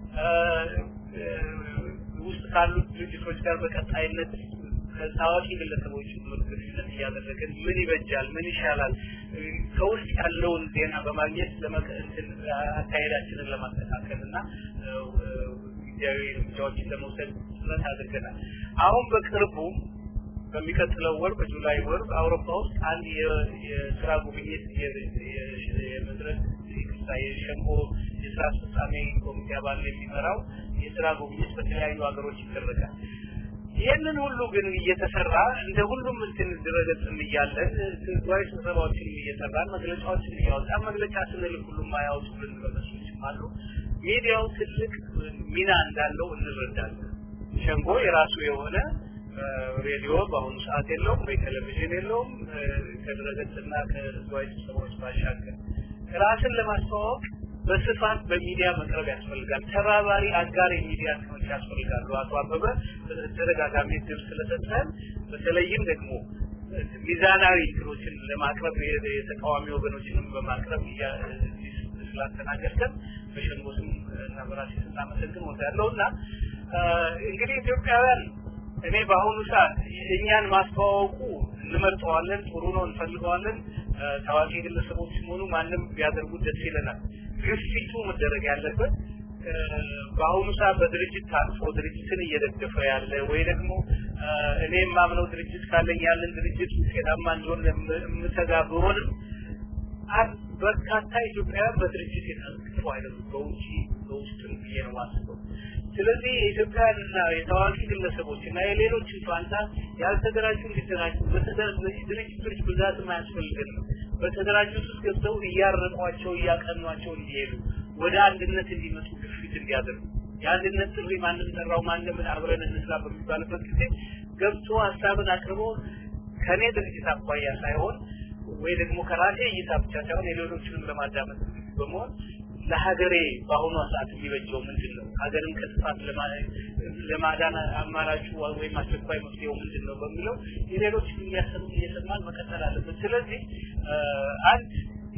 ውስጥ ካሉት ድርጅቶች ጋር በቀጣይነት ከታዋቂ ግለሰቦች ጭምር ግንኙነት እያደረግን ምን ይበጃል፣ ምን ይሻላል ከውስጥ ያለውን ዜና በማግኘት ለመቀንትን አካሄዳችንን ለማስተካከል እና ጊዜያዊ እርምጃዎችን ለመውሰድ ጥረት አድርገናል። አሁን በቅርቡ በሚቀጥለው ወር በጁላይ ወር አውሮፓ ውስጥ አንድ የስራ ጉብኝት የመድረክ ይቅርታ የሸንጎ የስራ አስፈጻሚ ኮሚቴ አባል የሚመራው የስራ ጉብኝት በተለያዩ ሀገሮች ይደረጋል። ይህንን ሁሉ ግን እየተሰራ እንደ ሁሉም እንትን ድረገጽም እያለን ህዝባዊ ስብሰባዎችንም እየሰራን መግለጫዎችን እያወጣን መግለጫ ስንልክ ሁሉም አያወጡልን ድረገጾችም አሉ። ሚዲያው ትልቅ ሚና እንዳለው እንረዳለን። ሸንጎ የራሱ የሆነ ሬዲዮ በአሁኑ ሰዓት የለውም ወይ ቴሌቪዥን የለውም። ከድረገጽና ከህዝባዊ ስብሰባዎች ባሻገር ራስን ለማስተዋወቅ በስፋት በሚዲያ መቅረብ ያስፈልጋል። ተባባሪ አጋር የሚዲያ እንትኖች ያስፈልጋሉ። አቶ አበበ ተደጋጋሚ እድል ስለሰጠን በተለይም ደግሞ ሚዛናዊ እንትኖችን ለማቅረብ የተቃዋሚ ወገኖችንም በማቅረብ ስላስተናገድከን በሸንጎ ስም እና በራሴ ስናመሰግን ወዳለው እና እንግዲህ ኢትዮጵያውያን እኔ በአሁኑ ሰዓት እኛን ማስተዋወቁ እንመርጠዋለን፣ ጥሩ ነው፣ እንፈልገዋለን። ታዋቂ ግለሰቦችም ሆኑ ማንም ቢያደርጉት ደስ ይለናል። ግፊቱ መደረግ ያለበት በአሁኑ ሰዓት በድርጅት ታቅፎ ድርጅትን እየደገፈ ያለ ወይ ደግሞ እኔ የማምነው ድርጅት ካለኝ ያንን ድርጅት ውጤታማ እንዲሆን የምተጋ ብሆንም በርካታ ኢትዮጵያውያን በድርጅት የታቅፉ አይደሉም። በውጭ በውስጥም ብዬ ነው ማስበው። ስለዚህ የኢትዮጵያውያንና የታዋቂ ግለሰቦች እና የሌሎችን ፋንታ ያልተደራጁ እንዲደራጁ ድርጅቶች ብዛትም አያስፈልገንም። በተደራጁት ውስጥ ገብተው እያረቋቸው እያቀኗቸው እንዲሄዱ ወደ አንድነት እንዲመጡ ግፊት እንዲያደርጉ የአንድነት ጥሪ ማንም ጠራው ማንም አብረን እንስራ በሚባልበት ጊዜ ገብቶ ሀሳብን አቅርቦ ከኔ ድርጅት አኳያ ሳይሆን ወይ ደግሞ ከራሴ እይታ ብቻ ሳይሆን የሌሎችንም ለማዳመጥ በመሆን ለሀገሬ በአሁኗ ሰዓት የሚበጀው ምንድን ነው? ሀገርን ከጥፋት ለማዳን አማራጩ ወይም አስቸኳይ መፍትሄው ምንድን ነው በሚለው የሌሎችን እያሰሙ እየሰማን መቀጠል አለበት። ስለዚህ አንድ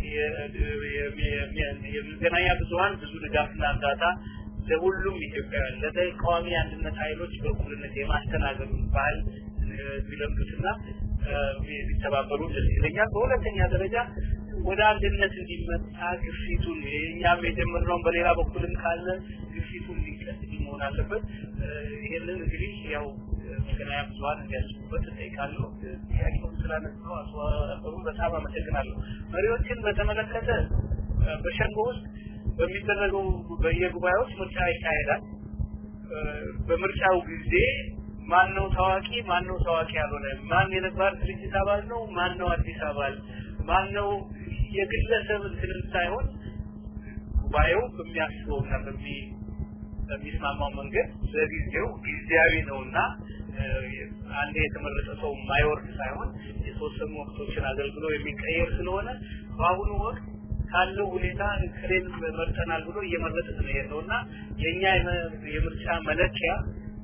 የመገናኛ ብዙሀን ብዙ ድጋፍና እርዳታ ለሁሉም ኢትዮጵያውያን ለተቃዋሚ አንድነት ኃይሎች በእኩልነት የማስተናገዱን ባህል ቢለምዱትና ቢተባበሩ ደስ ይለኛል። በሁለተኛ ደረጃ ወደ አንድነት እንዲመጣ ግፊቱን እኛም የጀመርነውን በሌላ በኩልም ካለ ግፊቱን እንዲቀጥል መሆን አለበት። ይህንን እንግዲህ ያው መገናኛ ብዙሀን እንዲያስቡበት እጠይቃለሁ። ጥያቄውን ስላነሳው አቶ አበሩ በጣም አመሰግናለሁ። መሪዎችን በተመለከተ በሸንጎ ውስጥ በሚደረገው በየጉባኤዎች ምርጫ ይካሄዳል። በምርጫው ጊዜ ማን ነው ታዋቂ፣ ማን ነው ታዋቂ ያልሆነ፣ ማን የነባር ድርጅት አባል ነው፣ ማን ነው አዲስ አባል፣ ማን ነው የግለሰብ እንትንም ሳይሆን ጉባኤው በሚያስበውና በሚ በሚስማማው መንገድ ለጊዜው ጊዜያዊ ነውና አንድ የተመረጠ ሰው የማይወርድ ሳይሆን የተወሰኑ ወቅቶችን አገልግሎ የሚቀየር ስለሆነ በአሁኑ ወቅት ካለው ሁኔታ እክሌን መርጠናል ብሎ እየመረጥን ነው ያለው እና የእኛ የምርጫ መለኪያ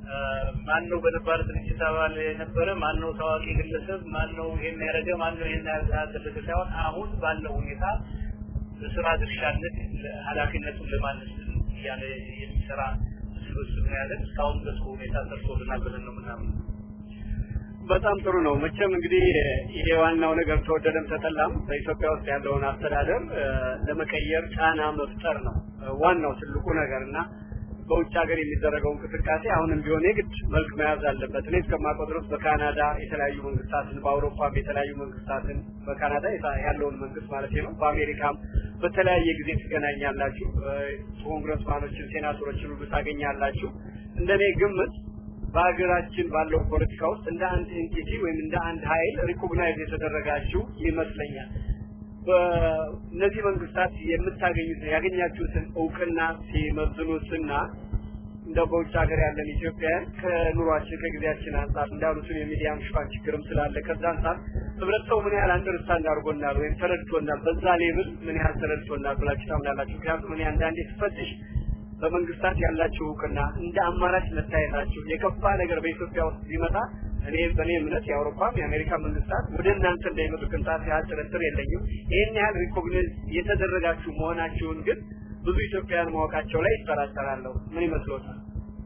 ማን ነው በነባር ድርጅት አባል የነበረ ማን ነው ታዋቂ ግለሰብ ማን ነው ይሄን ያደረገ ማን ነው ይሄን ያደረገ ሳይሆን አሁን ባለው ሁኔታ በስራ ድርሻነት ኃላፊነቱን ለማነስ እያለ የሚሰራ ስብስብ ነው ያለን እስካሁን በሱ ሁኔታ ሰርቶልናል ብለን ነው ምናምን በጣም ጥሩ ነው። መቼም እንግዲህ ይሄ ዋናው ነገር ተወደደም ተጠላም በኢትዮጵያ ውስጥ ያለውን አስተዳደር ለመቀየር ጫና መፍጠር ነው ዋናው ትልቁ ነገር እና በውጭ ሀገር የሚደረገው እንቅስቃሴ አሁንም ቢሆን የግድ መልክ መያዝ አለበት። እኔ እስከማውቀው ድረስ በካናዳ የተለያዩ መንግስታትን፣ በአውሮፓም የተለያዩ መንግስታትን በካናዳ ያለውን መንግስት ማለት ነው፣ በአሜሪካም በተለያየ ጊዜ ትገናኛላችሁ። ኮንግረስማኖችን፣ ሴናተሮችን ሁሉ ታገኛላችሁ። እንደኔ ግምት በሀገራችን ባለው ፖለቲካ ውስጥ እንደ አንድ ኤንቲቲ ወይም እንደ አንድ ኃይል ሪኮግናይዝ የተደረጋችሁ ይመስለኛል። በእነዚህ መንግስታት የምታገኙት ያገኛችሁትን እውቅና ሲመዝኑትና እንደ በውጭ ሀገር ያለን ኢትዮጵያውያን ከኑሯችን ከጊዜያችን አንጻር እንዳሉትን የሚዲያም ሽፋን ችግርም ስላለ ከዛ አንጻር ህብረተሰቡ ምን ያህል አንደርስታንድ አድርጎናል ወይም ተረድቶናል፣ በዛ ሌብል ምን ያህል ተረድቶናል ብላችሁ ታምናላችሁ? ምክንያቱም እኔ አንዳንዴ ስፈትሽ በመንግስታት ያላችሁ እውቅና እንደ አማራጭ መታየታችሁ የከፋ ነገር በኢትዮጵያ ውስጥ ቢመጣ እኔ በእኔ እምነት የአውሮፓም የአሜሪካ መንግስታት ወደ እናንተ እንዳይመጡ ቅንጣት ያህል ጥርጥር የለኝም። ይህን ያህል ሪኮግናይዝ የተደረጋችሁ መሆናችሁን ግን ብዙ ኢትዮጵያውያን ማወቃቸው ላይ ይጠራጠራለሁ። ምን ይመስሎታል?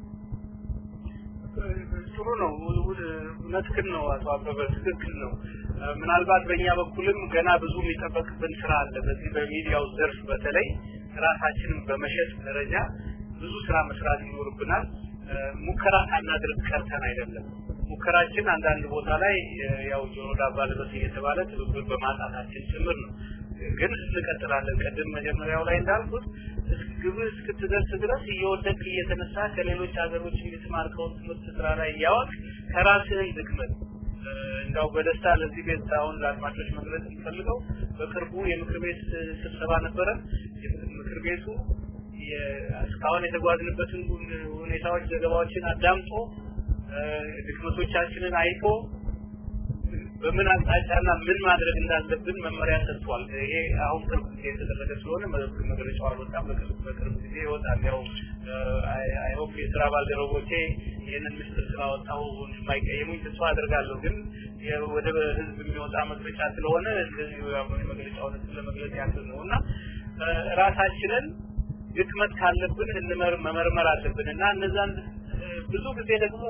ጥሩ ነው። እውነትህን ነው አቶ አበበ፣ ትክክል ነው። ምናልባት በእኛ በኩልም ገና ብዙ የሚጠበቅብን ስራ አለ። በዚህ በሚዲያው ዘርፍ በተለይ ራሳችንን በመሸጥ ደረጃ ብዙ ስራ መስራት ይኖርብናል። ሙከራ ሳናደርግ ቀርተን አይደለም። ሙከራችን አንዳንድ ቦታ ላይ ያው ጆሮ ዳባ ልበስ እየተባለ ትብብር በማጣታችን ጭምር ነው። ግን እንቀጥላለን። ቅድም መጀመሪያው ላይ እንዳልኩት ግብህ እስክትደርስ ድረስ እየወደቅ እየተነሳ ከሌሎች ሀገሮች የተማርከውን ትምህርት ስራ ላይ እያወቅ ከራስህን ድክመት እንዳው በደስታ ለዚህ ቤት አሁን ለአድማጮች መግለጽ የሚፈልገው በቅርቡ የምክር ቤት ስብሰባ ነበረ። ምክር ቤቱ እስካሁን የተጓዝንበትን ሁኔታዎች፣ ዘገባዎችን አዳምጦ ድክመቶቻችንን አይቶ በምን አቅጣጫና ምን ማድረግ እንዳለብን መመሪያ ሰጥቷል። ይሄ አሁን ቅርብ ጊዜ የተደረገ ስለሆነ መግለጫው አልወጣም። በቅርብ ጊዜ ይወጣል። ያው አይሆፕ የስራ ባልደረቦቼ ይህንን ምስጢር ስላወጣው የማይቀየሙኝ ተስፋ አደርጋለሁ። ግን ወደ ህዝብ የሚወጣ መግለጫ ስለሆነ እንደዚሁ መግለጫውን ለመግለጽ ያክል ነው እና ራሳችንን ድክመት ካለብን መመርመር አለብን እና እነዛን ብዙ ጊዜ ደግሞ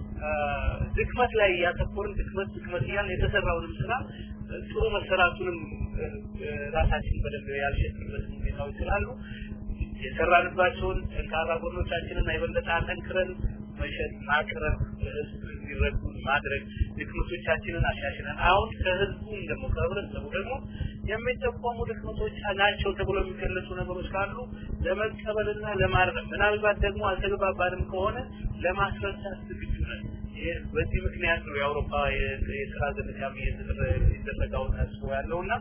ድክመት ላይ ያተኮርን ድክመት ድክመት እያልን የተሰራውንም ስራ ጥሩ መሰራቱንም ራሳችን በደንብ ያልሸጥበት ሁኔታዎች ስላሉ የሰራንባቸውን ጠንካራ ጎኖቻችንን የበለጠ አጠንክረን መሸጥ፣ ማቅረብ፣ ህዝብ እንዲረዱ ማድረግ፣ ድክመቶቻችንን አሻሽለን አሁን ከህዝቡም ደግሞ ከህብረተሰቡ ደግሞ የሚጠቆሙ ድክመቶች ናቸው ተብሎ የሚገለጹ ነገሮች ካሉ ለመቀበልና ለማረም ምናልባት ደግሞ አልተግባባንም ከሆነ ለማስረዳት ዝግጁ ነን። በዚህ ምክንያት ነው የአውሮፓ የስራ ዘመቻም እየተደረገው ታስቦ ያለውና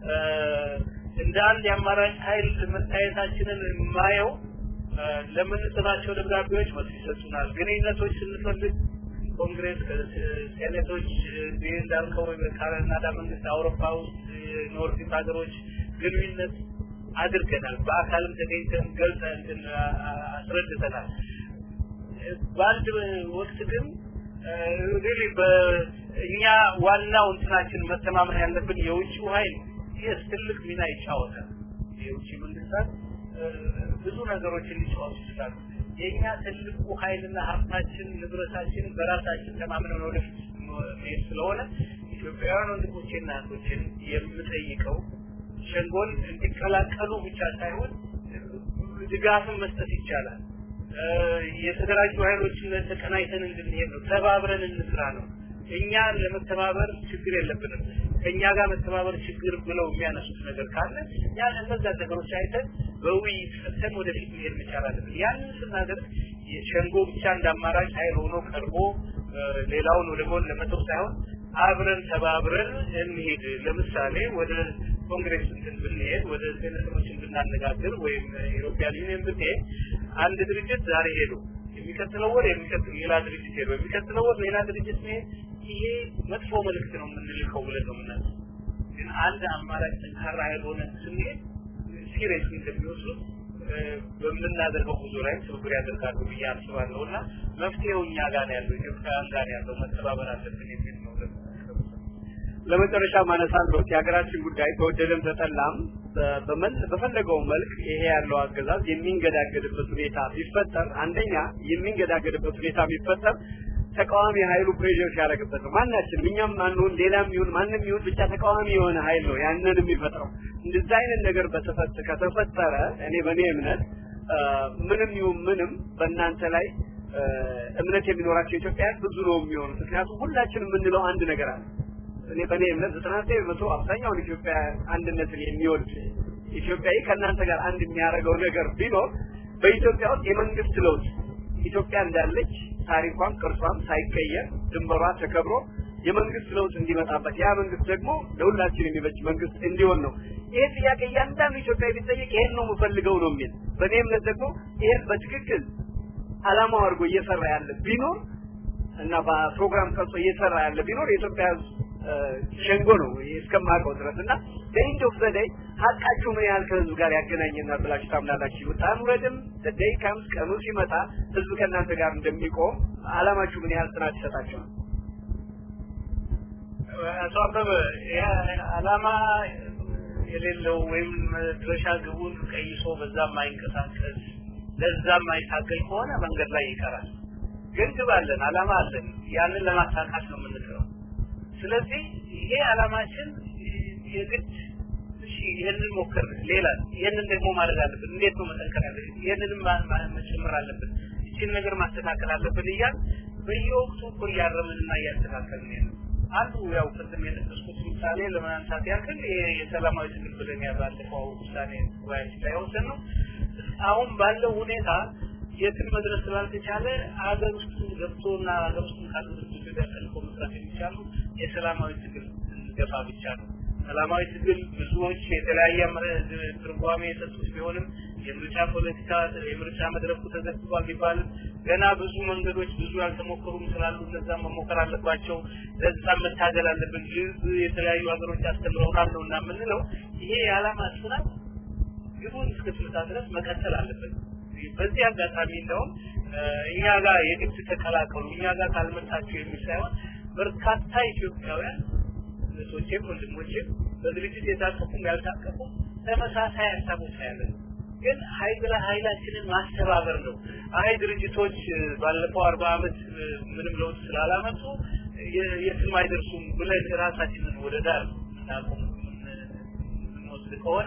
እንደ አንድ የአማራጭ ኃይል መታየታችንን የማየው ለምንጽፋቸው ደብዳቤዎች መልስ ይሰጡናል። ግንኙነቶች ስንፈልግ ኮንግሬስ ሴኔቶች ይህ እንዳልከው ካናዳ መንግስት አውሮፓ ውስጥ ኖርዲክ ሀገሮች ግንኙነት አድርገናል። በአካልም ተገኝተን ገልጸን አስረድተናል። በአንድ ወቅት ግን ሪሊ በእኛ ዋናው እንትናችን መተማመን ያለብን የውጭው ኃይል ይህ ትልቅ ሚና ይጫወታል። የውጭ መንግስታት ብዙ ነገሮችን ሊጫወቱ ይችላሉ። የእኛ ትልቁ ኃይልና ሀብታችን ንብረታችን በራሳችን ተማምነን ወደፊት መሄድ ስለሆነ ኢትዮጵያውያን ወንድሞቼና እህቶችን የምጠይቀው ሸንጎን እንዲቀላቀሉ ብቻ ሳይሆን ድጋፍን መስጠት ይቻላል። የተደራጁ ኃይሎችን ተቀናይተን እንድንሄድ ነው። ተባብረን እንስራ ነው። እኛ ለመተባበር ችግር የለብንም። ከእኛ ጋር መተባበር ችግር ብለው የሚያነሱት ነገር ካለ ያን እነዛ ነገሮች አይተን በውይይት ፈተን ወደፊት መሄድ መቻል አለብን። ያንን ስናደርግ ሸንጎ ብቻ እንደ አማራጭ ኃይል ሆኖ ቀርቦ ሌላውን ወደ ጎን ለመተው ሳይሆን አብረን ተባብረን እንሄድ። ለምሳሌ ወደ ኮንግሬስ እንትን ብንሄድ ወደ ሴኔተሮችን ብናነጋግር ወይም ኢሮፒያን ዩኒየን ብንሄድ አንድ ድርጅት ዛሬ ሄዶ የሚቀጥለው ወር የሚቀጥለው ሌላ ድርጅት ሄዶ የሚቀጥለው ወር ሌላ ድርጅት መሄድ ይሄ መጥፎ መልእክት ነው የምንልከው ብለን ነው የምናስበው። ግን አንድ አማራጭ ጠንካራ ኃይል ሆነ ስንሄድ ሲሪየስ እንደሚወስዱት በምናደርገው ጉዞ ላይ ትብብር ያደርጋሉ ብዬ አስባለሁ እና መፍትሄው እኛ ጋር ነው ያለው፣ ኢትዮጵያውያን ጋር ነው ያለው። መተባበር አለብን የሚል ነው። ለመጨረሻ ማነሳለሁት የሀገራችን ጉዳይ ተወደደም ተጠላም በፈለገው መልክ ይሄ ያለው አገዛዝ የሚንገዳገድበት ሁኔታ ቢፈጠር አንደኛ የሚንገዳገድበት ሁኔታ ቢፈጠር ተቃዋሚ ኃይሉ ፕሬዥር ሲያደርግበት ነው። ማናችንም እኛም አንሁን ሌላም ይሁን ማንም ይሁን ብቻ ተቃዋሚ የሆነ ኃይል ነው ያንን የሚፈጥረው። እንደዛ አይነት ነገር በተፈጠ ከተፈጠረ እኔ በእኔ እምነት ምንም ይሁን ምንም በእናንተ ላይ እምነት የሚኖራቸው ኢትዮጵያውያን ብዙ ነው የሚሆኑት። ምክንያቱም ሁላችንም የምንለው አንድ ነገር አለ። እኔ በእኔ እምነት ዘጠና ዘጠኝ በመቶ አብዛኛውን ኢትዮጵያ አንድነትን የሚወድ ኢትዮጵያዊ ከእናንተ ጋር አንድ የሚያደርገው ነገር ቢኖር በኢትዮጵያ ውስጥ የመንግስት ለውጥ ኢትዮጵያ እንዳለች ታሪኳም ቅርሷም ሳይቀየር ድንበሯ ተከብሮ የመንግስት ለውጥ እንዲመጣበት ያ መንግስት ደግሞ ለሁላችን የሚበጅ መንግስት እንዲሆን ነው። ይሄ ጥያቄ እያንዳንዱ ኢትዮጵያዊ ቢጠየቅ ይሄን ነው የምፈልገው ነው የሚል በእኔ እምነት ደግሞ ይሄን በትክክል አላማው አድርጎ እየሰራ ያለ ቢኖር እና በፕሮግራም ቀርጾ እየሰራ ያለ ቢኖር የኢትዮጵያ ሸንጎ ነው እስከማውቀው ድረስ እና በኢንድ ኦፍ ዘደይ ሀቃችሁ ምን ያህል ከህዝብ ጋር ያገናኘናል ብላችሁ ታምናላችሁ? ውጣን ውረድም ደይ ካምስ ቀኑ ሲመጣ ህዝብ ከእናንተ ጋር እንደሚቆም አላማችሁ ምን ያህል ጽናት ይሰጣችኋል? አቶ አበበ አላማ የሌለው ወይም መድረሻ ግቡን ቀይሶ በዛ የማይንቀሳቀስ ለዛ የማይታገል ከሆነ መንገድ ላይ ይቀራል። ግን ግብ አለን፣ አላማ አለን። ያንን ለማሳካት ነው የምንጥረው። ስለዚህ ይሄ አላማችን የግድ እሺ ይሄንን ሞክር ሌላ ይሄንን ደግሞ ማድረግ አለብን እንዴት ነው መጠንከር ያለብን ይሄንንም መጨመር አለብን እቺን ነገር ማስተካከል አለብን እያል በየወቅቱ እኮ እያረምንና እያስተካከልን ነው አንዱ ያው ቅድም የጠቀስኩት ምሳሌ ለማንሳት ያክል የሰላማዊ ትግል ብለን ያባለፈው ውሳኔ ጉባኤያችን ላይ ወሰን ነው አሁን ባለው ሁኔታ የትም መድረስ ስላልተቻለ ሀገር ውስጥ ገብቶና ሀገር ውስጥ ካሉ ድርጅቶች ጋር ተልኮ መስራት የሚቻሉ የሰላማዊ ትግል ገፋ ብቻ ነው። ሰላማዊ ትግል ብዙዎች የተለያየ ትርጓሜ የሰጡት ቢሆንም የምርጫ ፖለቲካ የምርጫ መድረኩ ተዘግቷል ቢባልም ገና ብዙ መንገዶች ብዙ ያልተሞከሩም ስላሉ እነዛ መሞከር አለባቸው። ለዛ መታገል አለብን። ህዝብ የተለያዩ ሀገሮች አስተምረውናል ነው እና የምንለው ይሄ የዓላማ ጽናት ግቡን እስክትመታ ድረስ መቀጠል አለበት። በዚህ አጋጣሚ እንደውም እኛ ጋር የግድ ተቀላቀሉ እኛ ጋር ካልመጣችሁ የሚል ሳይሆን በርካታ ኢትዮጵያውያን እህቶቼም ወንድሞቼም በድርጅት የታቀፉም ያልታቀፉም ተመሳሳይ ሀሳቦች ያለን ግን ኃይል ኃይላችንን ማስተባበር ነው። አይ ድርጅቶች ባለፈው አርባ አመት ምንም ለውጥ ስላላመጡ የትም አይደርሱም ብለን ራሳችንን ወደ ዳር እናቆም የምንወስድ ከሆነ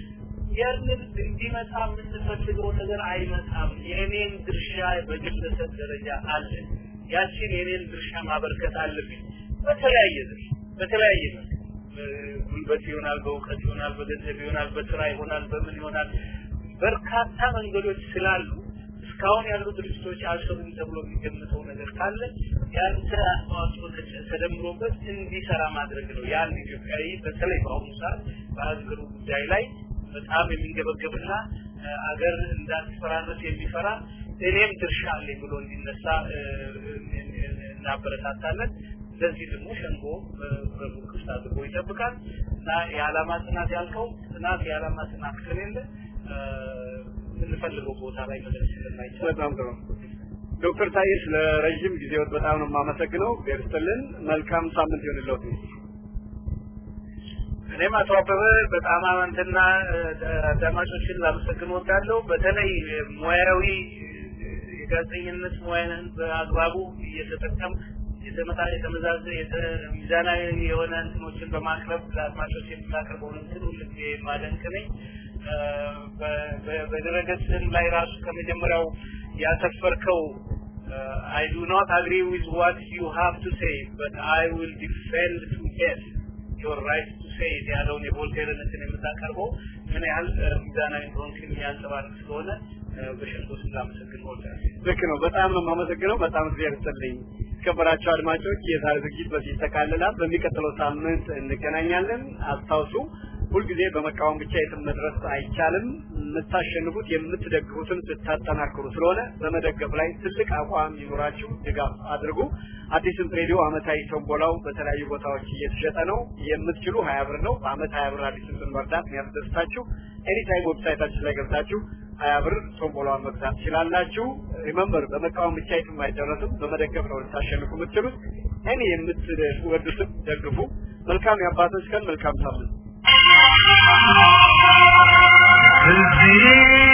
ያንን እንዲመጣ የምንፈልገው ነገር አይመጣም። የእኔን ድርሻ በግለሰብ ደረጃ አለ። ያችን የኔን ድርሻ ማበርከት አለብኝ። በተለያየ ድርሻ በተለያየ ጉልበት ይሆናል፣ በእውቀት ይሆናል፣ በገንዘብ ይሆናል፣ በስራ ይሆናል፣ በምን ይሆናል። በርካታ መንገዶች ስላሉ እስካሁን ያሉ ድርጅቶች አልሰሩም ተብሎ የሚገምተው ነገር ካለ ያንተ አስተዋጽኦ ተደምሮበት እንዲሰራ ማድረግ ነው። ያን ኢትዮጵያዊ በተለይ በአሁኑ ሰዓት በሀገሩ ጉዳይ ላይ በጣም የሚንገበገብና አገር እንዳትፈራረስ የሚፈራ እኔም ድርሻ አለኝ ብሎ እንዲነሳ እናበረታታለን። ለዚህ ደግሞ ሸንጎ በሩ ክፍት አድርጎ ይጠብቃል እና የዓላማ ጽናት ያልከው ጽናት የዓላማ ጽናት ከሌለ የምንፈልገው ቦታ ላይ መድረስ ስለማይቻል በጣም ጥሩ ዶክተር ታዬ ስለ ረዥም ጊዜዎት በጣም ነው የማመሰግነው። ቤርስትልን መልካም ሳምንት ይሆንልዎት። እኔም አቶ አበበ በጣም አንተና አዳማጮችን ላመሰግን ወዳለሁ። በተለይ ሙያዊ የጋዜጠኝነት ሙያን በአግባቡ እየተጠቀም የተመጣ የተመዛዘ ሚዛናዊ የሆነ እንትኖችን በማቅረብ ለአድማጮች የምታቀርበውን እንትን ሁልጊዜ ማደንቅ ነኝ። በድረገጽም ላይ ራሱ ከመጀመሪያው ያሰፈርከው I do not agree with what you have to say, but I will defend to death your right to say it ያለውን የቮልቴርን እንትን የምታቀርበው ምን ያህል ሚዛናዊ እንደሆንክ የሚያንጸባርቅ ስለሆነ በሸንጎ ስም ላመሰግን እወዳለሁ። ልክ ነው። በጣም ነው የማመሰግነው። በጣም እግዚአብሔር ይስጥልኝ። የተከበራችሁ አድማጮች የዛሬ ዝግጅት በዚህ ይጠቃልላል። በሚቀጥለው ሳምንት እንገናኛለን። አስታውሱ ሁልጊዜ በመቃወም ብቻ የትም መድረስ አይቻልም። የምታሸንፉት የምትደግፉትን ስታጠናክሩ ስለሆነ በመደገፍ ላይ ትልቅ አቋም ይኖራችሁ ድጋፍ አድርጉ። አዲስም ሬዲዮ አመታዊ ቶምቦላው በተለያዩ ቦታዎች እየተሸጠ ነው። የምትችሉ ሀያ ብር ነው። በአመት ሀያ ብር አዲስ ድምፅን መርዳት የሚያስደስታችሁ ኤኒታይም ዌብሳይታችን ላይ ገብታችሁ ሀያ ብር ቶምቦላውን መግዛት ትችላላችሁ። ሪመምበር በመቃወም ብቻ የትም አይደረስም። በመደገፍ ነው ልታሸንፉ የምትችሉት። እኔ የምትወዱትም ደግፉ። መልካም የአባቶች ቀን፣ መልካም ሳምንት። እዚህ